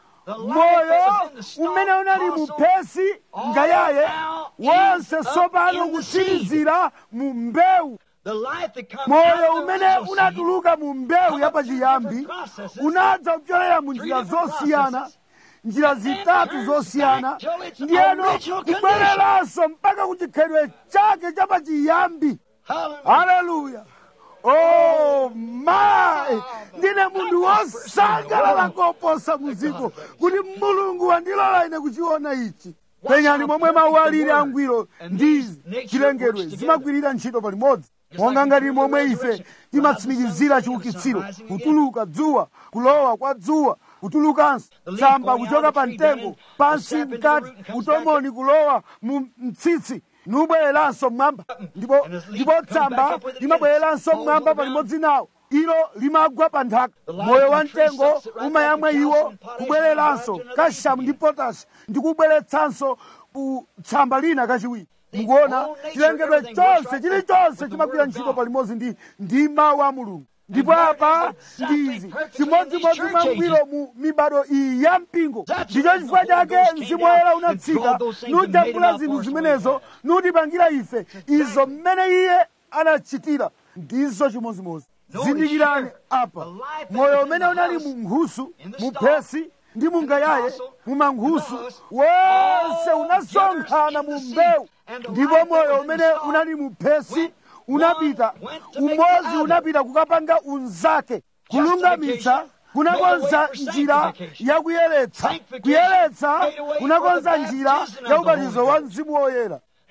moyo umene unali muphesi ngayaye wonse tsopano kutsirizira mu mbewu moyo umene unatuluka mu mbewu yapachiyambi unadza kupyolera mu njira zosiyana njira zitatu zosiyana ndiyeno kubwereranso mpaka kuchikhalidwe chake chapachiyambi haleluya oh my ndine munthu wosangalala koposa muziko kuti mulungu wandilola ine kuchiona ichi penyani momwe mawu alili angwiro ndi chilengedwe zimagwirira ntchito palimodzi monga ngati momwe ife timatsimikizira chiukitsiro kutuluka dzuwa kulowa kwa dzuwa kutulukanso tsamba kuchoka pa mtengo pansi mkati utomoni kulowa mu mtsitsi nubwereranso mmwamba ndipo ndipo tsamba limabwereranso mmwamba palimodzi nawo ilo limagwa pa nthaka moyo wa mtengo umayamwa iwo kubwereranso kashamu ndi potasi ndi kubweretsanso ku tsamba lina kachiwiri mukuona chilengedwe chonse chilichonse chimagwira ntchito palimodzi ndi ndi mawu a mulungu ndipo apa ndizi chimodzimodzi mwangwiro mu mibado iyi ya mpingo ndicho chifukwa chake mzimu woyera unatsika nujambula zinthu zimenezo nutipangira ife izo mmene iye anachitira ndizo chimodzimodzi zindikirani apa moyo umene unali mu nkhusu mu phesi ndi mungayaye mu mankhusu wonse unasonkhana mu mbewu ndipo moyo umene unali mu phesi unapita umodzi unapita kukapanga unzake kulungamitsa kunakonza njira ya kuyeretsa kuyeretsa kunakonza njira ya ubatizo wa mzimu woyera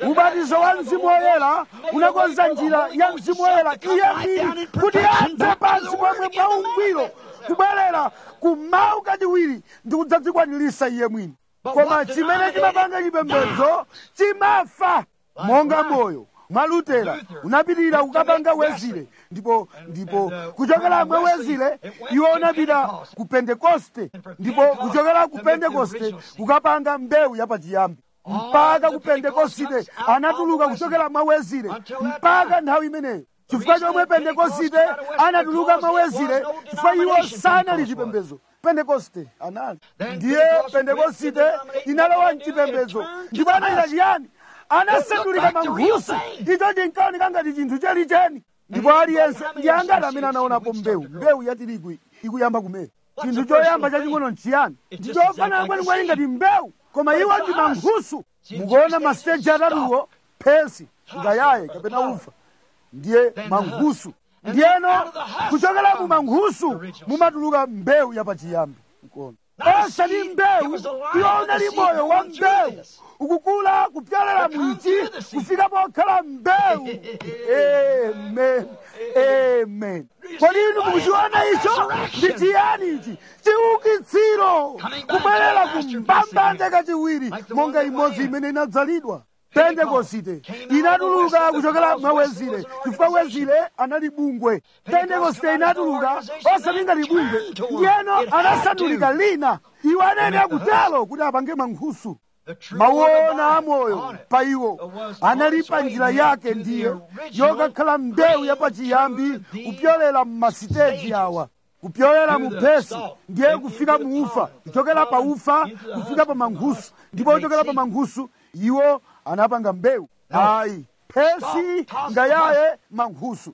ubatizo wa mzimu woyera unakonza njira ya mzimu woyera iye mbiri kuti adze pansi pomwe pa ungwiro kubwerera kumawu kachiwiri ndi kudzadzikwanirisa iye mwini koma chimene chimapanga chipembedzo chimafa monga moyo mwa lutera unapitirira kukapanga wezile ndipo ndipo kuchokera mwa wezile iwo unapita ku pentekoste ndipo kuchokera ku pentekoste kukapanga mbewu yapachiyambi mpaka ku pentekosite anatuluka kuchokera mwa wezile mpaka nthawi imeneyo chifukwa chomwe pentekosite anatuluka mwa wezile chifukwa iwo sanali chipembedzo pentekoste anali ndiye pentekosite inalowa mchipembedzo ndipo anachita chiyani anasandulika mankhusu icho chinkaoneka ngati chinthu chenicheni ndipo aliyense ndi angati amene anaonapo mbewu mbewu ya tirigu ikuyamba kumera chinthu choyamba chaching'ono nchiyani ndichofanana kwenikweni ngati mbewu koma iwo ndi mankhusu mukuona masiteji atatuwo phesi ngayaye kapena ufa ndiye mankhusu ndiyeno kuchokera mu mankhusu mumatuluka mbewu yapachiyambi mkono osati mbewu iwo unali moyo wa mbewu ukukula kupyolera mwiti kufika pokhala mbewu amen amen kodi inu mukuchiona icho ndi chiyani ichi chiukitsiro kubwerera kumbambande kachiwiri monga imodzi imene inadzalidwa pentekosite inatuluka kuchokera mwa wezile chifukwa wezile anali bungwe pentekosite inatuluka osati ngati bungwe ndiyeno anasandulika lina iwo anayenera kutero kuti apange mankhusu mawuona amoyo pa iwo anali pa njira yake ndiye yokakhala mbewu yapachiyambi kupyolera mmasiteji awa kupyolera mu phesi ndiye kufika mu ufa kuchokera pa ufa kufika pa mankhusu ndipo kuchokera pa mankhusu iwo anapanga mbewu ayi phesi ngayaye mankhusu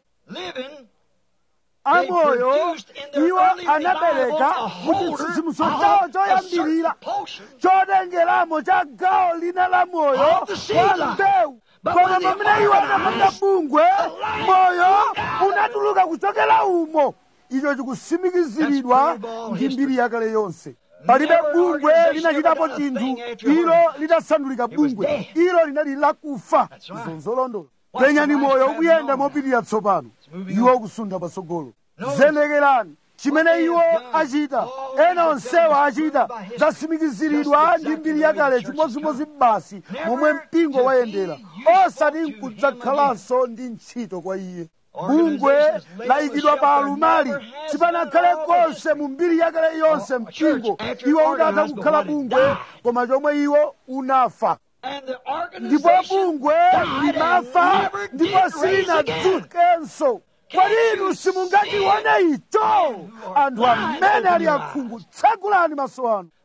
amoyo iwo anabereka kuti chitsitsimutso chawo choyambirira chotengeramo cha gawo lina la moyo wa mbewu koma pamene iwo anapanga bungwe moyo unatuluka kuchokera umo icho chikutsimikiziridwa ndi mbiri yakale yonse palibe bungwe linachitapo chinthu ilo litasandulika bungwe ilo linali lakufa izo nzolondola penyani moyo ukuyenda mopitirira tsopano iwo ukusunda patsogolo zenekerani chimene iwo achita ena onsewa achita zasimikiziridwa ndi mbiri yakale chimodzimodzi basi momwe mpingo wayendera osati nkudzakhalanso ndi ntchito kwa iye bungwe layikidwa pa alumali sipanakhale konse mu mbiri yakale yonse mpingo iwo udatha kukhala bungwe koma chomwe iwo unafa ndipo bungwe limafa ndipo silinadzukenso kodi inu simungachione icho anthu amene ali akhungu tsegulani maso anu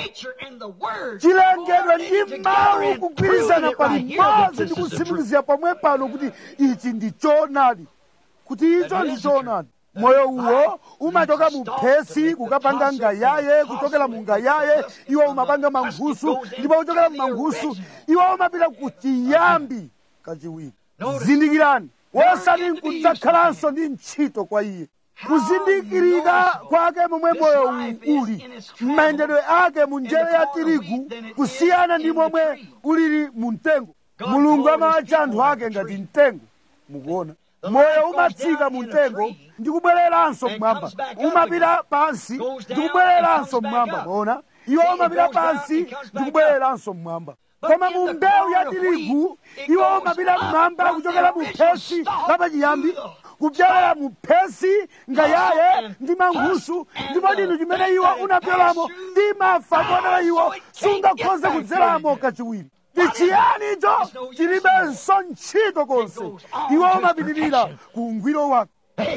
chilengedwe ndi mawu kugwirizana palimodzi ndi kutsimikizira pomwe pano kuti ichi ndi choonadi kuti icho ndi choonadi moyo uwo umachoka mu phesi kukapanga ngayaye kuchokera mu ngayaye iwo umapanga mankhusu ndipo kuchokera mu mankhusu iwo umapita ku chiyambi kachiwiri zindikirani wosati nkudzakhalanso ndi ntchito kwa iye kuzindikirika kwake momwe moyo uli m'mayendedwe ake mu njere ya tirigu kusiyana ndi momwe ulili mu mtengo mulungu amawatcha anthu ake ngati mtengo mukuona moyo umatsika mu mtengo ndi kubwereranso mmwamba umapita pansi ndi kubwereranso mmwamba muona iwo umapita pansi ndi kubwereranso mmwamba koma mu mbewu ya tirigu iwo umapita mmwamba kuchokera mu phesi lapachiyambi kupyolera mu phesi ngayaye ndi mankhusu ndipo chinthu chimene iwo unapyolamo ndimafa kotero iwo sungakhoze kudzeramo kachiwiri ndi chiyani icho chilibenso ntchito konse iwo umapitirira ku ungwiro wake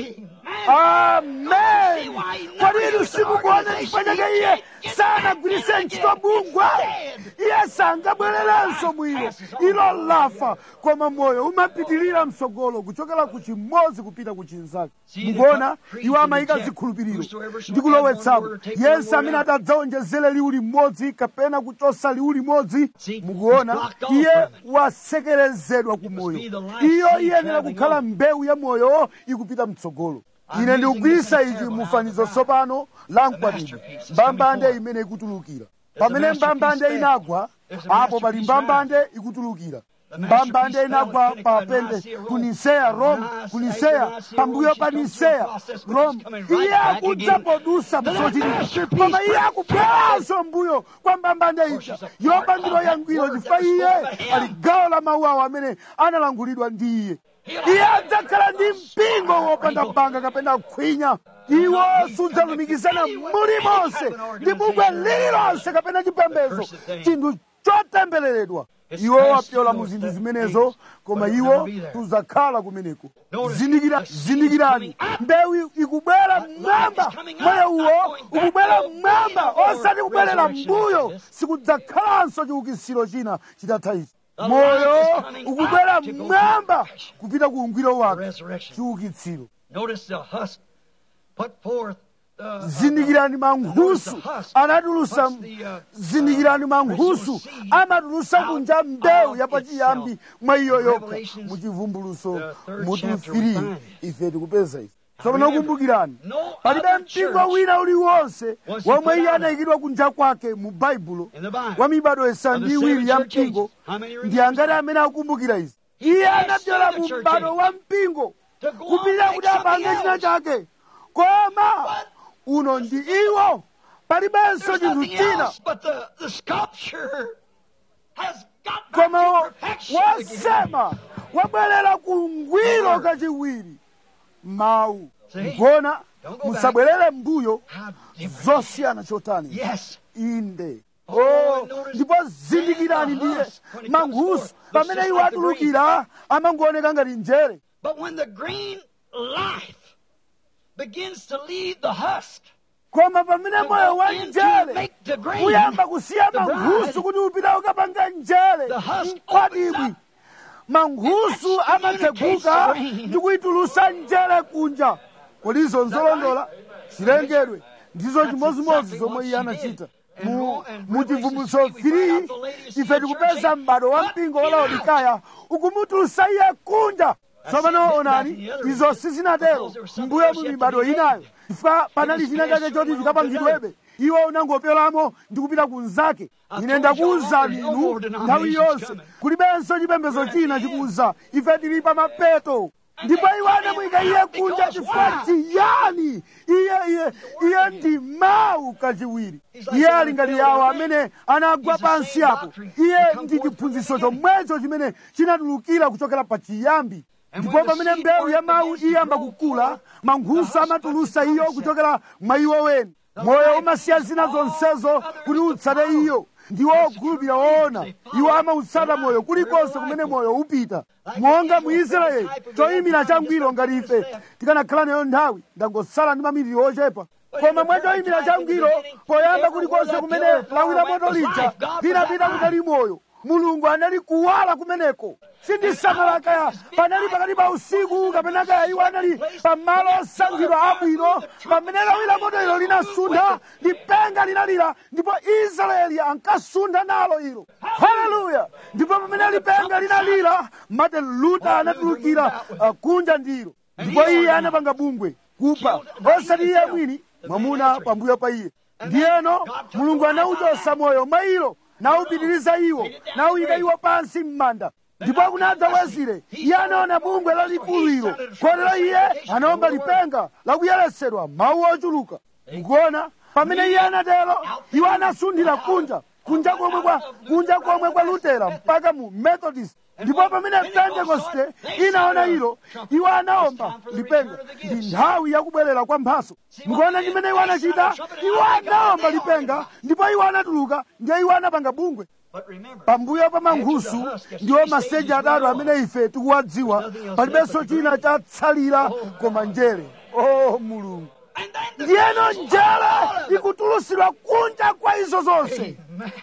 amen kodi inu simukuona chifukwa chake iye sanagwiritse ntchito bungwe iye sangabwererenso mwino ilo lafa koma moyo umapitirira msogolo kuchokera ku chimodzi kupita ku chinzake mukuona iwo amayika zikhulupiriro ndi kulowetsamo yense amene atadzaonjezere liwu limodzi kapena kuchosa liwu limodzi mukuona iye wasekerezedwa ku moyo iyo iyenera kukhala mbewu ya moyo ikupita mtsogolo ine ndikugwirisa ichi mufanizo tsopano la mkwatibwi mbambande imene ikutulukira pamene mbambande inagwa apo pali mbambande ikutulukira mbambande inagwa pa pente ku niseya rome ku niseya pambuyo pa niseya rome iye akudza podusa msochitika koma iye akubweranso mbuyo kwa mbambande ija yopangidwa yangwiro chifukwa iye ali gawo la mawu awo amene analangulidwa ndi iye iye adzakhala ndi mpingo wopanda banga kapena khwinya iwo sudzalumikizana mulimonse ndi bungwe lililonse kapena chipembedzo chinthu chotembereredwa iwo wapyola mu zinthu zimenezo koma iwo tuzakhala kumeneko zindikira zindikirani mbewu ikubwera mmwamba moyo uwo ukubwera mmwamba osati kubwerera mbuyo sikudzakhalanso chiukitsiro china chitatha ichi moyo ukubwera mmwamba kupita ku ungwiro wake chiukitsiro zindikirani mankhusu anatulusa zindikirani mankhusu amatulusa kunja mbewu yapachiyambi mwa iyo yokha muchivumbuluso mutifiri ife tikupeza ife tsopano kumbukirani palibe mpingo wina uliwonse womwe iye anayikidwa kunja kwake mu baibulo wa mibado isanu ndi iwiri ya mpingo ndi angati amene akumbukira izi iye anapyola mu m'bado wa mpingo kupitira kuti apange china chake koma uno ndi iwo palibenso chinthu china koma wasema wabwerera ku ngwiro kachiwiri mawu ngona musabwerere mbuyo zosiyana chotani inde oh ndipo zindikirani ndiye mankhusu pamene iwo atulukira amangooneka ngati njere But when the green life begins to leave the husk, koma pamene moyo wa into njere make the green, uyamba kusiya the mankhusu bride, kuti upita ukapanga njere The husk mkwatibwi opens mankhusu And that amatseguka communicates the ndi kuyitulusa njere kunja kodizo nzolondola chilengedwe ndizo chimozimozi zomwe iye anachita mu muchivumbulutso 3 ife tikupeza m'bado wa mpingo wa laodikaya ukumutulusa iye kunja tsopano onani izo sizinatero mbuyo mu mibado inayo chifukwa panali china chake choti chikapangidwebe iwo unangopyolamo ndi kupita kunzake ine ndakuwuzani inu nthawi yonse kulibenso chipembedzo china chikuwuza ife tili pa mapeto ndipo iwo anamuyika iye kunja chifukwa chiyani iye iye iye ndi mawu kachiwiri iye ali ngati yawo amene anagwa pansi apo iye ndi chiphunzitso chomwecho chimene chinatulukira kuchokera pa chiyambi ndipo pamene mbewu ya mawu iyamba kukula mankhusu amatulusa iyo kuchokera mwa iwo weni moyo umasiya zina zonsezo kuti utsate iyo ndiwo okhulupirira woona iwo amautsata moyo kulikonse kumene moyo upita monga mu israeli choyimira changwiro ngati ife tikanakhala nayo nthawi ndangosala ndi maminiti ochepa koma mwa choyimira changwiro poyamba kulikonse kumene lawira moto lija linapita kutali moyo mulungu anali kuwala kumeneko sindisamala kaya panali pakati pa usiku kapena kaya iwo anali pamalo osankhidwa abwino pamene lawira moto ilo linasuntha lipenga linalira ndipo israeli ankasuntha nalo ilo haleluya ndipo pamene lipenga linalira martin luther anatulukira uh, kunja ndilo ndipo iye anapanga bungwe kupha osati iye mwini mwamuna pambuyo pa iye ndiyeno mulungu anauchosa moyo mwa ilo nawupitiriza iwo nawuyika iwo pansi m'manda ndipo kunadza wezire iye anaona bungwe lalikulu ilo kotero iye anaomba lipenga lakuyeretsedwa mawu ochuluka mukuona pamene iye anatero iwo anasunthira kunja kunja komwe kwa kunja komwe kwa lutera mpaka mu methodist ndipo pamene pentekoste inaona ilo iwo anaomba lipenga ndi nthawi yakubwerera kwa mphaso mukuona chimene iwo anachita iwo anaomba lipenga ndipo iwo anatuluka ndiye iwo anapanga bungwe But remember, pambuyo pa mankhusu ndiwo maseji atatu amene ife tikuwadziwa palibenso china chatsalira koma njere o mulungu and then the ndiyeno njere ikutulusidwa kunja kwa izo zonse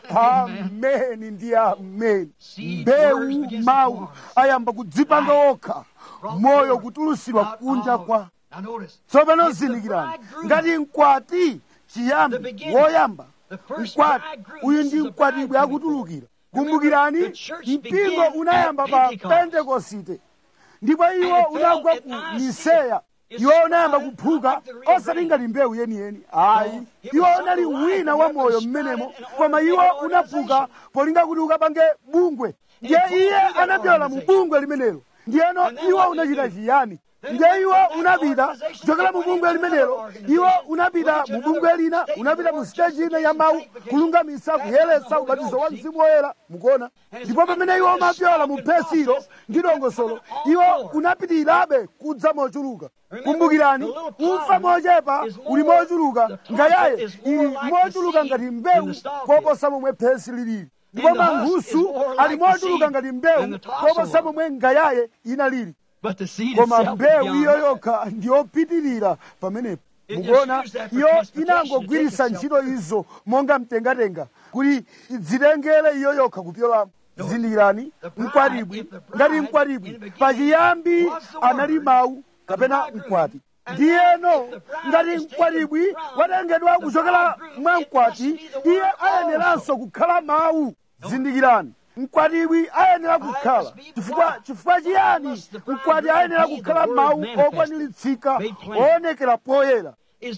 ameni ndi ameni mbewu mawu ayamba kudzipanga okha moyo kutulusidwa kunja kwa Now notice, tsopano zindikirani ngati mkwati chiyambi woyamba mkwati uyu ndi mkwatibwe akutulukira kumbukirani mpingo unayamba pa pentekosite ndipo iwo unagwa ku niseya iwo unayamba kuphuka osati ngati mbewu yeniyeni ayi iwo unali wina wa moyo mmenemo koma iwo unaphuka polinga kuti ukapange bungwe ndiye iye anapyola mu bungwe limenelo ndiyeno iwo unachita chiyani ndiye iwo unapita kuchokera mu bungwe limenelo iwo unapita mu bungwe lina unapita mu siteji ina ya mawu kulungamisa kuyeretsa ubatizo wa mzimu woyera mukuona ndipo pamene iwo umapyola mu phesilo ndi dongosolo iwo unapitirirabe kudza mochuluka kumbukirani ufa mochepa uli mochuluka ngayaye ili mochuluka ngati mbewu koposa momwe phesi lilili ndipo mankhusu ali mochuluka ngati mbewu koposa momwe ngayaye inalili koma mbewu iyo yokha ndiyopitirira pamenepo mukuona iyo inangogwiritsa ntchito izo monga mtengatenga kuti idzitengere iyo yokha kupyolamo zindikirani mkwatibwi ngati mkwatibwi pachiyambi anali mawu kapena mkwati ndiyeno ngati mkwatibwi watengedwa kuchokera mwa mkwati iye ayeneranso kukhala mawu zindikirani mkwatibwi ayenera kukhala chifukwa chifukwa chiyani mkwati ayenera kukhala mawu okwaniritsidwa oonekera poyera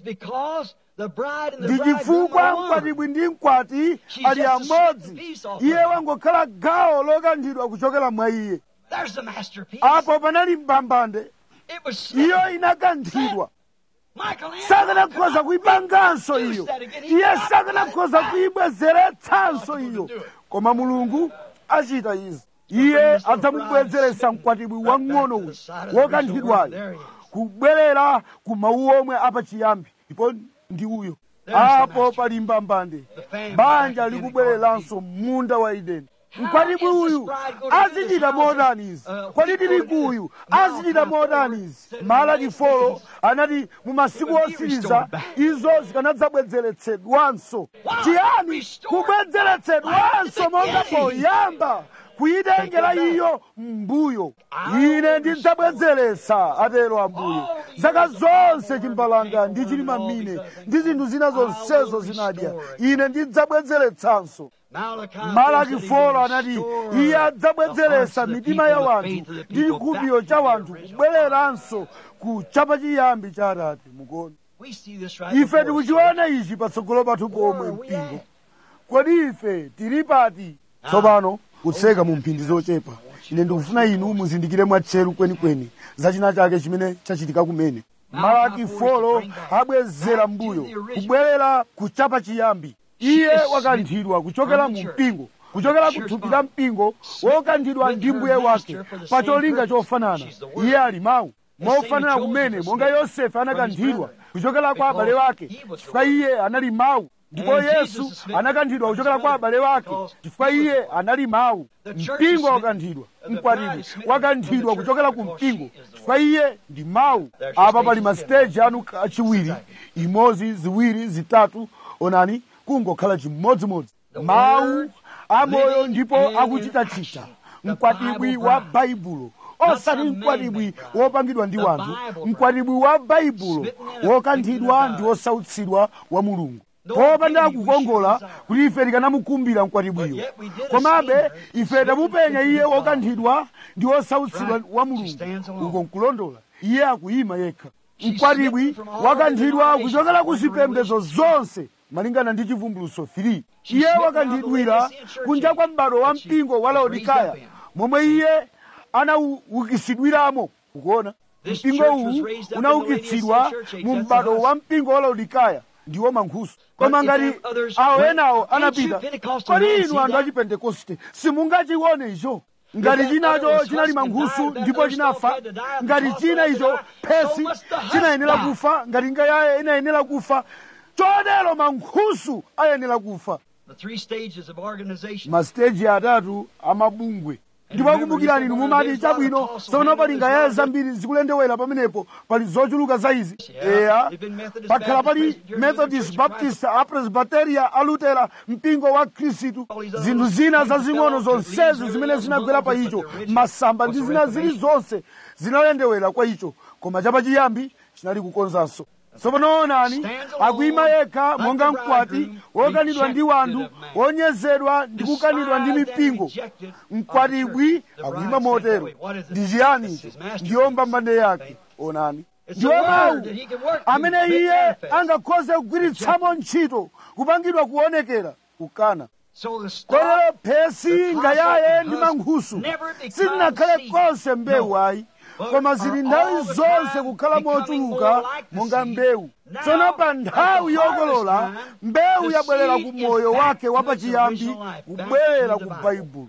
ndi chifukwa mkwatibwi ndi mkwati ali amodzi iye wangokhala gawo lokanthidwa kuchokera mwa iye apo panali mbambande iyo inakanthidwa sakanakhoza kuyipanganso iyo iye sakanakhoza kuyibwezeretsanso iyo koma mulungu achita izi iye adzamubwezeretsa mkwatibwi wang'ono uyu wokanthidwayo kubwerera ku mawu omwe apachiyambi ndipo ndi uyo apo pali mbambande banja likubwereranso munda wa edeni mkwatibwi uyu azichita motani izi kodi tirigu uyu azichita motani izi malaki folo anati mu masiku otsiriza izo zikanadzabwezeretsedwanso chiyani kubwezeretsedwanso monga poyamba kuyitengera iyo mbuyo ine ndidzabwezeretsa atero ambuye zaka zonse chimbalanga ndi chilima mine ndi zinthu zina zonsezo zinadya ine ndidzabwezeretsanso malaki folo anati iye adzabwezeretsa mitima ya wanthu ndi chikhulupiriro cha wanthu kubwereranso ku chapachiyambi cha atate mukuona ife tikuchiona ichi patsogolo pathu pomwe mpingo kodi ife tili pati tsopano kutseka mu mphindi zochepa ine ndikufuna inu muzindikire mwatcheru kwenikweni za china chake chimene chachitika kumene malaki folo abwezera mbuyo kubwerera kuchapa chiyambi iye wakanthidwa kuchokera mu mpingo kuchokera kuthupi la mpingo wokanthidwa ndi mbuye wake pa cholinga chofanana iye ali mawu mofanana kumene monga yosefe anakanthidwa kuchokera kwa abale wake chifukwa iye anali mawu ndipo yesu anakanthidwa kuchokera kwa abale wake chifukwa iye anali mawu mpingo wakanthidwa mkwatibwi wakanthidwa kuchokera ku mpingo chifukwa iye ndi mawu apa pali masiteji anu achiwiri imodzi ziwiri zitatu onani kungokhala chimodzimodzi mawu amoyo ndipo akuchitachita mkwatibwi wa baibulo osati mkwatibwi wopangidwa ndi wanthu mkwatibwi wa baibulo wokanthidwa ndi wosautsidwa wa mulungu popanda kukongola kuti ife tikanamukumbira mkwatibwiyo komabe ife tamupenya iye wokanthidwa ndi wosautsidwa wa mulungu uko nkulondola iye akuyima yekha mkwatibwi wakanthidwa kuchokera ku zipembedzo zonse malingana ndi chivumbuluso 3 iye wakanthidwira kunja kwa m'bado wa mpingo wa laodikaya momwe iye anaukisidwiramo ukuona mpingo uwu unaukitsidwa mu m'bado wa mpingo wa laodikaya ndiwo mankhusu koma ngati awo enawo anapita kodi inu anthu achipentekoste simungachione icho ngati chinacho chinali mankhusu ndipo chinafa ngati china icho phesi chinayenera kufa ngati ngayaye inayenera kufa chotero mankhusu ayenera kufa masiteji atatu amabungwe ndipo akumbukirani inu mumati chabwino tsopano pali ngayaye zambiri zikulendewera pamenepo pali zochuluka za izi eya pakhala pali methodist baptist apresbiteria alutera mpingo wa khristu zinthu zina zazing'ono zonsezi zimene zinagwera pa icho masamba ndi zina zilizonse zinalendewera kwa icho koma chapachiyambi chinali kukonzanso tsopano onani akuyima yekha monga mkwati wokanidwa ndi wanthu wonyezedwa ndi kukanidwa ndi mipingo mkwatibwi akuyima motero ndi chiyani icho ndiyo mbambande yake onani ndiwo mawu amene iye angakhoze kugwiritsamo ntchito kupangidwa kuonekera kukana kotero phesi ngayaye ndi mankhusu sinakhale konse mbewu ayi koma zili nthawi zonse kukhala mochuluka monga mbewu tsono pa nthawi yokolola mbewu yabwerera ku moyo wake wapachiyambi kubwerera ku baibulo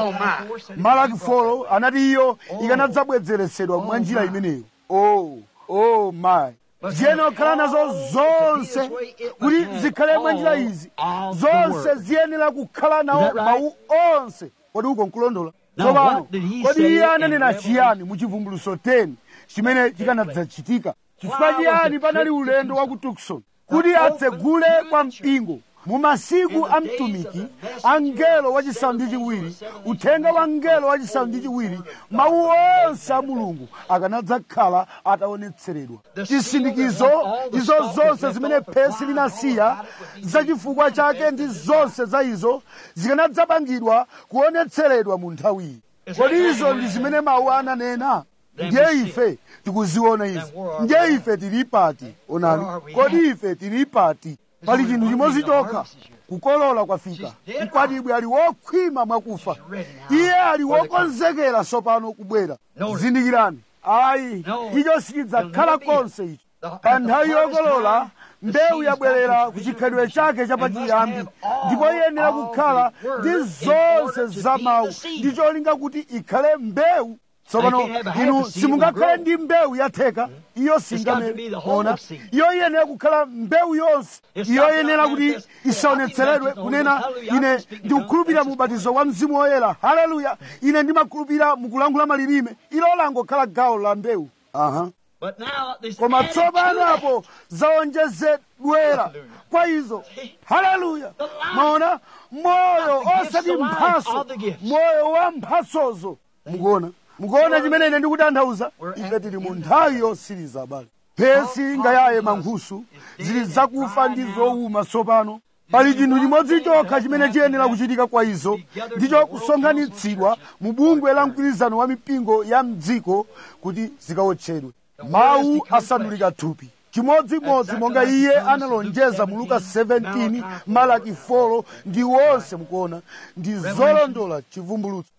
malaki folo anati iyo ikanadzabwezeresedwa mwa njira imeneyo oh oh my ziyenera kukhala nazo zonse kuti zikhale mwa njira izi zonse ziyenera kukhala nawo mawu onse kodi uko nkulondola tsopano kodi iye ananena chiyani mu chivumbuluso 10 chimene chikanadzachitika chifukwa chiyani panali ulendo wa ku tukson kuti atsegule kwa mpingo mu masiku a mtumiki angelo wachisanu ndi chiwiri uthenga wa ngelo wachisanu ndi chiwiri mawu onse a mulungu akanadzakhala ataonetseredwa chisindikizo izo zonse zimene phesi linasiya zachifukwa chake ndi zonse za izo zikanadzapangidwa kuonetseredwa mu nthawiyi kodi izo ndi zimene mawu ananena ndiye ife tikuziona izi ndiye ife tili pati onani kodi ife tili pati pali chinthu chimodzi chokha kukolola kwafika mkwatibwi ali wokhwima mwakufa iye ali wokonzekera tsopano kubwera zindikirani ayi icho sichidzakhala konse ichi pa nthawi yokolola mbewu yabwerera ku chikhalidwe chake chapachiyambi ndipo iyenera kukhala ndi zonse za mawu ndi cholinga kuti ikhale mbewu tsopano inu simungakhale ndi mbewu yatheka iyo singamere ona iyo iyenera kukhala mbewu yonse iyo iyenera kuti isaonetseredwe kunena ine ndikukhulupirira mu ubatizo wa mzimu woyera haleluya ine ndimakhulupirira mukulankhula malilime ilo langokhala gawo la mbewu aha koma tsopano apo zaonjezedwera kwa izo haleluya maona moyo osati mphaso moyo wa mphasozo mukuona mukuona chimene ine ndikutanthauza ife tili mu nthawi yosiriza abale phesi ngayaye mankhusu zili zakufa ndi zowuma tsopano pali chinthu chimodzi chokha chimene chiyenera kuchitika kwa izo ndicho kusonkhanitsidwa mu bungwe la mgwirizano wa mipingo ya mdziko kuti zikawotchedwe mawu asandulika thupi chimodzimodzi monga iye analonjeza mu luka 17 malaki 4 ndi wonse mukuona ndi zolondola chivumbulutso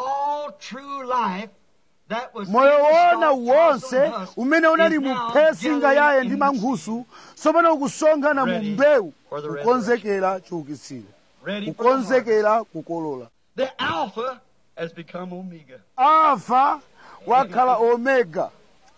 moyo wona wonse umene unali mu phesi ngayaye ndi mankhusu tsopano ukusonkhana mu mbewu kukonzekera chiukitsiro kukonzekera kukolola alfa wakhala omega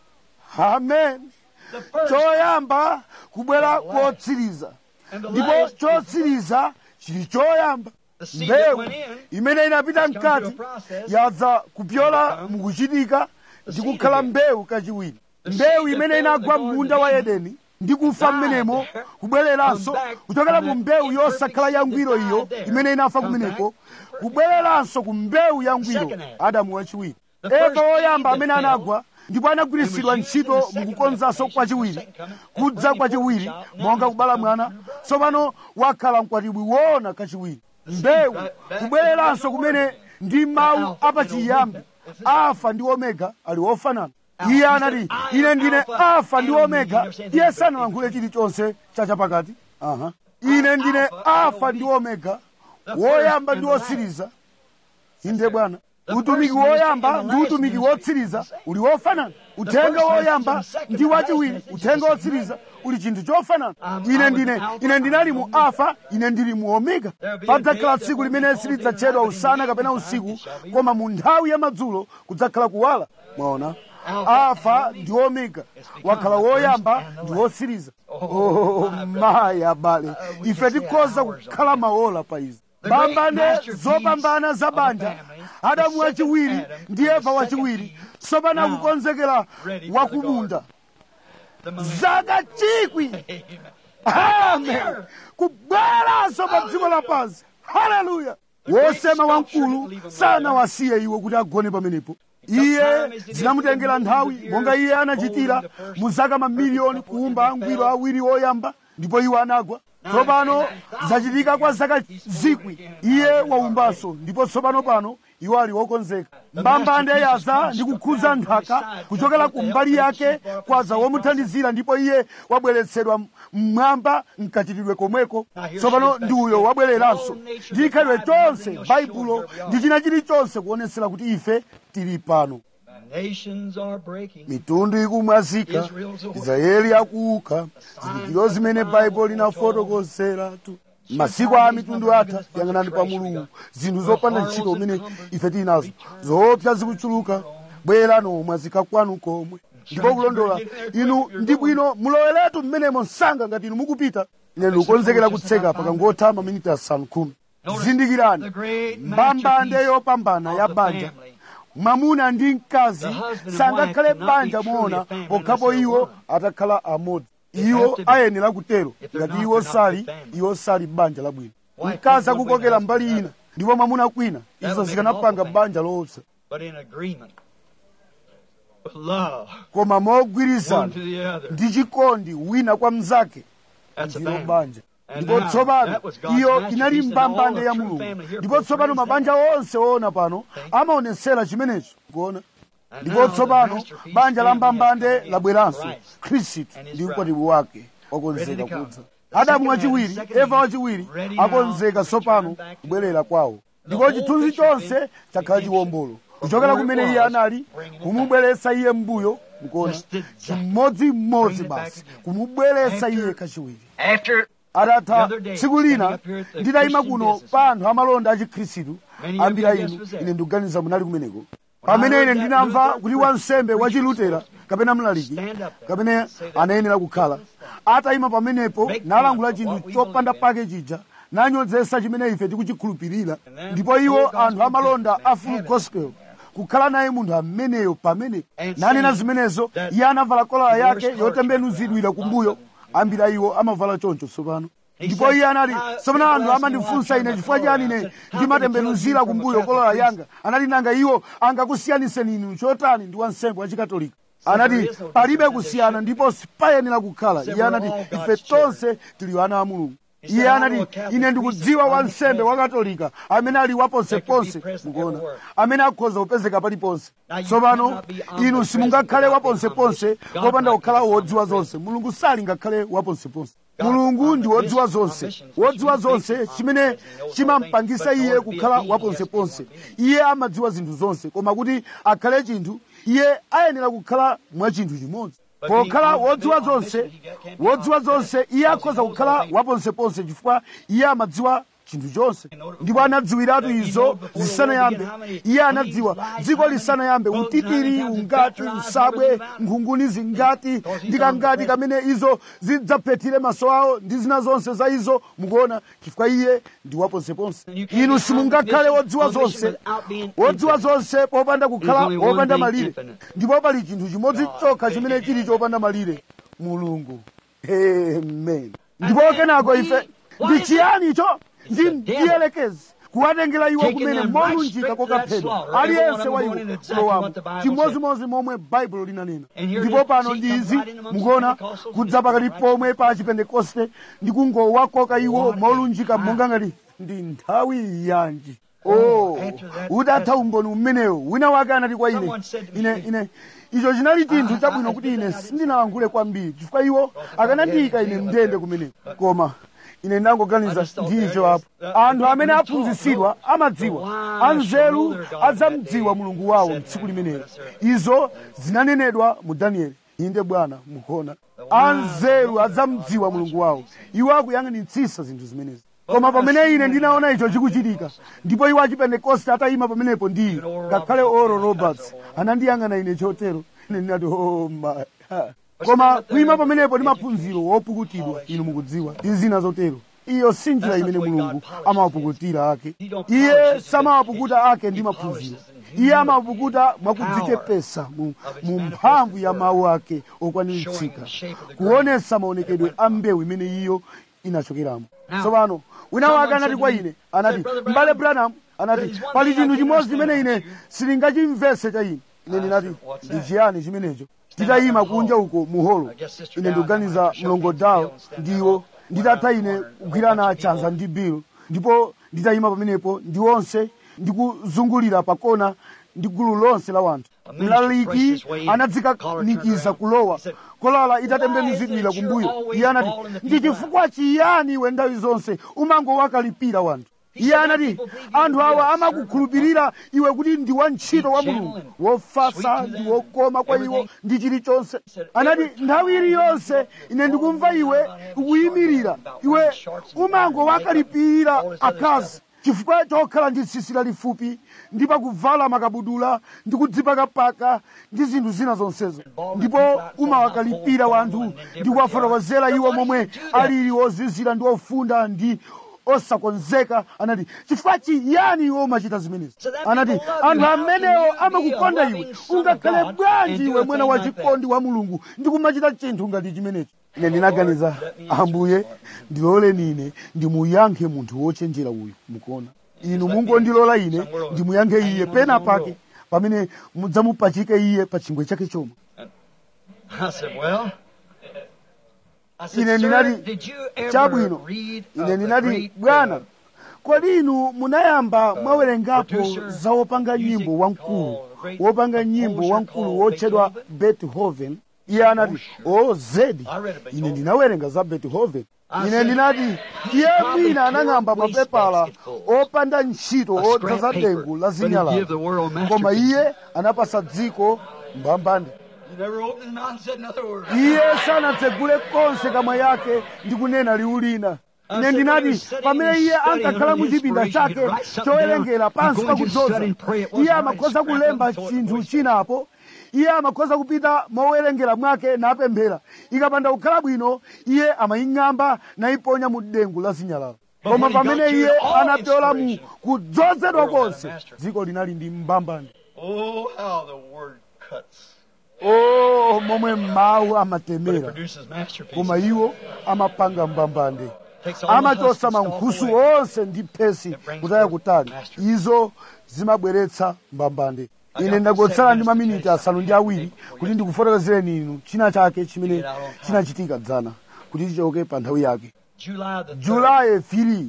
amen choyamba kubwera kotsiriza ndipo chotsiriza chili choyamba mbewu imene inapita mkati yadza kupyola mukuchitika ndi kukhala mbewu kachiwiri mbewu imene inagwa m'munda wa edeni ndi kufa mmenemo kubwereranso kuchokera mu mbewu yosakhala yangwiro iyo imene inafa kumeneko kubwereranso ku mbewu yangwiro adamu wachiwiri eva woyamba amene anagwa ndipo anagwiritsidwa ntchito mukukonzanso kwachiwiri kudza kwachiwiri monga kubala mwana tsopano wakhala mkwatibwi woona kachiwiri mbewu kubwereranso kumene ndi mawu apachiyambi alfa ndi omega ali wofanana iye anati ine ndine alfa ndi omega iye sanalankhule chilichonse chachapakati aha ine ndine alfa ndi omega woyamba ndi wotsiriza inde bwana utumiki woyamba ndi utumiki wotsiriza uli wofanana uthenga woyamba ndi wachiwiri uthenga wotsiriza uli chinthu chofanana ine ndine ine ndinali mu alfa ine ndili mu omega padzakhala tsiku limene silidzatchedwa usana kapena usiku koma mu nthawi ya madzulo kudzakhala kuwala mwaona alfa ndi omega wakhala woyamba ndi wotsiriza oh mayi abale ife tikhoza kukhala maola pa izi pambane zopambana za banja adamu wachiwiri ndi eva wachiwiri tsopano akukonzekera wakumunda zaka chikwi amen kubweranso pa dziko lapansi haleluya wosema wamkulu sanawasiye iwo kuti agone pamenepo iye zinamutengera nthawi monga iye anachitira mu zaka mamiliyoni kuumba angwiro awiri oyamba ndipo iwo anagwa tsopano zachitika kwa zaka zikwi iye waumbanso ndipo tsopano pano iwo ali wokonzeka mbambande yaza ndi kukhudza nthaka kuchokera ku mbali yake kwaza womuthandizira ndipo iye wabweretsedwa mmwamba mkachitidwe komweko tsopano ndi uyo wabwereranso ndi chikhalidwe chonse baibulo ndi china chilichonse kuonetsera kuti ife tili pano Nations are breaking. mitundu ikumwazika israeli akuuka zizindikiro zimene baibulo linafotokozeratu masiku a mitundu atha yang'anani pa mulungu zinthu zopanda ntchito umene ife tili nazo zoopsa zikuchuluka bwera nomwazika kwanu komwe ndipo kulondola inu ndi bwino muloweretu mmenemo msanga ngati inu mukupita ine ndikukonzekera kutseka pakangotha maminiti asanu khumi zindikirani mbambande yopambana ya banja mwamuna ndi mkazi sangakhale banja moona pokhapo iwo atakhala amodzi iwo ayenera kutero ngati iwo sali iwo sali banja labwino mkazi akukokera mbali ina ndipo mwamuna kwina izo zikanapanga banja loopsa But in agreement with love koma one mogwirizana to the other. ndi chikondi wina kwa mnzake That's a ndilo family. banja And ndipo now, tsopano that was God's iyo masterpiece inali and mbambande all ya the true mulungu family here ndipo tsopano portrays mabanja onse oona pano amaonetsera chimenecho kuona And ndipo now the tsopano masterpiece banja la family has mbambande come in labweranso Christ khristu and his ndi bride. mkwatibwi wake Ready wakonzeka to come. kudza The adamu second wachiwiri man, second eva man, wachiwiri ready now akonzeka to tsopano return back to kubwerera kwawo The ndipo whole chithunzi picture chonse is chakhala redemption. chiwombolo kuchokera From where kumene it iye was, anali bringing it kumubweretsa iye mbuyo mukuona Just exactly. chimodzimodzi Bring it back basi again. kumubweretsa After- iye kachiwiri After the atatha other day, tsiku lina standing up here at the nditayima Christian kuno business pa anthu amalonda achikhristu Many of ambira you inu just was there. ine ndikuganiza munali kumeneko I pamene heard ine that ndinamva Luther kuti wansembe preacher wachilutera kapena mlaliki Stand up there kapene and say that. anayenera kukhala atayima pamenepo Make nalangula fun of what chinthu we chopanda believe pake chija nanyozesa chimene ife tikuchikhulupirira And then ndipo iwo full anthu gospel amalonda businessmen a full have it. gospel kukhala naye munthu ameneyo pamene And nanena saying zimenezo that iye anavala kolala he yake wears yotembenuzidwira collar kumbuyo lots of ambira iwo amavala choncho tsopano He ndipo said, iye anati "I- tsopano people anthu ask me amandifunsa why I ine turn chifukwa my chani collar. I ine said, "How can you ndimatembenuzira tell me kumbuyo from a kolala Catholic yanga anati nanga iwo angakusiyaniseni inu chotani ndi wansembe wachikatolika anati there is no palibe difference, kusiyana there ndipo sipayenera kukhala Said iye we're anati all ife God's tonse tili ana a mulungu He said, iye "I anati know a Catholic ine priest ndikudziwa is wansembe omnipresent. wakatolika amene ali waponseponse That can be present mukuona everywhere. amene akhoza kupezeka paliponse Now you tsopano cannot be inu omnipresent simungakhale without being waponseponse omniscient. popanda God kukhala is wodziwa omnipresent. zonse mulungu sali ngakhale waponseponse God mulungu ndi wodziwa omniscient, zonse omniscient, wodziwa which means zonse basically chimene omnipresent. He knows all chimampangisa things, but iye in order to be a kukhala being, he has to be waponseponse one being. iye amadziwa zinthu zonse koma kuti akhale chinthu iye ayenera kukhala mwa chinthu chimodzi But pokhala being wodziwa omniscient, zonse he can't be wodziwa zonse omnipresent iye because akhoza he knows kukhala all things. waponseponse chifukwa iye amadziwa chinthu chonse ndipo anadziwiratu izo zisanayambe iye anadziwa dziko lisanayambe utitiri ungati usabwe nkhunguni zingati ndikangati kamene izo zidzaphethire maso awo ndi zina zonse za izo mukuona chifukwa iye ndi waponseponse inu simungakhale wodziwa zonse wodziwa zonse popanda kukhala wopanda malire ndipo pali chinthu chimodzi chokha chimene chili chopanda malire mulungu amen ndipo kenako ife ndi chiyani icho ndi ndiyelekezi kuwatengera iwo kumene molunjika kokaphedwa aliyense wa iwo kulowamo chimodzimodzi momwe baibulo linanena ndipo pano ndi izi mukuona kudza pakati pomwe pa chipentekoste ndi kungowakoka iwo molunjika monga ngati ndi nthawi yanji oh udatha umboni umenewo wina wake anati kwa ine ine ine icho chinali chinthu chabwino kuti ine sindinalankhule kwambiri chifukwa iwo akanandiyika ine mndende kumeneko koma ine ndangoganiza ndicho apo anthu amene aphunzitsidwa amadziwa anzeru adzamdziwa mulungu wawo mtsiku limenelo izo zinanenedwa mu danieli inde bwana mukuona anzeru adzamdziwa mulungu wawo iwo akuyang'anitsisa zinthu zimenezi koma pamene ine ndinaona icho chikuchitika ndipo iwo achipentekoste atayima pamenepo ndi ine ngakhale oro roberts anandiyang'ana ine chotero ine ndinati oh my koma kuyima pamenepo ndi maphunziro wopukutidwa inu mukudziwa ndi zina zotero iyo si njira imene mulungu amawapukutira ake iye samawapukuta ake ndi maphunziro iye amawapukuta mwakudzichepesa mu, mu mphamvu ya mawu ake okwaniritsidwa kuonesa maonekedwe a mbewu imene iyo inachokeramo tsopano wina wake anati kwa ine anati mbale branham anati pali chinthu chimodzi chimene ine sindingachimvese cha ine ine ndinati ndi chiyani chimenecho titayima kunja uko muholo ine ndikuganiza mlongodawo ndiwo nditatha ine kugwirana chanza ndi bill ndipo nditayima pamenepo ndi onse ndikuzungulira pakona ndi gulu lonse la wanthu mlaliki anadzikanikiza kulowa kolala itatembenuzidwira kumbuyo iye anati ndi chifukwa chiyani iwe nthawi zonse umangowakalipira wanthu iye anati anthu awa amakukhulupirira iwe kuti ndi wantchito wa mulungu wofasa ndi wokoma kwa iwo ndi chilichonse anati nthawi iliyonse ine ndikumva iwe ukuyimirira iwe umangowakalipirira akazi chifukwa chokhala ndi tsitsi lalifupi ndi pakuvala makabudula ndi kudzipakapaka ndi zinthu zina zonsezo ndipo umawakalipira wanthu ndi kuwafotokozera iwo momwe alili ozizira ndi ofunda ndi osakonzeka anati chifukwa chiyani iwe umachita zimenezi anati anthu amenewo amakukonda iwe ungakhale bwanji iwe mwana wachikondi wa mulungu ndi kumachita chinthu ngati chimenechi ine ndinaganiza ambuye ndiloleni ine ndimuyankhe munthu wochenjera uyu mukuona inu mungondilola ine ndimuyankhe iye pena pake pamene mudzamupachike iye pa chingwe chake chomwe I said, well, I said, ine sir, ndinati did you ever chabwino read ine of the ndinati great, bwana uh, kodi inu munayamba mwawerengapo producer, za wopanga nyimbo music wamkulu called, great wopanga nyimbo composer wamkulu called wotchedwa Beethoven? beethoven iye anati o zedi I read of Beethoven. ine ndinawerenga za beethoven I ine said, ndinati "He iye probably mwina anang'amba tore mapepala wastebasketfuls opanda ntchito of scrap odzaza paper, dengu la but he zinyalala give the world koma masterpieces. iye anapasa dziko mbambande He never opened his mouth and said another word. iye sanatsegule konse kamwa yake ndi kunena liwu lina ine ndinati pamene iye ankakhala mu chipinda chake chowerengera pansi pakudzoza iye amakhoza kulemba chinthu chinapo iye amakhoza kupita mowerengera mwake napemphera ikapanda kukhala bwino iye amaying'amba nayiponya mu dengu la zinyalala koma pamene iye anapyola mu kudzozedwa konse dziko linali ndi mbambande Oh, how the word cuts. o momwe mawu But it amatemera produces masterpieces. koma iwo amapanga mbambande Takes all the amachosa husks and stuff mankhusu away. onse ndi phesi It brings kutaya forth kutali masterpiece. izo zimabweretsa mbambande I ine got ndagotsala seven ndi minutes maminiti to asanu ndi awiri kuti ndikufotokozereni inu china chake chimene Get out on time. chinachitika dzana kuti chichoke pa nthawi yake July the 3rd. julayi 3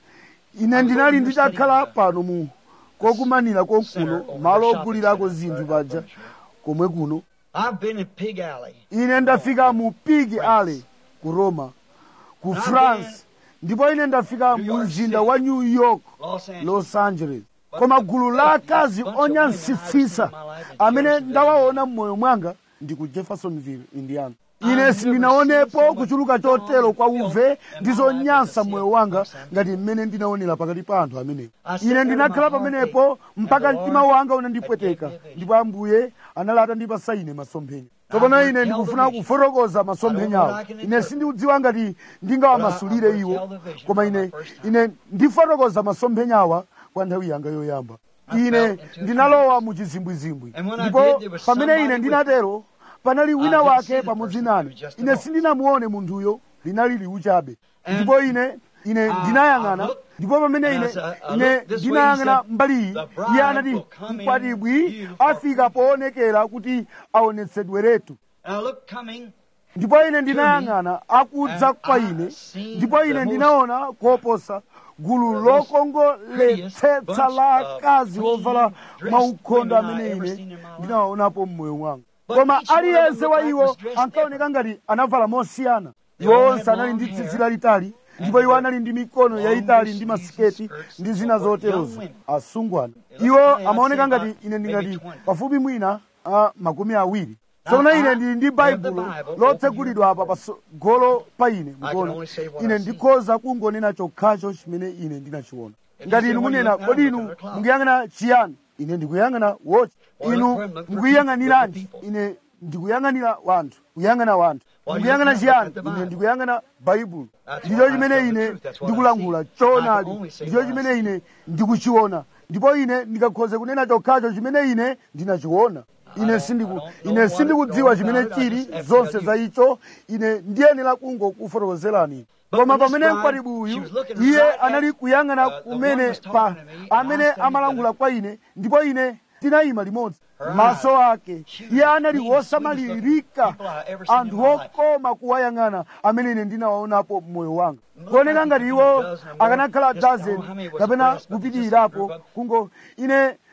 ine ndinali nditakhala pano mu kokumanira konkuno malo ogulirako zinthu paja komwe kuno I've been in Pig Alley. ine ndafika mu pig alley ku roma ku france ndipo ine ndafika mu mzinda wa new york Los Angeles. los angeles koma gulu la akazi onyansitsitsa amene ndawaona m'moyo mwanga ndi ku jeffersonville indiana ine sindinaonepo kuchuluka chotero kwa uve ndi zonyansa m'moyo wanga ngati mmene ndinaonera pakati pa anthu amenewo ine ndinakhala pamenepo mpaka mtima wanga unandipweteka ndipo ambuye anali atandipasa ine masomphenya tsopano ine ndikufuna kufotokoza masomphenyawo ine sindikudziwa ngati ndingawamasulire iwo koma ine ine ndifotokoza masomphenyawa kwa nthawi yanga yoyamba ine ndinalowa mu chizimbwizimbwi ndipo pamene ine ndinatero panali wina wake pamodzi nane ine sindinamuone munthuyo linali liwu chabe ndipo ine ine ndinayang'ana ndipo pamene ine ine ndinayang'ana mbali iyi iye anati mkwatibwi afika poonekera kuti aonetsedweretu And I looked coming. ndipo ine ndinayang'ana akudza kwa ine ndipo ine ndinaona koposa gulu lokongoletsetsa la akazi ovala maukhondo amene ine ndinawaonapo mmoyo mwanga koma aliyense wa iwo ankaoneka ngati anavala mosiyana iwo onse anali ndi tsitsi lalitali ndipo iwo anali ndi mikono yayitali ndi masiketi ndi zina zoterozo asungwana iwo amaoneka ngati ine ndingati pafupi mwina a makumi awiri tsono ine ndili ndi baibulo lotsegulidwa apa patsogolo pa ine mukuona ine ndikhoza kungonena chokhacho chimene ine ndinachiona ngati inu munena kodi inu mukuyang'ana chiyani ine ndikuyang'ana wochi inu mukuyang'aniranji ine ndikuyang'anira wanthu kuyang'ana wanthu ndikuyang'ana chiyani ine ndikuyang'ana baibulo ndicho chimene ine ndikulangula choonadi ndicho chimene ine ndikuchiona ndipo ine ndikakhoze kunena chokhacho chimene ine ndinachiona ine sindiku ine sindikudziwa chimene chili zonse za icho ine ndiyenera kungokufotokozerani koma pamene mkwatibwi uyu iye anali kuyang'ana kumene pa amene amalangula kwa ine ndipo ine tinayima limodzi maso ake iye anali wosamalirika anthu okoma kuwayang'ana amene ine ndinawaonapo mmoyo wanga kuoneka ngati iwo akanakhala dozen kapena kupitirirapo kungo ine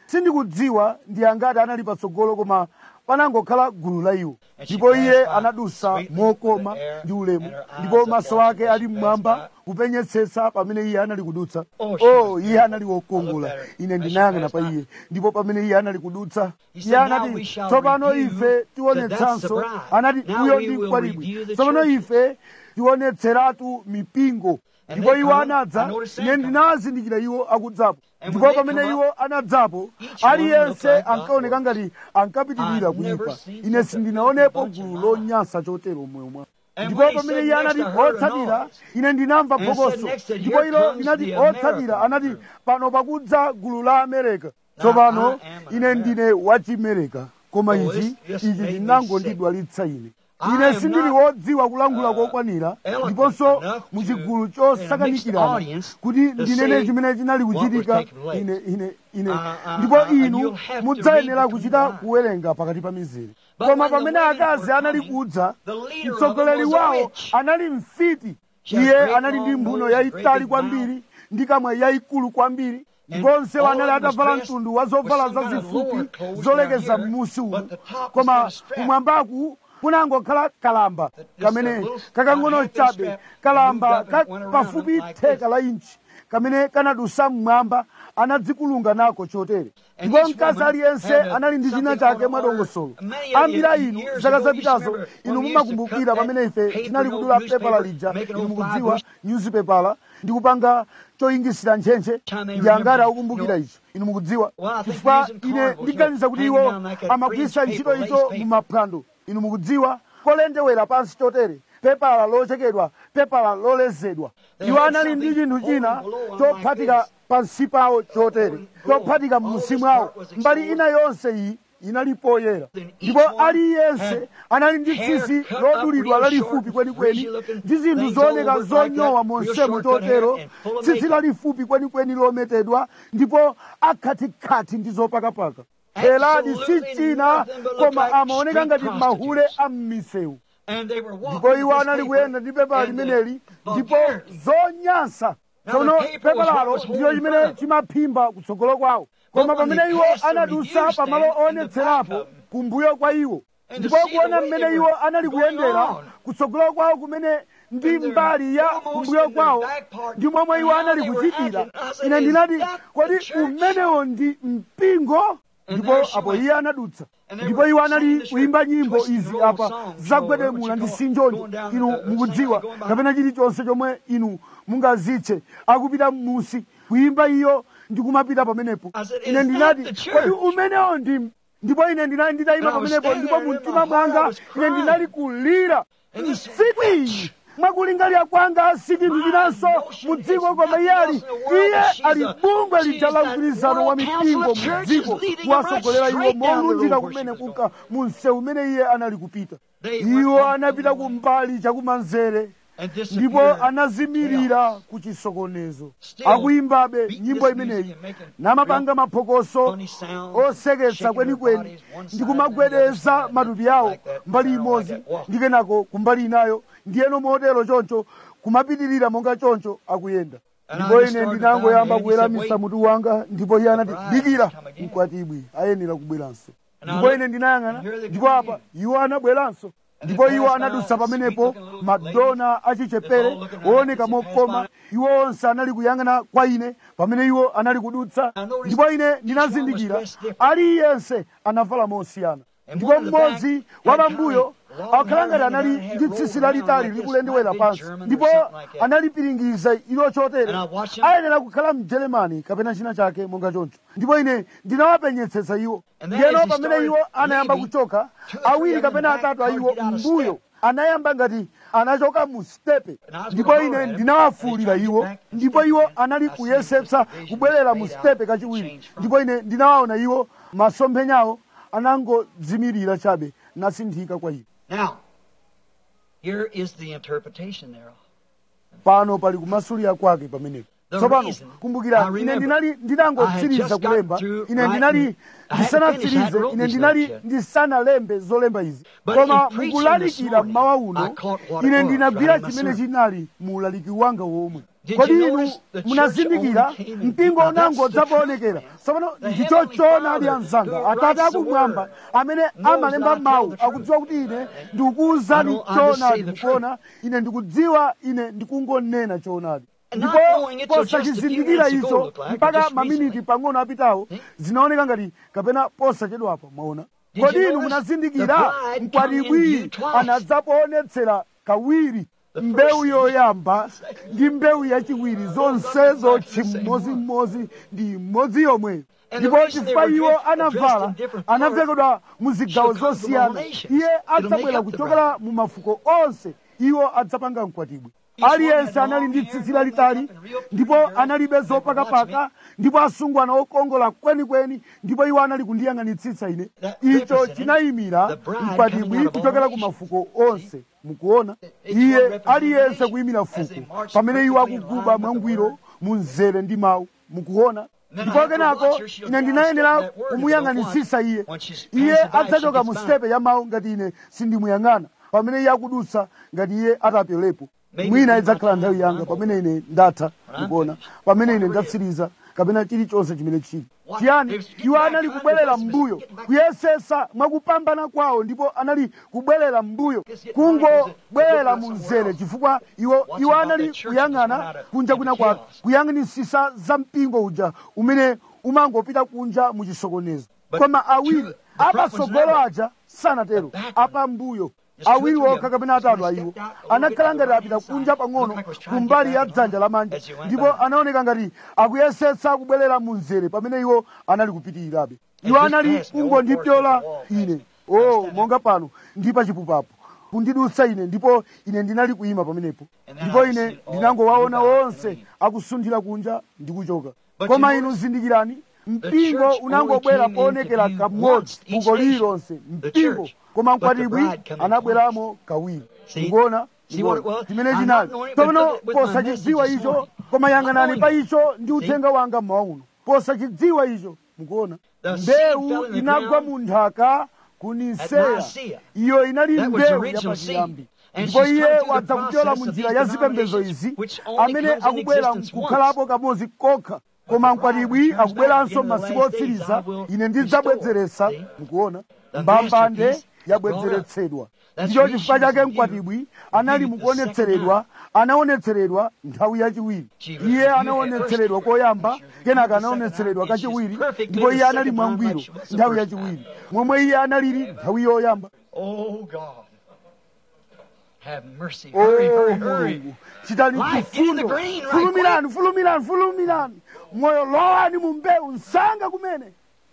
sindikudziwa ndi angati anali patsogolo koma panangokhala gulu la iwo ndipo iye anadusa mokoma ndi ulemu ndipo maso ake ali mmwamba kupenyetsetsa pamene iye anali kudutsa oh iye anali wokongola ine ndinayang'ana pa iye ndipo pamene iye anali kudutsa iye anati tsopano ife tionetsanso anati uyo ndi mkwatibwi tsopano ife tionetseratu mipingo ndipo iwo anadza ine ndinawazindikira iwo akudzapo ndipo pamene iwo anadzapo aliyense ankaoneka ngati ankapitirira kuyipa ine sindinaonepo gulu lonyansa chotero moyo mwa ndipo pamene iye anati otsatira ine ndinamva phokoso ndipo ilo linati otsatira anati pano pakudza gulu la amerika tsopano ine ndine wachimereka koma ichi ichi chinangondidwalitsa ine ine sindili wodziwa kulankhula kokwanira ndiponso muchigulu chosakanikirana kuti ndinene chimene chinali kuchitika ine ine ine ndipo inu mudzayenera kuchita kuwerenga pakati pa mizere koma pamene akazi anali kudza mtsogoleri wawo anali mfiti iye anali ndi mphuno yayitali kwambiri ndi kamwa yayikulu kwambiri ndiponse anali atavala mtundu wa zovala zazifupi zolekeza m'musi umu koma kumwambaku kunangokhala kalamba kamene kakang'ono chabe kalamba ka pafupi theka la inchi kamene kanadusa mmwamba anadzikulunga nako chotere ndipo mkazi aliyense anali ndi china chake mwadongosolo ambiri a inu zaka zapitazo inu mumakumbukira pamene ife tinali kudula pepala lija inu mukudziwa newsipepala ndi kupanga choyingisira ntchentche ndi angati akukumbukira icho inu mukudziwa chifukwa ine ndiganiza kuti iwo amagwisa ntchito icho mumaphwando inu mukudziwa kolendewera pansi chotere pepala lochekedwa pepala lolezedwa iwo anali ndi chinthu china chophatika pansi pawo chotere chophatika m'musi mwawo mbali ina yonse iyi inali poyera ndipo aliyense anali ndi tsitsi lodulidwa lalifupi kwenikweni ndi zinthu zooneka zonyowa monsemo chotero tsitsi lalifupi kwenikweni lometedwa ndipo akhatikati ndi zopakapaka heladi si china koma amaoneka ngati mahule a m'misewu ndipo iwo anali kuyenda ndi pepala limeneli ndipo zonyansa tsono pepalalo ndiyo chimene chimaphimba kutsogolo kwawo koma pamene iwo anadusa pamalo oonetserapo kumbuyo kwa iwo ndipo kuona mmene iwo anali kuyendera kutsogolo kwawo kumene ndi mbali ya kumbuyo kwawo ndi momwe iwo anali kuchitira ine ndinati kodi umenewo ndi mpingo ndipo apo iye anadutsa ndipo iwo anali kuyimba nyimbo izi apa zagwedemula ndi sinjonjo inu mukudziwa kapena chilichonse chomwe inu mungazitche akupita m'musi kuyimba iyo ndi kumapita pamenepo ine ndinati kodi umenewo ndi ndipo ine ndinali nditayima pamenepo ndipo mu mtima mwanga ine ndinali kulira tsiku iyi mwakulingalira kwanga si chinthu chinanso mu dziko koma iye ali iye ali bungwe lija la mgwirizano wa mipingo mu dziko kuwasogolera iwo molunjika kumene kunka mu msewu umene iye anali kupita iwo anapita kumbali chakumanzere ndipo anazimirira ku chisokonezo akuyimbabe nyimbo imeneyi namapanga maphokoso oseketsa kwenikweni ndi kumagwedeza matupi awo mbali imodzi ndi kenako kumbali inayo ndiyeno motero choncho kumapitirira monga choncho akuyenda ndipo ine ndinangoyamba kuweramisa mutu wanga ndipo iye anati dikira mkwatibwi ayenera kubweranso ndipo ine ndinayang'ana ndipo apa iwo anabweranso ndipo iwo anadusa pamenepo madona achichepere wooneka mokoma iwo onse anali kuyang'ana kwa ine pamene iwo anali kudutsa ndipo ine ndinazindikira aliyense anavala mosiyana ndipo mmodzi wa pambuyo akhala ngati anali ndi tsitsi lalitali likulendewera pansi ndipo analipiringiza ilo chotere ayenera kukhala mjeremani kapena china chake monga choncho ndipo ine ndinawapenyetsetsa iwo ndiyeno pamene iwo anayamba kuchoka awiri kapena atatu a iwo mbuyo anayamba ngati anachoka mu stepe ndipo ine ndinawafuulira iwo ndipo iwo anali kuyesetsa kubwerera mu stepe kachiwiri ndipo ine ndinawaona iwo masomphenyawo anangodzimirira chabe nasinthika kwa iwo Now, here is the interpretation thereof. pano pali kumasulira kwake pamenepo tsopano reason, kumbukira I ine remember, ndinali I had ndinangotsiriza just kulemba got through ine writing- ndinali I hadn't finished, I ndisanatsirize hadn't wrote ine these ndinali notes yet. ndisanalembe zolemba izi But koma in preaching mukulalikira this morning, mmawa I uno caught what it ine was ndinagwira right in my chimene sermon. chinali mu ulaliki wanga womwe Did kodi you inu notice the church munazindikira only came in- mpingo Now, that's unango the udzapoonekera truth, tsopano The ndicho Heavenly choona ali Father, anzanga who atate writes the akumwamba word, amene knows amalemba that I tell mawu the truth. akudziwa kuti ine ndikukuwuzani I don't- I just choonadi say the truth. mukuona ine ndikudziwa ine ndikungonena choonadi And not ndipo knowing it till just a few posachizindikira minutes ago, icho look like, or mpaka just maminiti recently. pang'ono apitawo zinaoneka ngati kapena posachedwapa mwaona Did kodi you inu notice munazindikira the bride come in mkwatibwi view twice? anadzapoonetsera kawiri mbewu yoyamba ndi mbewu yachiwiri zonsezo chimodzimodzi ndi imodzi yomweyo And the ndipo reason they chifukwa were iwo dressed- anavala dressed in different colors anavekedwa mu zigawo shall come from all zosiyana nations. iye It'll make adzabwera up the kuchokera mu mafuko onse iwo adzapanga mkwatibwi Each one aliyense had anali long ndi hair, tsitsi no lalitali makeup, and real pretty ndipo girls. analibe They were zopakapaka watching ndipo asungwana okongola kwenikweni ndipo iwo anali kundiyang'anitsitsa ine That icho represented chinayimira the bride mkwatibwi coming out of all kuchokera ku nations. mafuko onse mukuona Each one iye represented aliyense nation kuyimira as they fuko marched pamene iwo perfectly in akuguba line with the mwangwiro word. mu mzere ndi mawu mukuona Then ndipo I have to kenako watch her. She'll ine try to ndinayenera step that word if you kumuyang'anitsitsa don't iye watch. When she's iye passing by, adzachoka she mu gets sitepe ya mawu ngati ine sindimuyang'ana pamene iye akudutsa ngati iye atapyolepo Maybe mwina we idzakhala might nthawi have yanga time. pamene ine ndatha When I'm mukuona finished. pamene ine Whatever it is. ndatsiriza kapena chilichonse chimene chili What? chiyani They was getting iwo back, anali trying kubwerera to do this, mbuyo getting back. kuyesesa mwakupambana kwawo ndipo anali kubwerera mbuyo Just getting kungobwerera back, mu somewhere mzere else. chifukwa iwo Watching iwo about anali that church that just kuyang'ana went out of- kunja into kuna kwa chaos. kuyang'anisisa za mpingo uja umene umangopita kunja mu chisokonezo But koma awiri two- the front ones apatsogolo never. aja sanatero The back one. apambuyo Just two or awiri three okha of them. kapena atatu Somebody aiwo stepped out a little anakhala bit ngati on the apita right kunja side. pang'ono Looked like was trying to kumbali get ya back dzanja on lamanja as you went ndipo back. anaoneka ngati akuyesetsa kubwerera mu mzere pamene iwo anali kupitirirabe And iwo just anali past me, kungondipyola over the wall. ine o monga pano ndi pachipupapo kundidutsa ine ndipo ine ndinali kuyima pamenepo And then ndipo I ine see it all ndinangowaona move out and onse leave. akusunthira kunja ndi kuchoka But koma you inu notice zindikirani mpingo church unangobwera only came poonekera into view kamodzi once, each fuko nation, lililonse the mpingo church. koma But the mkwatibwi bride coming anabweramo kawiri See? mukuona See what it was? chimene I'm chinali not knowing it, but tsopano look at- with my posachidziwa message this icho morning. koma yang'anani I'm pa knowing icho ndi uthenga wanga mmawa uno posachidziwa icho mukuona The seed fell mbewu in the inagwa ground mu nthaka at kuniseya Nicaea. iyo inali That was mbewu original seed. yapachiyambi And ndipo she's iye come through the wadza kuchola process mu of njira these ya zipembezo denominations, izi which only amene comes in akubwera existence kukhalapo kamodzi kokha koma the bride mkwatibwi returns akubweranso back in the masiku last days, otsiriza I will ine ndidzabwezeretsa restore. mukuona The mbambande masterpiece yabwezeretsedwa That's ndicho reason chifukwa chake for you mkwatibwi anali to be the mukuonetseredwa anaonetseredwa nthawi yachiwiri She was iye reviewed anaonetseredwa first. koyamba She was reviewed kenaka the second anaonetseredwa time, and she's kachiwiri perfect ndipo in iye the anali second time mwangwiro like she was the nthawi first yachiwiri momwe iye analili nthawi yoyamba Oh God. Have mercy. Hurry, Oh, hurry, hurry. mulungu chitani Life, get in the chifundo green right fulumirani fulumirani fulumirani moyo lowani mu mbewu msanga kumene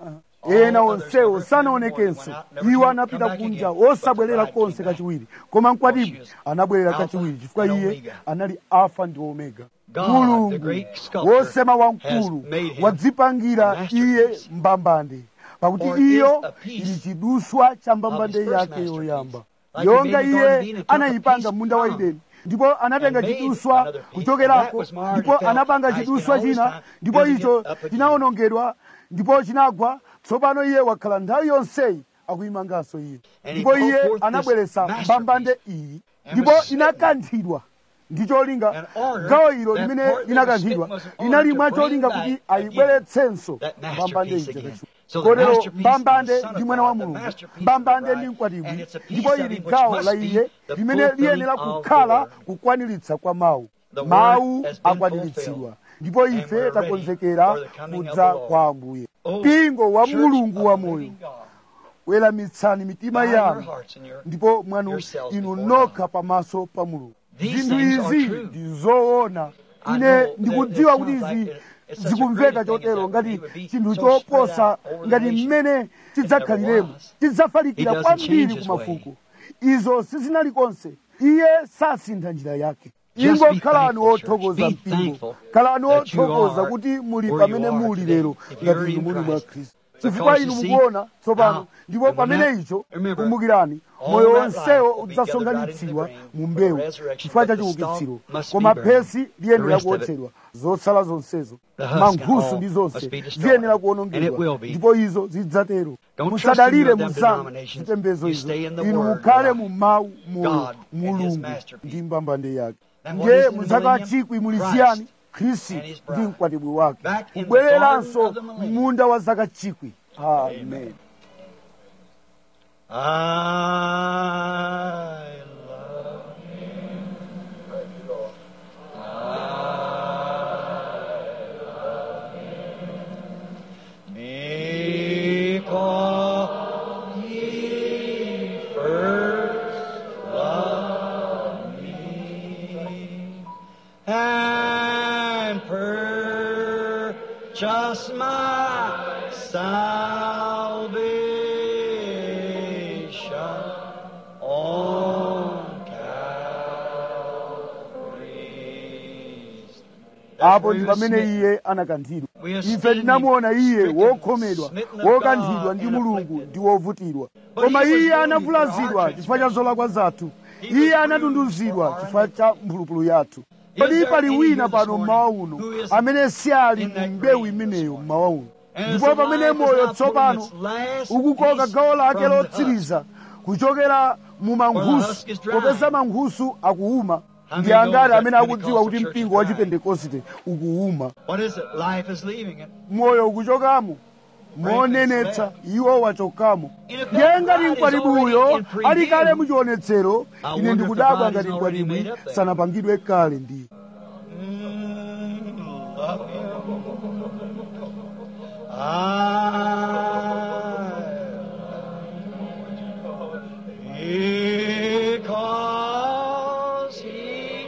ena onsewo sanaonekenso iwo anapita kunja osabwerera konse kachiwiri koma mkwatibwi anabwerera kachiwiri chifukwa iye anali alfa ndi omega God, the mulungu great sculptor, wosema wamkulu has made him wadzipangira a iye masterpiece. mbambande pakuti For it is iyo a piece ili chiduswa cha mbambande of his first yake masterpiece. yoyamba Like he yonga made the Garden of iye Eden, took a anayipanga piece munda wa from edeni ndipo anatenga and made chiduswa another piece. That kuchokerako was marred ndipo and fell. anapanga Now he's chiduswa been all china this time ndipo building icho it up again. chinawonongedwa ndipo chinagwa tsopano iye wakhala nthawi yonseyi akuyimanganso iye And he ndipo called iye forth this anabweretsa masterpiece mbambande iyi and ndipo was smitten. inakanthidwa ndi cholinga An order gawo ilo that limene part that was linakanthidwa smitten was an order linali to mwa bring cholinga back kuti again ayibweretsenso that mbambande masterpiece ija again. kachiwiri So the kotero masterpiece is mbambande the Son of ndi mwana wa God, the mulungu masterpiece of the mbambande bride, ndi and mkwatibwi it's a piece ndipo of ili him which gawo must la be iye the limene fulfilling liyenera of the kukhala word. kukwaniritsa kwa mawu The word mawu has been akwaniritsidwa fulfilled. ndipo And ife we're ready takonzekera for the coming of kudza the Lord. kwa ambuye Oh, mpingo wa church mulungu of wa the moyo living God, weramitsani mitima bow your yanu hearts and your- ndipo mwanu yourselves inu before nokha pamaso pa mulungu These zinthu things are izi true. ndi zoona I ine know that ndikudziwa it kuti sounds izi like it- it's such a zikumveka great thing chotero that ngati it would be chinthu so choposa spread out over the ngati nation. mmene chidzakhaliremo It never was. chidzafalikira He doesn't kwambiri change ku his mafuko izo sizinali konse iye sasintha njira yake Just be ingokhalani thankful, church. othokoza Be mpingo thankful khalani that you othokoza are kuti muli where you pamene are muli today, lero if you're ngati inu in muli mwa Christ. khristu Because chifukwa you inu see, mukuona tsopano now, ndipo and when pamene that- icho remember, kumbukirani all moyo that wonsewo life will be gathered udzasonkhanitsidwa right into the mu grain mbewu for the resurrection, chifukwa cha but the chiukitsiro stalk must koma be burned. phesi The liyenera rest of it, kuotsedwa zotsala zonsezo the husk and mankhusu all ndi must zonse be destroyed. ziyenera And it will kuwonongedwa be. ndipo izo zidzatero Don't trust musadalire in them muzanu denominations. zipembedzo You izo stay in the inu word, mukhale God. mu mawu moyo God and his mulungu masterpiece. ndi mbambande yake ndiye muzaka chikwi muli chiyani khristu ndi mkwatibwi wake kubwereranso munda wa zaka chikwi amen I love him. Because he first loved me and purchased my salvation on Calvary's apo ndi pamene iye anakanthidwa ife tinamuona iye wokhomedwa wokanthidwa ndi mulungu ndi wovutilwa koma iye anavulazidwa chifukwa cha zolakwa zathu iye anatunduzidwa chifukwa cha mphulupulu yathu kodi pali wina pano mmawa uno amene si ali mu mbewu imeneyo mmawa uno ndipo pamene moyo tsopano ukukoka gawo lake lotsiriza kuchokera mu mankhusu popeza mankhusu akuuma ndi angati amene akudziwa kuti mpingo wa chipentekoste ukuuma What is it? Life is leaving it. moyo ukuchokamo monenetsa iwo wachokamo ndiye ngati mkwatibwiyo ali kale muchionetsero ine ndikudabwa ngati mkwatibwi sanapangidwe kale ndiye Mm, love him. I because he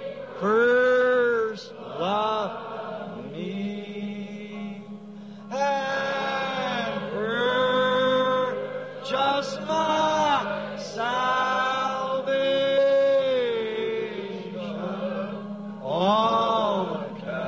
first loved me and purchased my salvation on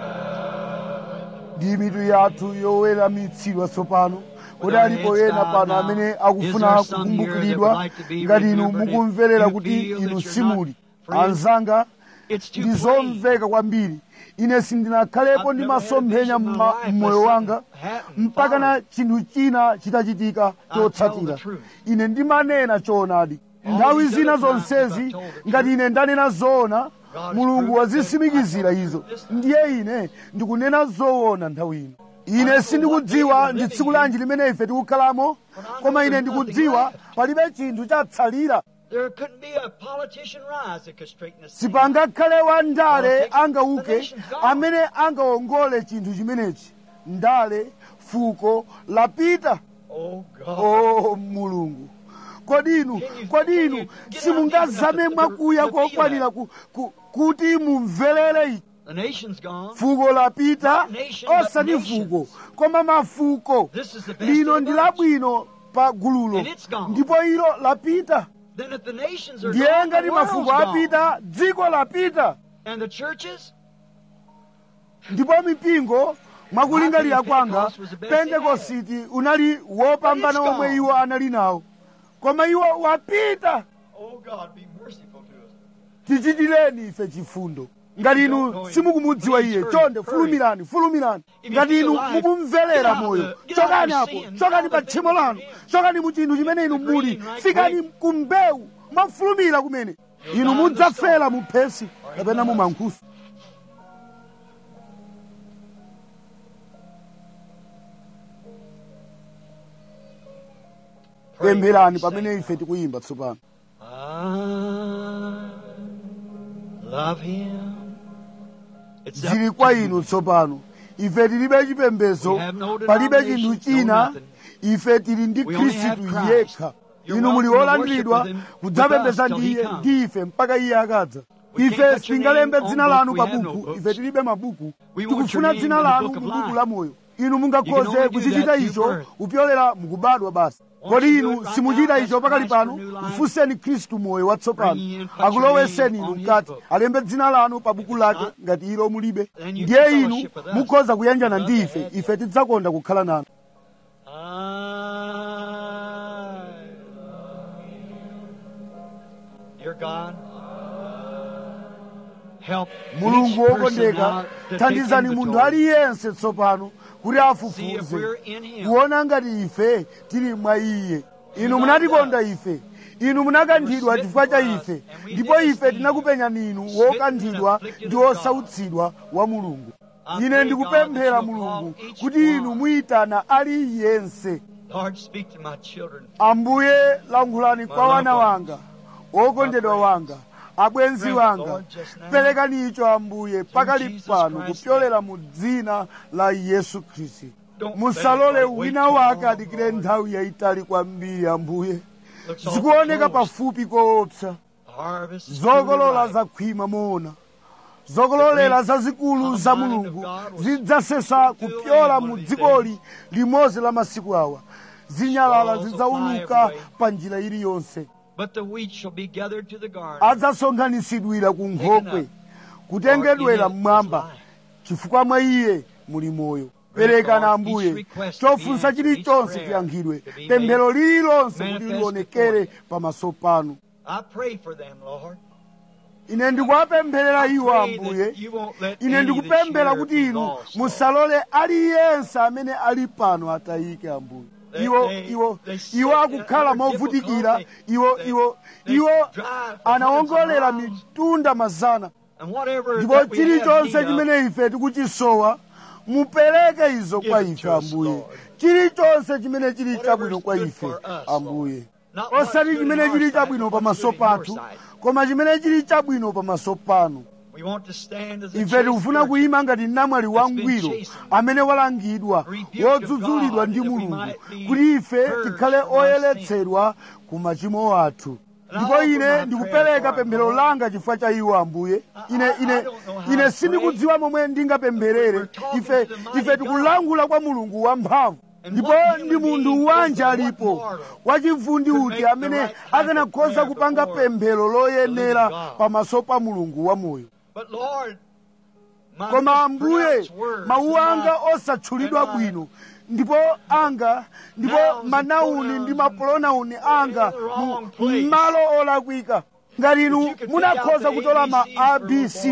ndi mitu yathu yoweramitsidwa tsopano kodi alipo ena pano amene akufuna kukumbukiridwa ngati inu mukumverera kuti inu simuli anzanga It's too ndi plain. zomveka kwambiri ine sindinakhalepo ndi masomphenya mma- mmoyo wanga mpaka na chinthu china chitachitika chotsatira ine ndimanena choonadi nthawi zina zonsezi ngati ine ndanena zoona mulungu wazisimikizira izo ndiye ine ndikunena zoona nthawi ino ine sindikudziwa ndi tsiku lanji limene ife tikukhalamo koma ine ndikudziwa palibe chinthu chatsalira There couldn't be a politician rise that could straighten this thing. sipangakhale wa ndale angauke amene angawongole chinthu chimenechi ndale fuko lapita Oh God. o mulungu kodi inu kodi inu simungazame mwakuya kokwanira ku, ku, kuti mumverere ichi The nation's gone. fuko lapita osati fuko koma mafuko This is the best lino of the ndi bunch. labwino pa gululo And it's gone. ndipo ilo lapita Then if the nations are ndiye gone, ngati the world's mafuko gone. apita dziko lapita And the churches? ndipo mipingo mwakulingalira kwanga pentekositi unali wopambana omwe iwo anali nawo koma iwo wapita Oh God, be merciful to us. tichitireni ife chifundo ngati inu simukumudziwa iye chonde fulumirani fulumirani ngati inu mukumverera moyo chokani apo chokani pa tchimo lanu chokani mu chinthu chimene inu muli fikani ku mbewu mwafulumira kumene inu mudzafera mu phesi kapena mu mankhusu pempherani pamene ife tikuyimba tsopano I love him. It's up zili kwa to inu tsopano ife tilibe chipembedzo We have no palibe chinthu denomination, china no nothing. ife tili ndi We only have khristu Christ. yekha You're inu muli welcome to olandiridwa worship with him, kudzapembedza with us till ndi he iye comes. ndi ife mpaka iye akadza We can't ife put your sitingalembe name dzina on lanu book. pa We have no buku books. ife tilibe mabuku We want tikufuna your name dzina in the lanu book of mu buku life. la moyo inu You can mungakhoze only do kuchichita that through icho birth. kupyolera mukubadwa basi Won't kodi you do inu it right simuchita now? icho Ask pakali Christ for pano new life. mfunseni khristu moyo watsopano Bring in, put your akuloweseni name inu on his mkati book. alembe dzina lanu pa buku lake not, ngati ilo mulibe then you ndiye can inu fellowship with us. mukhoza kuyanjana Love ndi to ife have you. ife tidzakonda kukhala nanu I Dear God, help mulungu each person wokondeka now to take thandizani munthu inventory. aliyense tsopano kuti See if afufuze we're in him. kuona ngati ife tili mwa iye inu munatikonda ife inu munakanthidwa chifukwa cha ife ndipo ife tinakupenyani inu wokanthidwa ndi wosautsidwa wa mulungu ine ndikupemphera mulungu kuti inu muyitana aliyense Lord, speak to my children. ambuye lankhulani kwa wana wanga okondedwa wanga abwenzi wanga perekani icho ambuye pakali pano kupyolera mu dzina la yesu khristu musalole wina wake adikire nthawi yayitali kwambiri ambuye Looks all zikuoneka close. pafupi koopsa The harvest is zokolola truly ripe. zakhwima moona zokololera zazikulu za mulungu zidzasesa kupyola mu dzikoli limodzi la masiku awa zinyalala zidzauluka pa njira iliyonse But the wheat shall be gathered to the garden. adzasonkhanitsidwira ku nkhokwe kutengedwera mmwamba chifukwa mwa iye muli moyo perekana ambuye chofunsa chilichonse chiyankhidwe pemphero lililonse kuti lionekere pamaso panu I pray for them, Lord. ine ndikuwapempherera I iwo pray ambuye that you won't let ine any ndikupemphera that's kuti here be inu lost, Lord. musalole aliyense amene ali pano atayike ambuye They- iwo they- iwo they sit iwo akukhala under movutikira difficulty. iwo They- iwo they iwo drive for anawongolera hundreds of miles. mitunda mazana And whatever ndipo that we have chilichonse need of, chimene ife tikuchisowa mupereke izo Give kwa it ife to us, ambuye Lord. chilichonse chimene chili Whatever chabwino is kwa good ife for us, ambuye Not what's osati good in chimene our chili sight, chabwino but what's pamaso good in your pathu sight. koma chimene chili chabwino pamaso panu We want to stand as a ife chaste tikufuna virgin. kuyima ngati namwali wangwiro amene walangidwa wodzudzulidwa ndi mulungu kuti ife tikhale oyeretsedwa ku machimo athu ndipo ine ndikupereka pemphero langa chifukwa cha iwo ambuye ine ine ine sindikudziwa momwe ndingapempherere ife ife tikulangula kwa mulungu wamphamvu ndipo ndi munthu wanje alipo wachivundi uti amene akanakhoza kupanga pemphero loyenera pamaso pa mulungu wamoyo But Lord, my koma ambuye mispronounced words mawu and my- anga osatchulidwa bwino ndipo anga ndipo manauni ndi mapronauni anga mu m'malo olakwika ngati inu munakhoza kutola ma abc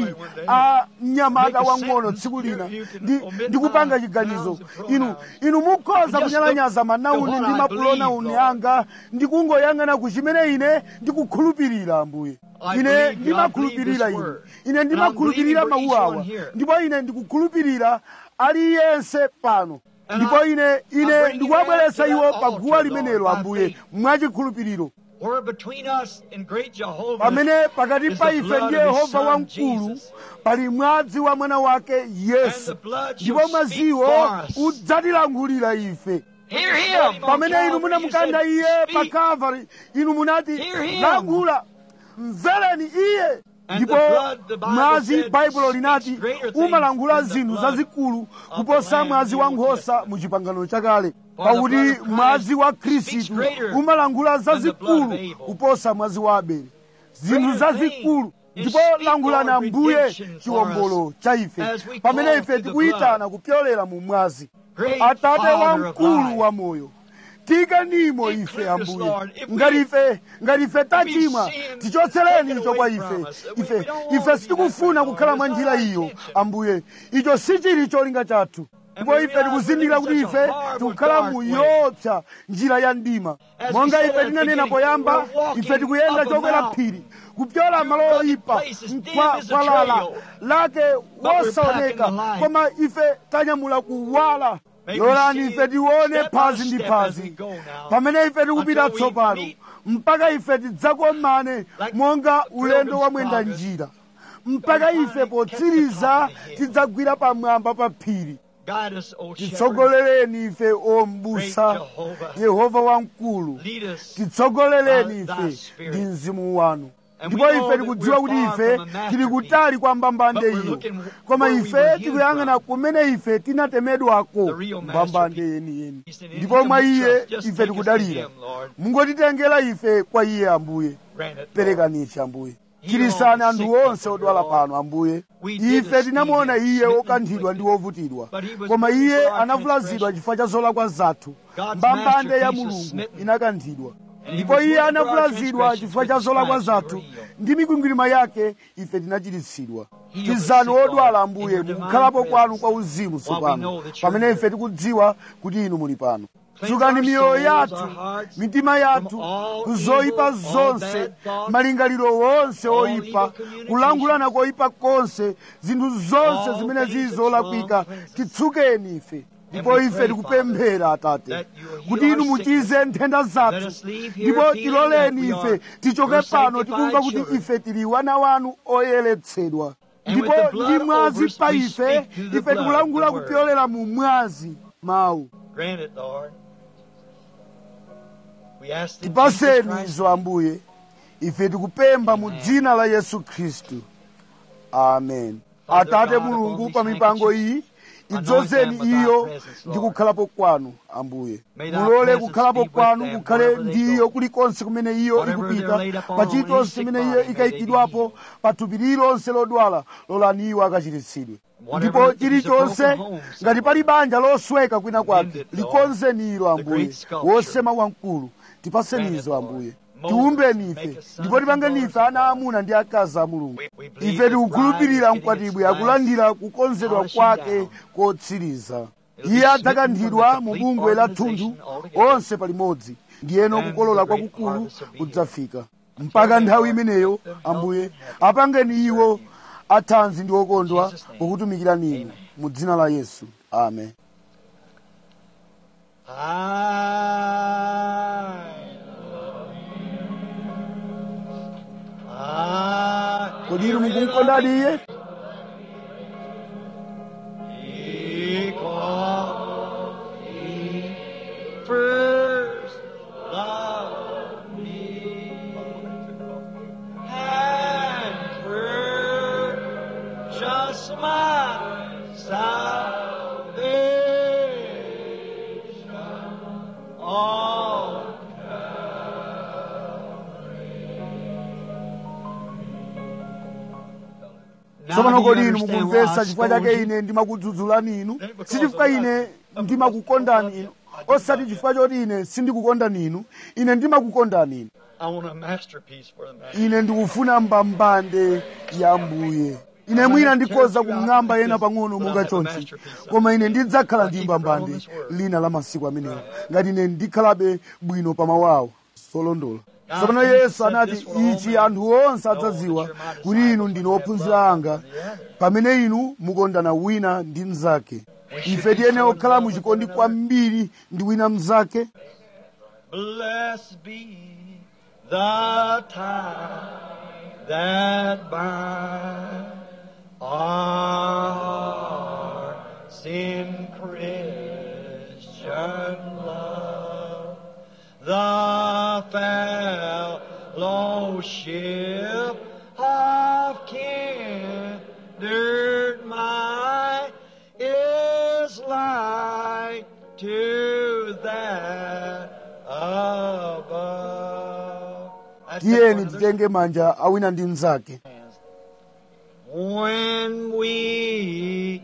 a mnyamata wang'ono tsiku lina ndi ndi kupanga chiganizo inu inu mukhoza kunyalanyaza manauni ndi mapronauni anga ndi kungoyang'ana ku chimene ine ndikukhulupirira ambuye ine ndimakhulupirira ine ine ndimakhulupirira mawu awa ndipo ine ndikukhulupirira aliyense pano ndipo ine ine ndikuwabweretsa iwo pa guwa limenelo ambuye mwachikhulupiriro Where between us and great Jehovah pamene pakati is pa the ife blood ndi of his yehova son, wamkulu Jesus. pali mwazi wa mwana wake yesu And the blood ndipo shall mwaziwo speak for us. udzatilankhulira ife Hear him. pamene inu munamukanda iye pa Speak. kalvari inu munati Hear him. lankhula mvereni iye And ndipo the blood, the Bible mwazi said, baibulo linati speaks greater things umalankhula than the zinthu blood zazikulu of kuposa the Lamb mwazi in wa the Old nkhosa Testament. mu chipangano chakale For the pakuti blood of Christ mwazi wa speaks khristu greater umalankhula than the blood zazikulu of Abel. kuposa mwazi wa abeli zinthu Greater zazikulu things. ndipo Speak, lankhulani Lord, ambuye redemption for chiwombolo us cha ife as we pamene call ife to the tikuyitana kupyolera mu mwazi Great atate Father of wamkulu life. wa moyo tikanimo ife Include us, ambuye Lord. If we- ngati ife ngati ife tachimwa We've sinned, tichotsereni take it icho kwa away ife from us. We- ife we don't want ife to be sitikufuna that way, kukhala Lord. mwa It's njira not our iyo intention. ambuye icho sichili cholinga chathu ndipo we ife realize tikuzindikira we're kuti in such a ife horrible, tikukhala dark mu way. yopsa njira ya mdima As monga we said ife at the tinanena beginning, poyamba we're walking ife tikuyenda up a chokwera mountain. phiri kupyola malo Through oyipa places, dim kwa as a kwa lala trail. lake we're wosaoneka packing the light. koma ife tanyamula kuwala May we lolani see ife tione step by phazi ndi step as phazi we go now, pamene ife tikupita until we tsopano meet mpaka ife tidzakomane like monga the ulendo pilgrim's wa mwenda progress. njira mpaka ife potsiriza tidzagwira pamwamba pa phiri Guide us, O shepherd. titsogolereni ife ombusa Great Jehovah. yehova wamkulu Lead us. titsogolereni by thy ife Spirit. ndi mzimu wanu And ndipo we know ife that tikudziwa we're kuti far ife from a tili masterpiece. kutali kwa mbambande But we're iyo looking koma where we ife were healed tikuyang'ana from. kumene ife tinatemedwako The real mbambande masterpiece. yeniyeni In ndipo him mwa we iye trust. Just ife take us to tikudalira him, Lord. mungotitengera ife kwa iye ambuye Grant it, Lord. perekanichi ambuye Heal chirisani all the anthu sick onse people, odwala Lord. pano ambuye We did ife esteem tinamuona him, iye smitten wokanthidwa and ndi wovutidwa But he was koma wounded iye for our anavulazidwa transgression. chifukwa cha zolakwa zathu God's mbambande ya masterpiece was mulungu smitten. inakanthidwa And he ndipo was iye wounded for our anavulazidwa transgressions, chifukwa cha with zolakwa stripes we zathu were healed. ndi mikwingwirima yake ife tinachiritsidwa Heal the tizani sick, Lord, odwala in ambuye your divine mukukhalapo kwanu presence. kwa uzimu While we tsopano know that you're pamene here. ife tikudziwa kuti inu muli pano tsukani miyoyo yathu mitima yathu kuzoyipa zonse malingaliro wonse oyipa kulangulana koyipa konse zinthu zonse zimene zili zolakwika titsukeni ife ndipo ife tikupemphera atate kuti inu muchize nthenda zathu ndipo tiloleni ife tichoke pano tikumva kuti ife tili wana wanu oyeretsedwa ndipo ndi mwazi pa ife ife tikulangula kupyolera mu mwazi mawu tipaseni izo ambuye ife tikupempha mu dzina la yesu khristu amen atate mulungu pa mipango iyi idzozeni iyo ndi kukhalapo kwanu ambuye mulole kukhalapo kwanu kukhale ndi iyo kulikonse kumene iyo ikupita pa chilichonse chimene iyo ikayikidwapo pa thupi lililonse lodwala lolani iwo akachiritsidwe ndipo chilichonse ngati pali banja losweka kwina kwake likonzeni ilo ambuye wosema wamkulu tipasenizo ambuye tiumbeni ife ndipo tipangeni ife ana amuna ndi akazi a mulungu ife tikukhulupirira mkwatibwi akulandira kukonzedwa kwake kotsiriza iye adzakanthidwa mu bungwe la thunthu onse palimodzi ndiyeno kukolola kwakukulu kudzafika mpaka nthawi imeneyo ambuye apangeni iwo athanzi ndi okondwa pokutumikirani inu mu dzina la yesu amen kodi inu mukumukondadi iye First love me and purchase my salvation on tsopano kodi inu mukumvetsa chifukwa chake ine ndimakudzudzulani inu si chifukwa ine ndimakukondani inu osati chifukwa choti ine sindikukondani inu ine ndimakukondani inu I want a masterpiece for the man. ine ndikufuna mbambande ya mbuye ine mwina ndikhoza kumng'amba yena pang'ono monga chonchi koma ine ndidzakhala ndi mbambande lina la masiku amenewo ngati ine ndikhalabe bwino pa mawu awo solondola tsopano yesu anati ichi anthu onse adzadziwa kuti inu ndinu ophunzira anga pamene inu mukondana wina ndi mnzake ife tiyene okhala muchikondi kwambiri ndi wina mnzake Blessed be the tie that binds our hearts in Christian love. The fellowship of kindred mind is like to that above. That's the tiyeni one of the- titenge manja awina ndi mnzake When we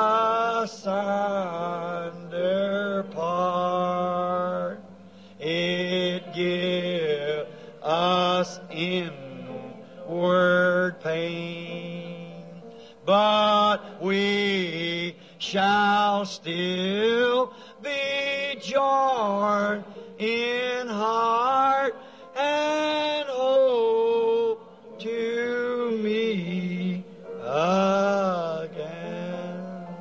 asunder part, it give us inward pain, but we shall still be joined in heart and hope to meet again.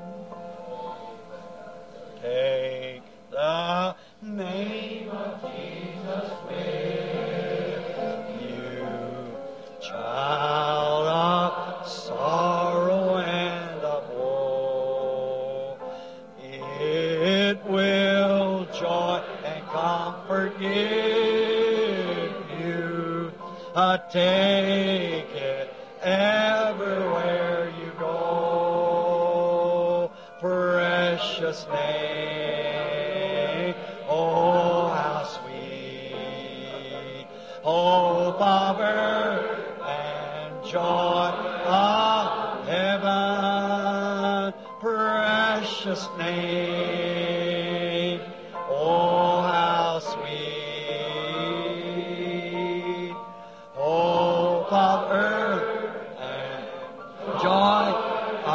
Take the name of Jesus with you, child of sorrow and of woe. It will joy and comfort give you. Uh, take it everywhere you go. Precious name, oh how sweet, hope of earth and joy of heaven. Precious name, oh how sweet, hope of earth and joy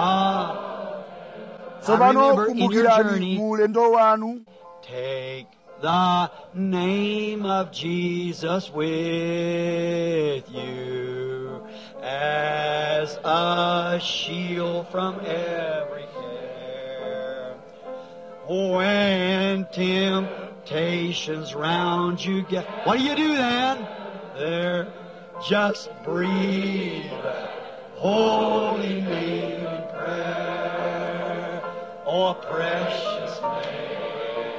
of tsopano remember in your kumbukirani journey- mu ulendo wanu Take the name of Jesus with you as a shield from every care. When temptations round you get, what do you do then? There, just breathe that holy name in prayer. Oh, precious name.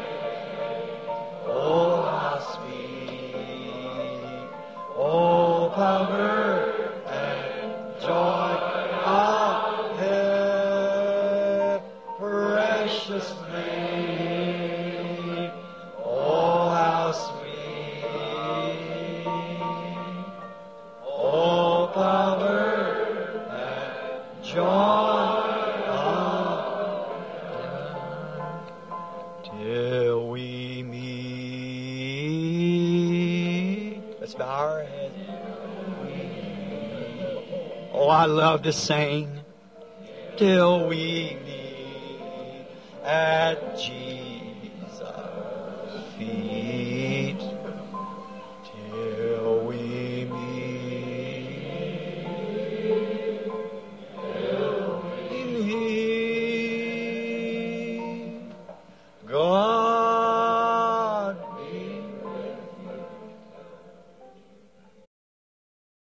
Oh, how sweet. Oh, power and joy of heaven. Precious name. Oh, how sweet. Oh, power and joy of till we meet. Let's bow our heads. Oh, I love to sing till we meet at Jesus' feet.